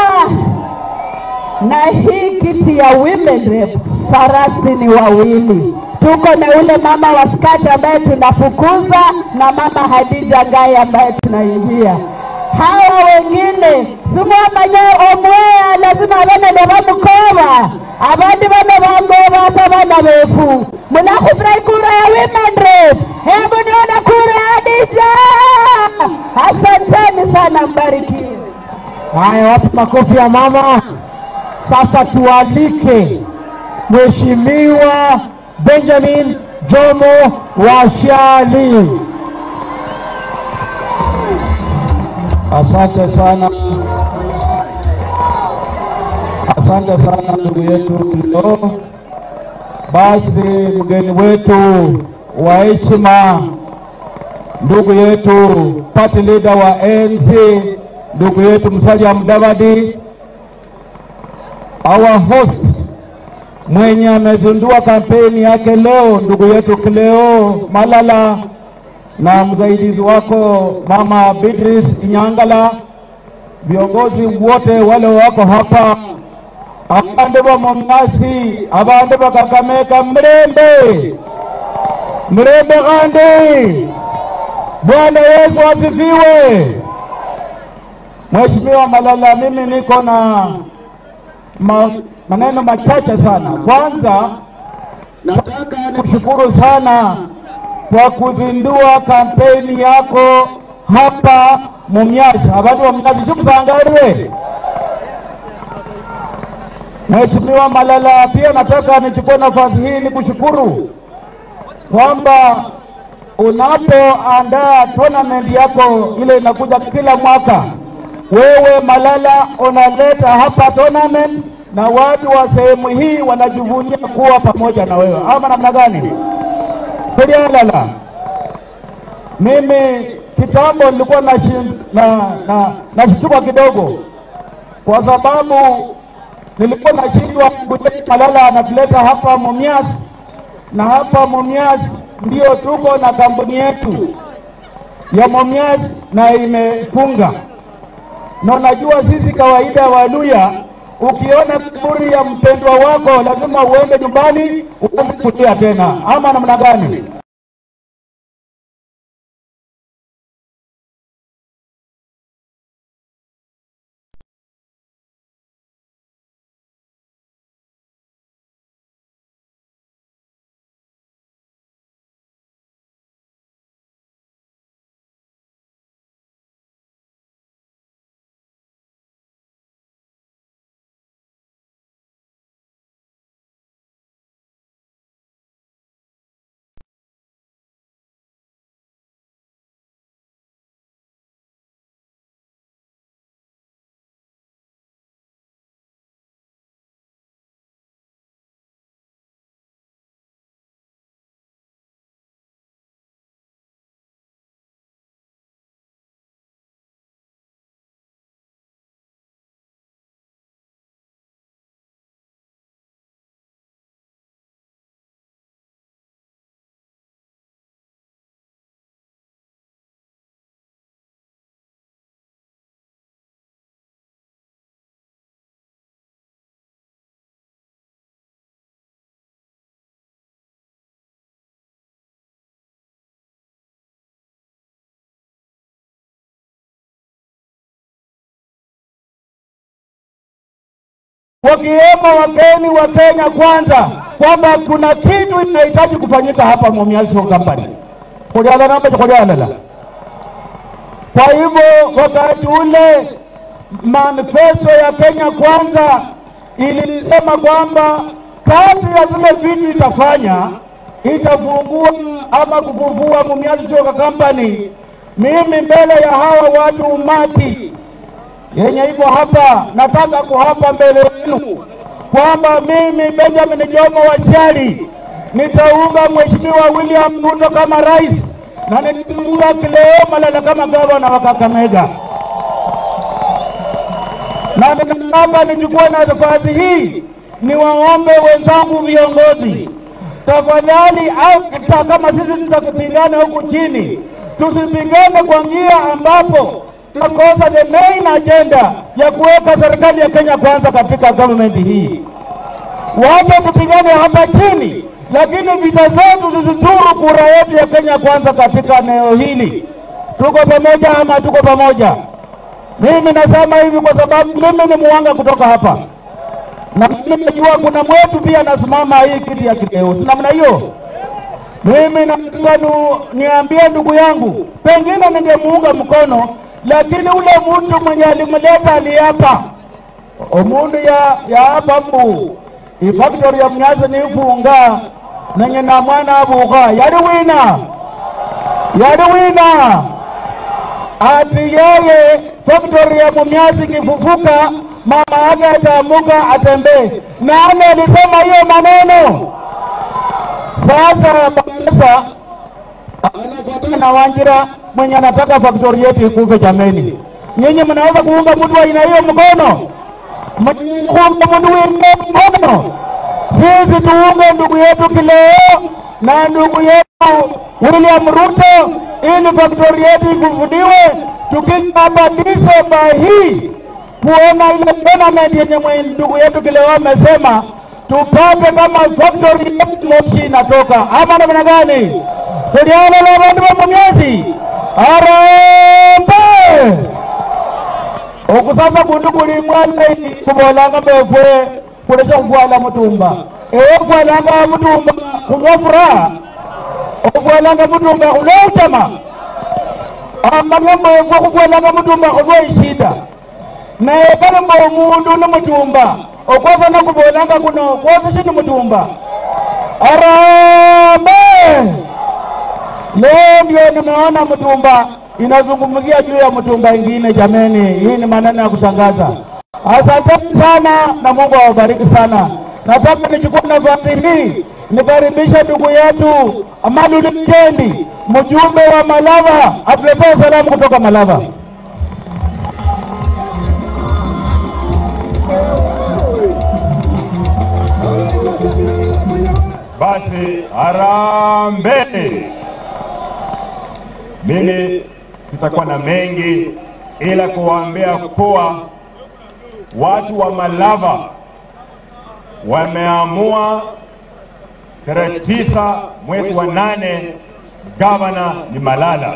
Na hii kiti ya women rep, farasi ni wawili. Tuko na ule mama wa skati ambaye tunafukuza na mama Hadija Ngai ambaye tunaingia. Hawa wengine simwamanya omweya lazima bane nebamukora abandi bano bamboba bana befu munakufurahi kura ya women rep hebu niona kura ya Hadija asanteni sana mbarikiwe Haya, wapi makofi ya mama? Sasa tualike Mheshimiwa Benjamin Jomo Washali. Asante sana, asante sana ndugu yetu Kilo. Basi mgeni wetu wa heshima, ndugu yetu party leader wa ANC, ndugu yetu Musalia Mudavadi, our host mwenye amezindua kampeni yake leo, ndugu yetu Kileo Malala na msaidizi wako mama Beatrice Inyangala, viongozi wote wale wako hapa, abande ba Mumias, abande ba Kakamega, mrembe mrembe gandi. Bwana Yesu asifiwe. Mheshimiwa Malala, mimi niko na ma, maneno machache sana. Kwanza nataka nikushukuru sana kwa kuzindua kampeni yako hapa Mumias. Abantu wa Mumias sikusangaliwe. Mheshimiwa Malala, pia nataka nichukue nafasi hii nikushukuru kwamba unapoandaa tournament yako ile inakuja kila mwaka, wewe Malala unaleta hapa tournament na watu wa sehemu hii wanajivunia kuwa pamoja na wewe, ama namna gani? Kulialala, mimi kitambo nilikuwa nashi- na na nashtuka kidogo, kwa sababu nilikuwa nashindwa kujua Malala anatuleta hapa Mumias, na hapa Mumias ndio tuko na kampuni yetu ya Mumias na imefunga, na unajua sisi kawaida Waluya, ukiona kaburi ya mpendwa wako lazima uende nyumbani uanze kulia tena, ama namna gani? wakiwemo wageni wa Kenya kwanza kwamba kuna kitu inahitaji kufanyika hapa Mumias Sugar Company. Kuliala namba kuliala. Kwa hivyo wakati ule manifesto ya Kenya kwanza ilisema kwamba kati ya zile vitu itafanya itafungua ama kufufua Mumias Sugar Company. Mimi mbele ya hawa watu umati yenye iko hapa, nataka kuhapa mbele yenu kwamba mimi Benjamin Jomo Wachali nitaunga Mheshimiwa William Ruto kama rais na nitaunga Kileo Malala kama gavana wa Kakamega, na ninataka nichukue nafasi hii niwaombe wenzangu viongozi, tafadhali, hata kama sisi tutakupigana huku chini, tusipigane kwa njia ambapo tunakosa the main agenda ya kuweka serikali ya Kenya kwanza katika government hii. Wacha tupigane hapa chini, lakini vita zetu zisizuru kura yetu ya Kenya kwanza katika eneo hili. Tuko pamoja ama tuko pamoja? Mimi nasema hivi kwa sababu mimi ni muwanga kutoka hapa, na mimi najua kuna mwetu pia anasimama hii kiti ya Kileo, si namna hiyo? Mimi nataka nu- niambie ndugu yangu, pengine ningemuunga mkono, lakini ule mtu mwenye alimleta aliapa omundu ya ya hapa mbu ifactory ya mnyazi nifunga nenye na mwana abuka yali wina yali wina ati yeye factory ya mumyazi kifufuka mama yake ataamuka atembee nani alisema hiyo maneno sasa basa anafuatana na Wanjira mwenye anataka faktori yetu ikufe. Jameni, nyinyi mnaweza kuunga mtu wa aina hiyo mkono? Mwenye kuunga mtu wa aina hiyo mkono? Sisi tuunge ndugu yetu Kileo na ndugu yetu William Ruto ili faktori yetu ifufuliwe, tukija hapa Disemba hii kuona ile tournament yenye mwe- ndugu yetu Kileo amesema tupate kama factory yetu moshi inatoka ama namna gani? Tuliana na bandu ba Mumias arambe okusasa kundu kuli mwana kubolanga mbefwe kulesha kufwala mutumba ewe kufwalanga mutumba kulwa furaha okufwalanga mutumba kulwa utama amanya mbefwe kufwalanga mutumba kulwa ishida naye kama mba omundu ni mutumba okwasa nakubolanga kuno kwose shini mutumba arambe Leo ndio nimeona mtumba inazungumzia juu ya mtumba ingine. Jameni, hii ni maneno ya kushangaza. Asanteni sana na Mungu awabariki sana. Nataka nichukue nafasi hii nikaribishe ndugu yetu Amadu Likendi, mjumbe wa Malava, atuletee salamu kutoka Malava. Basi harambee! Mimi sitakuwa na mengi ila kuwaambia kuwa watu wa Malava wameamua tarehe tisa mwezi wa nane gavana ni Malala,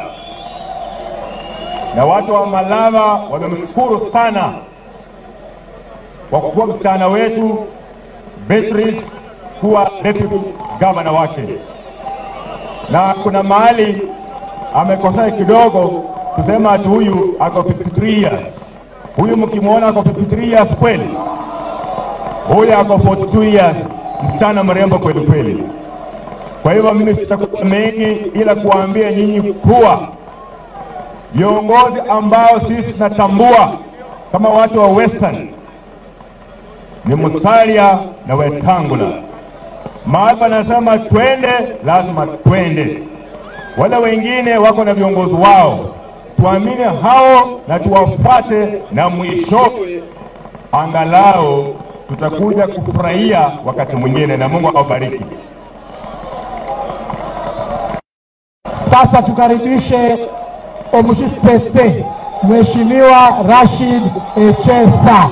na watu wa Malava wamemshukuru sana kwa kuwa msichana wetu Beatrice kuwa deputy gavana wake, na kuna mahali amekosea kidogo kusema ati huyu ako 53 years. Huyu mkimwona ako 53 years kweli, huyu ako 42 years, msichana mrembo kweli kweli. Kwa hivyo mimi sitakuwa mengi, ila kuwaambia nyinyi kuwa viongozi ambao sisi tunatambua kama watu wa Western ni Musalia na Wetangula. Mahali panasema twende, lazima twende. Wale wengine wako na viongozi wao, tuamini hao na tuwafuate, na mwishowe angalau tutakuja kufurahia wakati mwingine, na Mungu awabariki. Sasa tukaribishe omushipese Mheshimiwa Rashid Echesa.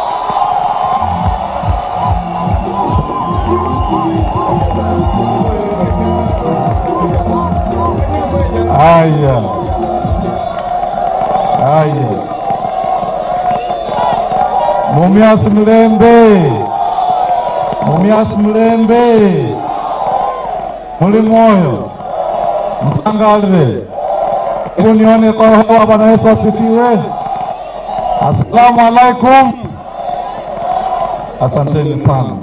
Haya, haya, Mumias Mlembe, Mumias Mlembe, muli moyo msangalile. Hebu nione kwa hewa. Bwana Yesu asifiwe. Assalamu alaikum. Asanteni sana.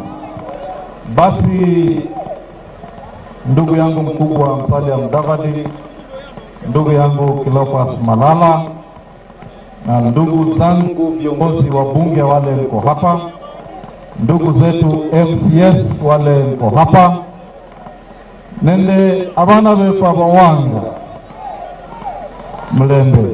Basi ndugu yangu mkubwa Musalia Mudavadi, ndugu yangu Cleophas Malala na ndugu zangu viongozi wa bunge wale mko hapa, ndugu zetu MCS wale mko hapa, nende abana befu abawanga Mlembe.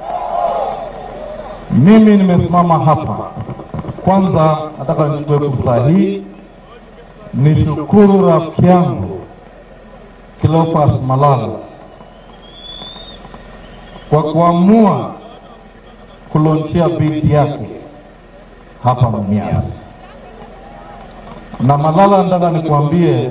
Mimi nimesimama hapa, kwanza nataka nichukue fursa hii nishukuru rafiki yangu Cleophas Malala kwa kuamua kulonchia binti yake hapa Mumias. Na Malala, nataka nikwambie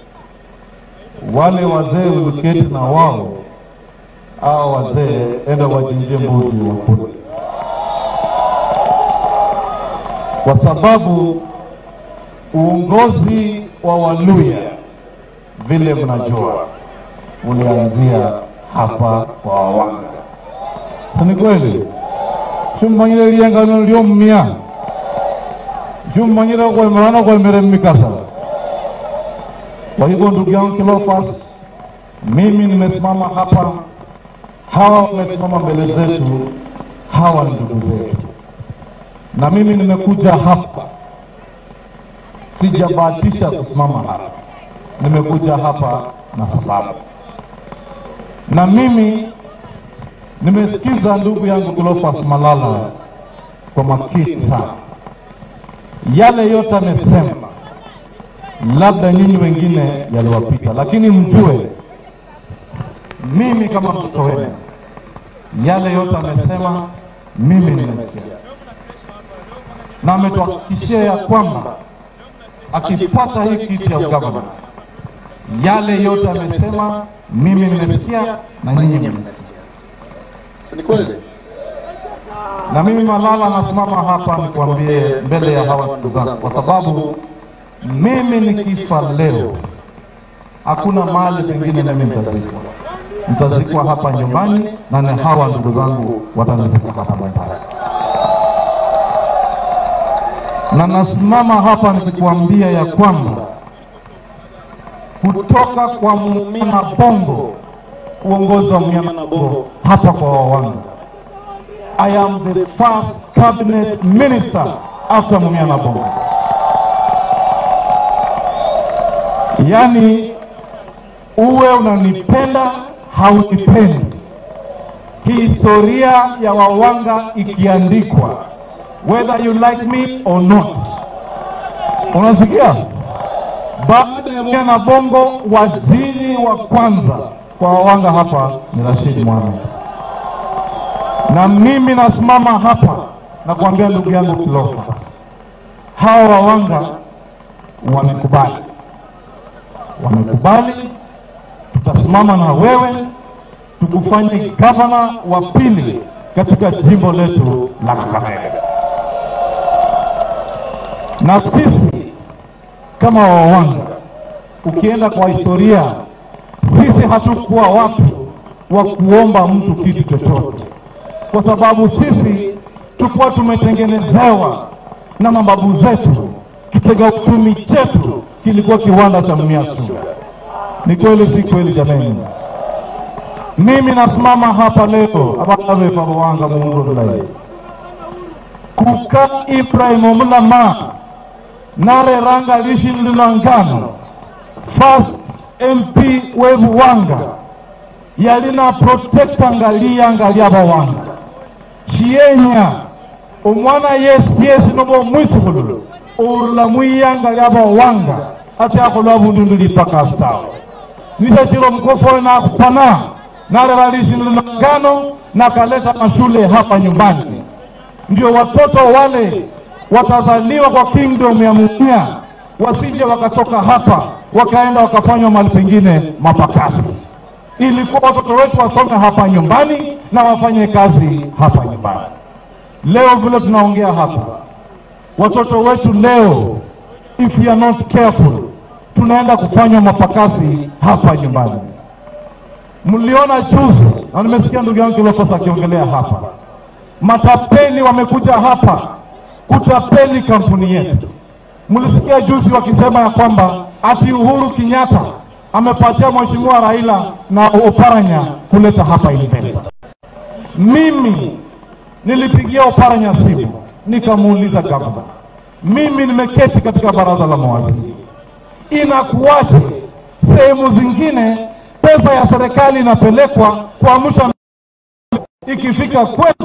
wale wazee uliketi na wao, hao wazee enda wachinjie mbuzi wakule, kwa sababu uongozi wa Waluya vile mnajua ulianzia hapa kwa Wawanga, si ni kweli? Chummanyire lyengano lyomumya chummanyire kwemerana kwemere mmikasa. Kwa hivyo ndugu yangu Cleophas, mimi nimesimama hapa, hawa wamesimama mbele zetu, hawa ni ndugu zetu, na mimi nimekuja hapa, sijabahatisha kusimama hapa, nimekuja hapa na sababu, na mimi nimesikiza ndugu yangu Cleophas Malala kwa makini sana, yale yote amesema, labda nyinyi wengine yaliwapita, lakini mjue mimi kama mtoto wenu, yale yote amesema mimi nimesikia, na ametuhakikishia ya kwamba akipata hii kiti ya ugavana, yale yote amesema mimi nimesikia na nyinyi mmesikia. Si kweli? Na mimi Malala nasimama hapa nikwambie mbele ya hawa ndugu zangu, kwa sababu mimi nikifa leo, hakuna mahali pengine mimi nitazikwa. Nitazikwa hapa nyumbani, na ni hawa ndugu zangu watanizika hapa nyumbani. Na nasimama hapa nikikwambia ya kwamba kutoka kwa Mumina Bongo uongozi wa Mnyama Bongo hapa kwa Wawanga. I am the first cabinet minister after Mumiana Bongo. Yaani uwe unanipenda haunipendi, historia ya Wawanga ikiandikwa, whether you like me or not. Unasikia? Baada ya Mumiana Bongo, waziri wa kwanza kwa Wawanga hapa ni Rashid Mohamed, na mimi nasimama hapa na kuambia ndugu yangu Cleophas, hawa Wawanga wamekubali, wamekubali, tutasimama na wewe tukufanye gavana wa pili katika jimbo letu la Kakamega, na sisi kama Wawanga, ukienda kwa historia sisi hatukuwa watu wa kuomba mtu kitu chochote, kwa sababu sisi tulikuwa tumetengenezewa na mababu zetu. Kitega uchumi chetu kilikuwa kiwanda cha Mumias Sugar. Ni kweli si kweli jameni? Mimi nasimama hapa leo abavevavowanga mundu vulai kuka Ibrahim Omulama nareranga lishinlilangano first MP wevuwanga yalina protectanga liyanga lyabawanga chiyenya omwana yesi yesi nobo omwisukulu urula mwiyanga lyabawanga ate akholwa bundu lipaka sawa nisho chilo mkofowe nakupana narera lishinilangano nakaleta mashule hapa nyumbani ndio watoto wale watazaliwa kwa kingdom ya Mumia wasije wakatoka hapa wakaenda wakafanywa mahali pengine mapakasi. Ilikuwa watoto wetu wasome hapa nyumbani na wafanye kazi hapa nyumbani. Leo vile tunaongea hapa, watoto wetu leo, if we are not careful, tunaenda kufanya mapakasi hapa nyumbani. Mliona juzi, na nimesikia ndugu yangu Kilofas akiongelea hapa, matapeli wamekuja hapa kutapeli kampuni yetu. Mlisikia juzi wakisema ya kwamba ati Uhuru Kenyatta amepatia Mheshimiwa Raila na Oparanya kuleta hapa investor. Mimi nilipigia Oparanya simu nikamuuliza gavana, mimi nimeketi katika baraza la mawaziri, inakuwaje sehemu zingine pesa ya serikali inapelekwa kuamsha ikifika kwetu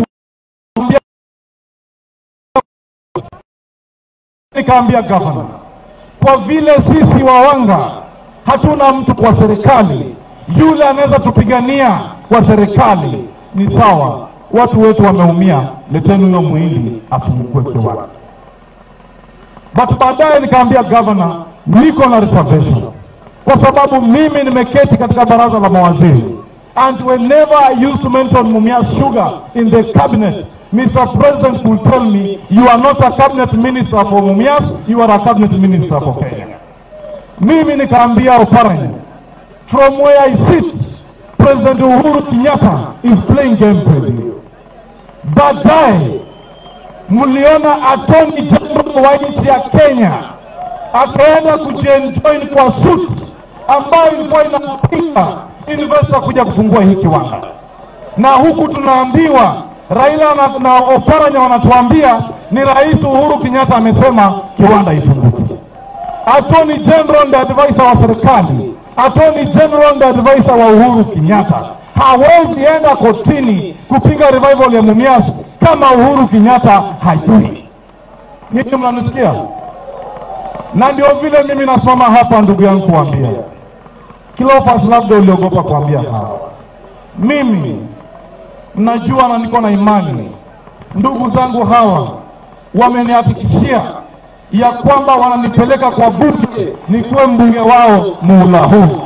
nikaambia gavana, kwa vile sisi wawanga hatuna mtu kwa serikali, yule anaweza tupigania kwa serikali, ni sawa. Watu wetu wameumia, leteni huyo mwili afungukwe kiwani. But baadaye nikaambia gavana, niko na reservation kwa sababu mimi nimeketi katika baraza la mawaziri and whenever I used to mention Mumias Sugar in the cabinet Mr. President will tell me you are not a cabinet minister for Mumias you are a cabinet minister for Kenya mimi nikaambia Oparanya from where I sit President Uhuru Kenyatta is playing games with you baadaye mliona attorney general wa nchi ya Kenya akaenda kujienjoin kwa suit ambayo ilikuwa inapinga investor kuja kufungua hii kiwanda, na huku tunaambiwa Raila na, na Oparanya wanatuambia ni Rais Uhuru Kenyatta amesema kiwanda ifunguke. Attorney General ndiye advisor wa serikali, Attorney General ndiye advisor wa Uhuru Kenyatta. Hawezi enda kotini kupinga revival ya Mumias kama Uhuru Kenyatta hajui. Nyinyi mnanisikia? na ndio vile mimi nasimama hapa ndugu yangu kuambia Cleophas, labda uliogopa kuambia hawa. Mimi najua na niko na imani, ndugu zangu hawa wamenihakikishia ya kwamba wananipeleka kwa bunge nikuwe mbunge wao muhula huu,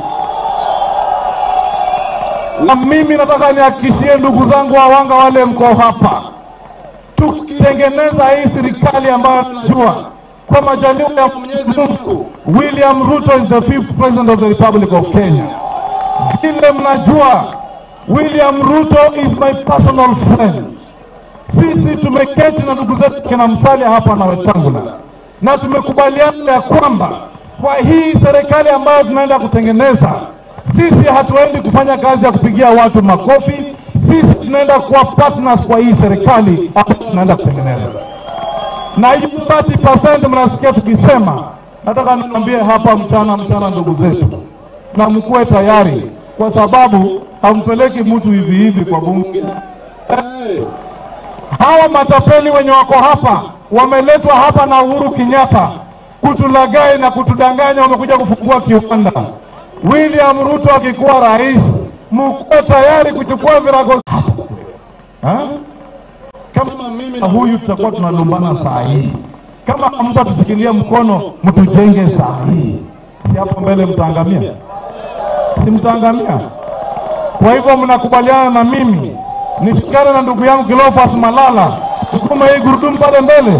na mimi nataka nihakikishie ndugu zangu wawanga wale mko hapa, tukitengeneza hii serikali ambayo najua kwa majaliwa ya Mwenyezi Mungu, William Ruto is the fifth president of the Republic of Kenya. Vile mnajua, William Ruto is my personal friend. Sisi tumeketi na ndugu zetu kina Musalia hapa na Wetangula na tumekubaliana ya kwamba kwa hii serikali ambayo tunaenda kutengeneza, sisi hatuendi kufanya kazi ya kupigia watu makofi. Sisi tunaenda kuwa partners kwa hii serikali ambayo tunaenda kutengeneza na hiyo 30% mnasikia tukisema, nataka niambie hapa mchana mchana, ndugu zetu, na mkuwe tayari, kwa sababu hampeleki mtu hivi hivi kwa bunge. Hey, hawa matapeli wenye wako hapa wameletwa hapa na Uhuru Kenyatta kutulagai na kutudanganya, wamekuja kufungua kiwanda. William Ruto akikuwa rais, mkuwe tayari kuchukua virago ha? kama mimi na huyu tutakuwa tunalumbana saa hii. Kama hamtatushikilia mkono, mtujenge saa hii, si hapo mbele mtaangamia, si mtaangamia? Kwa hivyo mnakubaliana na mimi nishikane na ndugu yangu Cleophas Malala, sukuma hii gurudumu pale mbele.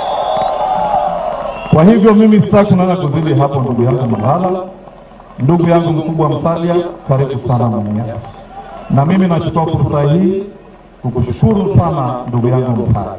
Kwa hivyo mimi sitaki kunana kuzidi hapo, ndugu yangu Malala, ndugu yangu mkubwa Msalia, karibu sana Mumias, na mimi nachukua fursa hii kukushukuru sana ndugu yangu Msalia.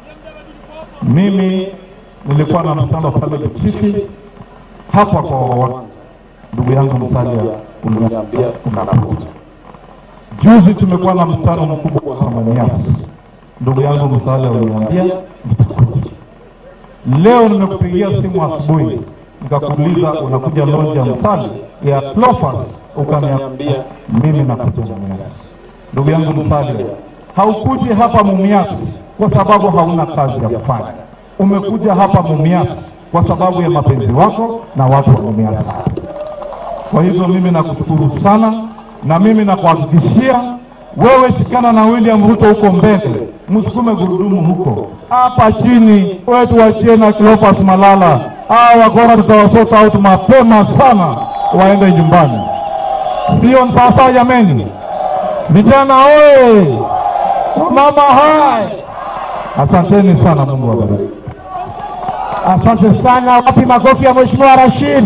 Mimi nilikuwa na mkutano pale Kichifi hapa kwa ndugu yangu Msalia, uliniambia unakuja. Juzi tumekuwa na mkutano mkubwa hapa Mumias, ndugu yangu Msalia, uliniambia nitakuja. Leo nimekupigia simu asubuhi nikakuuliza unakuja lonja Msalia ya Cleophas, ukaniambia mimi nakuja Mumias. Ndugu yangu Msalia, haukuji hapa Mumias kwa sababu hauna kazi ya kufanya. Umekuja hapa Mumias kwa sababu ya mapenzi wako na watu wa Mumias hapa. Kwa hivyo mimi nakushukuru sana, na mimi nakuhakikishia wewe, shikana na William Ruto huko mbele, msukume gurudumu huko. Hapa chini wewe tuachie na Cleophas Malala, hawa wakora tutawasota out mapema sana, waende nyumbani. Sio sasa jameni? Vijana oye! Mama hai! Asanteni sana, Mungu awabariki. Asante sana. Wapi makofi ya Mheshimiwa Rashid?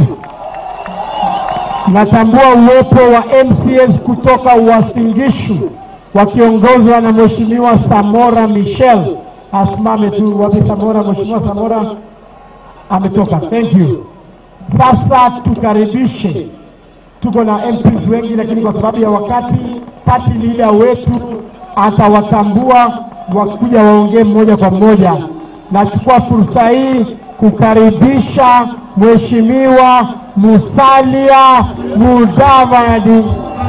Natambua uwepo wa MCS kutoka Uasin wakiongozwa na Mheshimiwa Samora Michel. Asimame tu. Wapi Samora? Mheshimiwa Samora ametoka. Thank you. Sasa tukaribishe, tuko na MPs wengi, lakini kwa sababu ya wakati, party leader wetu atawatambua wakuja waongee mmoja kwa mmoja. Nachukua fursa hii kukaribisha Mheshimiwa Musalia Mudavadi.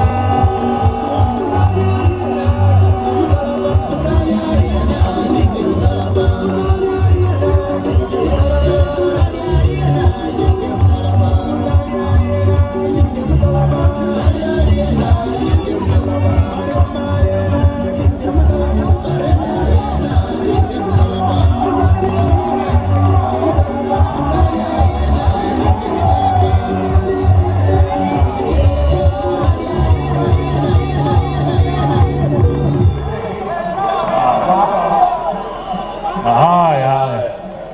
Haya, haya.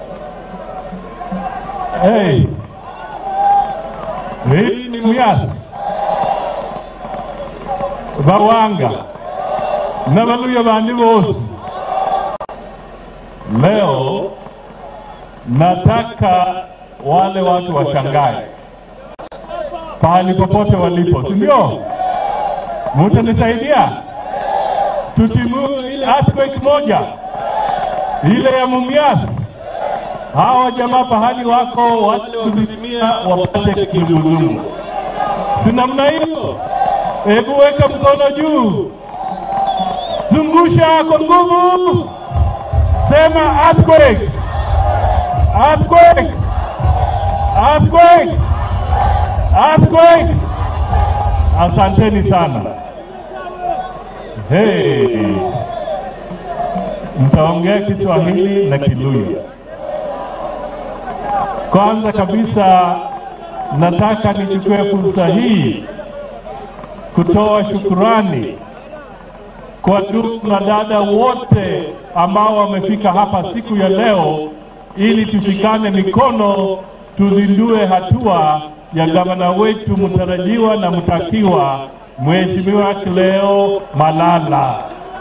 Hey. Hii ni Muyasi Bawanga na Waluya bandi bose. Leo nataka wale watu washangae pahali popote walipo, si ndio? Mutanisaidia tutimue ile earthquake moja ile ya Mumias. Hawa jamaa pahali wako wale kuzimia wapate kizunguzungu, si namna hiyo? Hebu weka mkono juu, zungusha kwa nguvu, sema earthquake, earthquake, earthquake, earthquake. Asanteni sana. Hey. Mtaongea Kiswahili na Kiluya. Kwanza kabisa nataka nichukue fursa hii kutoa shukurani kwa ndugu na dada wote ambao wamefika hapa siku ya leo ili tushikane mikono tuzindue hatua ya gavana wetu mtarajiwa na mtakiwa Mheshimiwa Cleo Malala.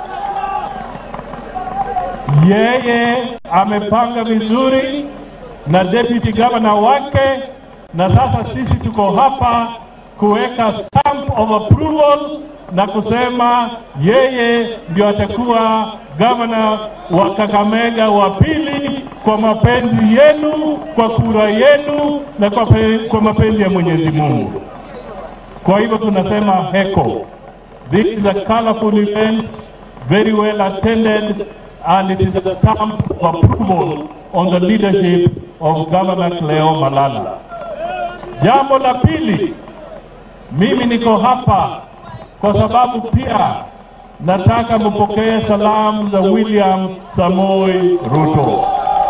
Yeye amepanga vizuri na deputy governor wake, na sasa sisi tuko hapa kuweka stamp of approval na kusema yeye ndio atakuwa gavana wa Kakamega wa pili kwa mapenzi yenu, kwa kura yenu na kwa, pe, kwa mapenzi ya Mwenyezi Mungu. Kwa hivyo tunasema heko. This is a colorful event, very well attended, and it is a stamp of approval on the leadership of Governor Cleo Malala. Jambo la pili, mimi niko hapa kwa sababu pia nataka mpokee salamu za William Samoi Ruto.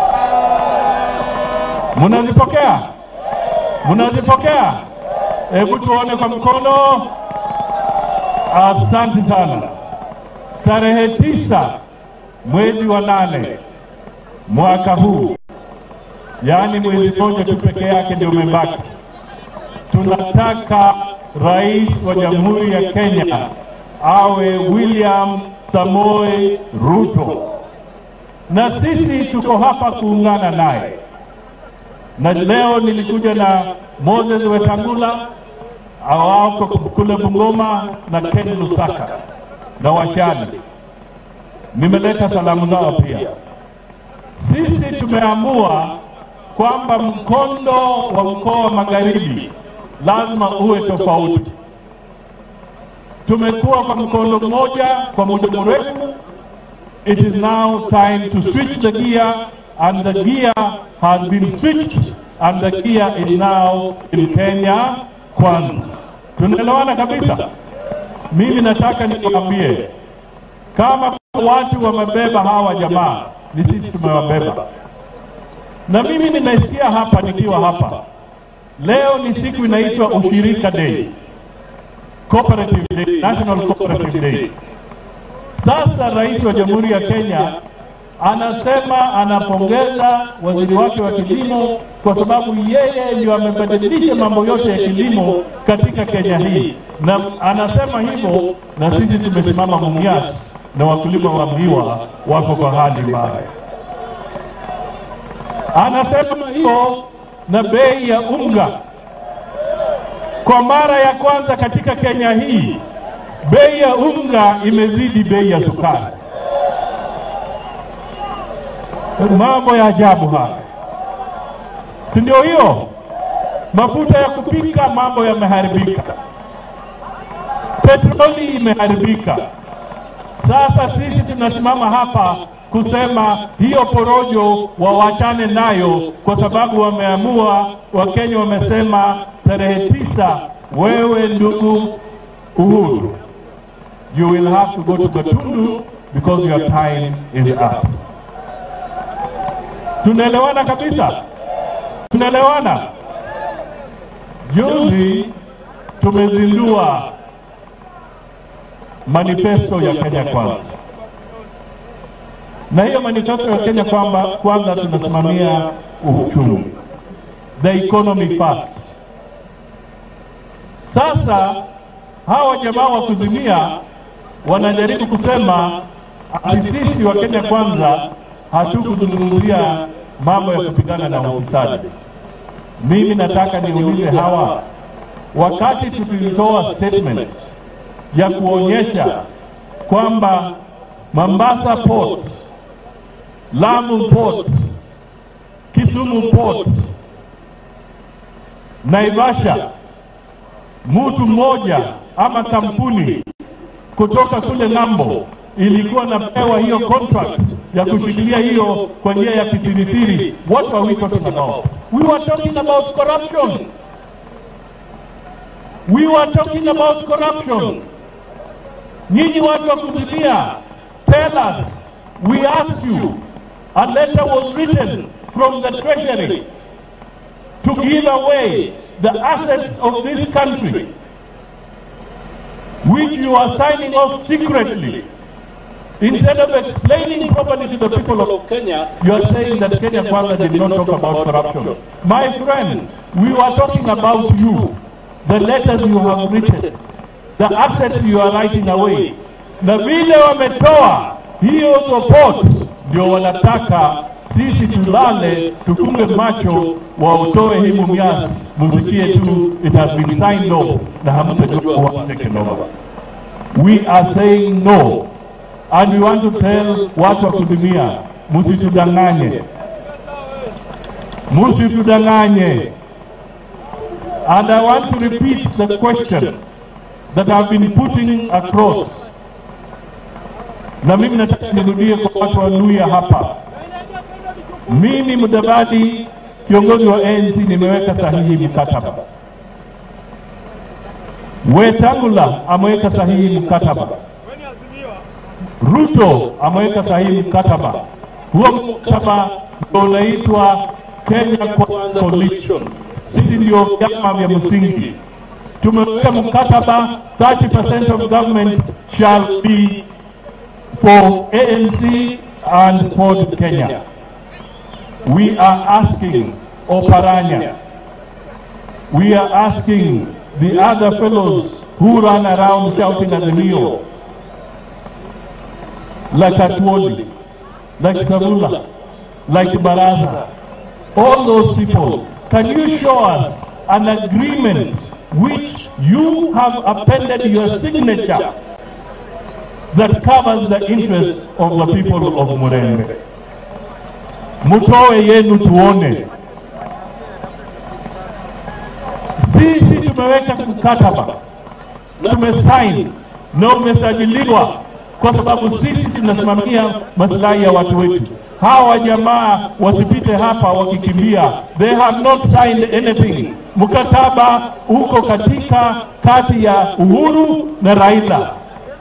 Mnazipokea? Mnazipokea? Hebu tuone kwa mkono. Asante sana. Tarehe tisa mwezi wa nane mwaka huu, yaani mwezi mmoja tu peke yake ndio umebaki, tunataka rais wa Jamhuri ya Kenya awe William Samoei Ruto, na sisi tuko hapa kuungana naye. Na leo nilikuja na Moses Wetangula awako kule Bungoma na Ken Lusaka na Washani, nimeleta salamu zao pia. Sisi tumeamua kwamba mkondo wa mkoa wa Magharibi lazima uwe tofauti. Tumekuwa kwa mkondo mmoja kwa muda mrefu. It is now time to switch the gear and the gear has been switched and the gear is now in Kenya kwanza. Tunaelewana kabisa? Mimi nataka nikwambie kama watu wamebeba hawa jamaa, ni sisi tumewabeba. Na mimi nimesikia hapa nikiwa hapa leo, ni siku inaitwa Ushirika Day, Cooperative Day, National Cooperative Day. Sasa rais wa Jamhuri ya Kenya anasema anapongeza waziri wake wa kilimo kwa sababu yeye ndio amebadilisha mambo yote ya kilimo katika Kenya hii, na anasema hivyo, na sisi tumesimama Mumias na wakulima wa miwa wako kwa hali mbaya. Anasema hivyo na bei ya unga kwa mara ya kwanza katika Kenya hii, bei ya unga imezidi bei ya sukari. Mambo ya ajabu haya, si ndio? Hiyo mafuta ya kupika, mambo yameharibika, petroli imeharibika. Sasa sisi tunasimama hapa kusema hiyo porojo wawachane nayo, kwa sababu wameamua, Wakenya wamesema tarehe tisa, wewe ndugu Uhuru, you will have to go to Gatundu because your time is up. Tunaelewana kabisa, tunaelewana. Juzi tumezindua manifesto ya Kenya Kwanza, na hiyo manifesto ya Kenya kwamba kwanza tunasimamia uchumi, the economy first. Sasa hawa jamaa wa kuzimia wanajaribu kusema ati sisi wa Kenya Kwanza hatukuzungumzia mambo ya kupigana na ufisadi. Mimi nataka niulize hawa, wakati tulitoa statement ya kuonyesha kwamba Mombasa Port, Lamu Port, Kisumu Port, Naivasha, mtu mmoja ama kampuni kutoka kule ng'ambo ilikuwa napewa hiyo contract ya kushikilia hiyo kwa njia ya kisirisiri. What are we talking about? We were talking about corruption. We were talking about corruption. Nyinyi watu wa kuzimia, tell us, we asked you, a letter was written from the treasury to give away the assets of this country, which you are signing off secretly. Instead of explaining properly to the people of Kenya, you are saying that Kenya Kwanza did not talk about corruption. My friend, we were talking about you, the letters you have written, the assets you are writing away. Na vile wametoa hiyo support, ndio wanataka sisi tulale tufunge macho, wautoe hii Mumias, musikie tu it has been signed off, na hamtajua what's taken over. We are saying no and we want to tell watu wa kuzimia, musitudanganye, musitudanganye. And I want to repeat the question that I've been putting across, na mimi nataka nirudie kwa watu wa Luya hapa. Mimi Mudavadi, kiongozi wa ANC, nimeweka sahihi mkataba. Wetangula ameweka sahihi mkataba. Ruto ameweka sahihi mkataba. Huo mkataba ndio unaitwa Kenya Kwanza Coalition. Sisi ndio vyama vya msingi. Tumeweka mkataba 30% of government shall be for ANC and Ford Kenya. We are asking Oparanya, we are asking the other fellows who run around shouting at the Rio, like Atwoli, like Savula, like Baraza, all those people, can you show us an agreement which you have appended your signature that covers the interests of the people of Murembe? Mutoe yenu tuone. Sisi tumeweka mkataba, tumesaini na umesajiliwa kwa sababu sisi tunasimamia maslahi ya watu wetu. Hawa jamaa wasipite hapa wakikimbia, they have not signed anything. Mkataba uko katika kati ya Uhuru na Raila.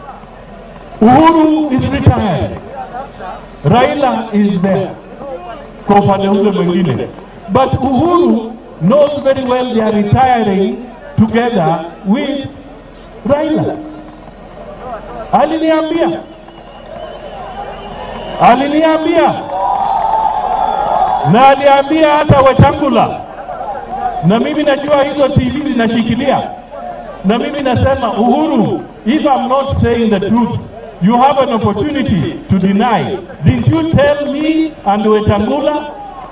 Uhuru is retired, Raila is there kwa upande ule mwingine, but Uhuru knows very well they are retiring together with Raila aliniambia aliniambia na aliambia hata Wetangula, na mimi najua hizo TV zinashikilia, na mimi nasema Uhuru, if I'm not saying the truth you have an opportunity to deny. Didn't you tell me and Wetangula?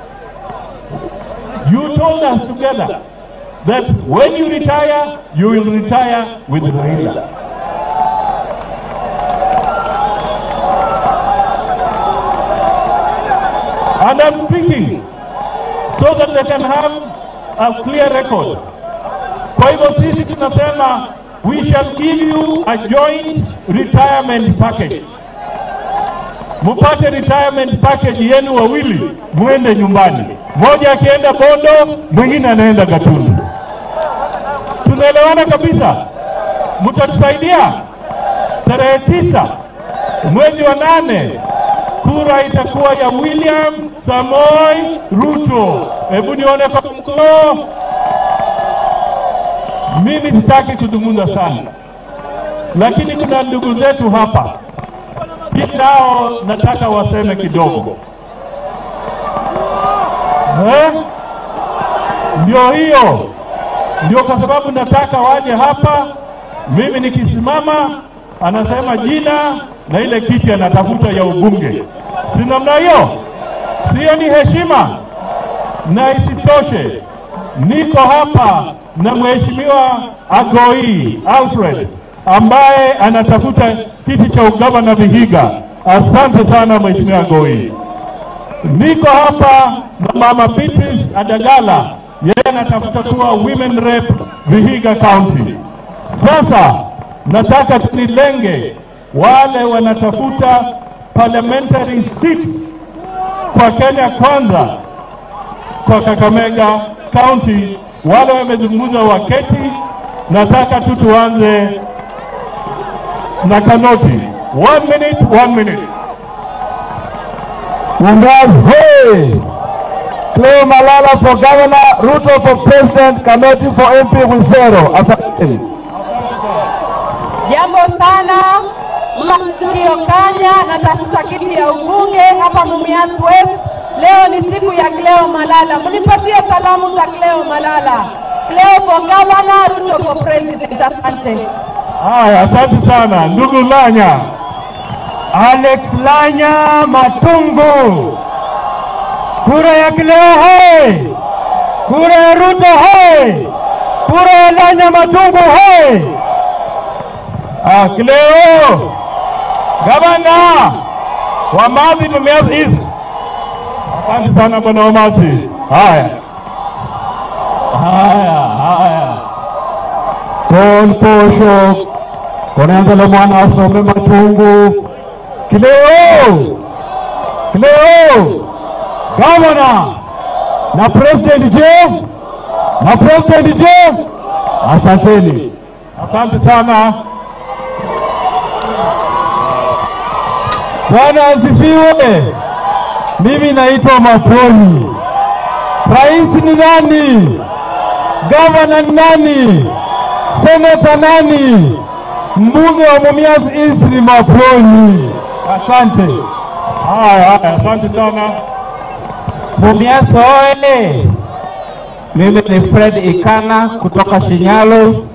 You told us together that when you retire, you will retire with Raila. And I'm speaking so that they can have a clear record. Kwa hivyo sisi tunasema we shall give you a joint retirement package. Mupate retirement package yenu wawili, mwende nyumbani, mmoja akienda Bondo, mwingine anaenda Gatundu. Tunaelewana kabisa? Mtatusaidia tarehe tisa mwezi wa nane kura itakuwa ya William Samoi Ruto. Hebu nione kwa mkono. Mimi sitaki kuzungumza sana, lakini kuna ndugu zetu hapa pia nao nataka waseme kidogo eh? Ndio hiyo, ndio kwa sababu nataka waje hapa. Mimi nikisimama, anasema jina na ile kiti anatafuta ya ubunge, si namna hiyo? Siyo ni heshima? Na isitoshe niko hapa na mheshimiwa Agoi Alfred ambaye anatafuta kiti cha ugavana Vihiga. Asante sana mheshimiwa Agoi. Niko hapa na mama Beatrice Adagala, yeye anatafuta kuwa women rep Vihiga County. Sasa nataka tunilenge wale wanatafuta parliamentary seats kwa Kenya Kwanza kwa Kakamega County, wale wamezungumza waketi. Nataka tu tuanze na Kanoti. One minute, one minute. Mungas hey! Cleo Malala for governor, Ruto for president, Kanoti for MP Wisero. Asante. Jambo sana Mario Kanya, natafuta kiti ya ubunge hapa Mumias West. Leo ni siku ya Cleo Malala, mnipatie salamu za Cleo Malala. Cleo for governor, Ruto for president. Asante. Haya, asante sana ndugu Lanya. Alex Lanya Matungu. Kura ya Kileo hai! Kura ya Ruto hai! Kura ya Lanya Matungu hai! Ah, Kileo gavana wa Mazi Mumias East. Asante sana bwana Omasi. Haya haya haya, Kon posho konenzele mwana asome Matungu. Kileo! Kileo! Gavana na president je? Na president je? Asanteni. asante sana. Bwana asifiwe. Mimi naitwa Maponi. Rais ni nani? Gavana ni nani? Seneta nani? Mbunge wa Mumias East ni Maponi. Asante. Haya haya, asante sana. Mumias oye! Mimi ni Fred Ikana kutoka Shinyalo.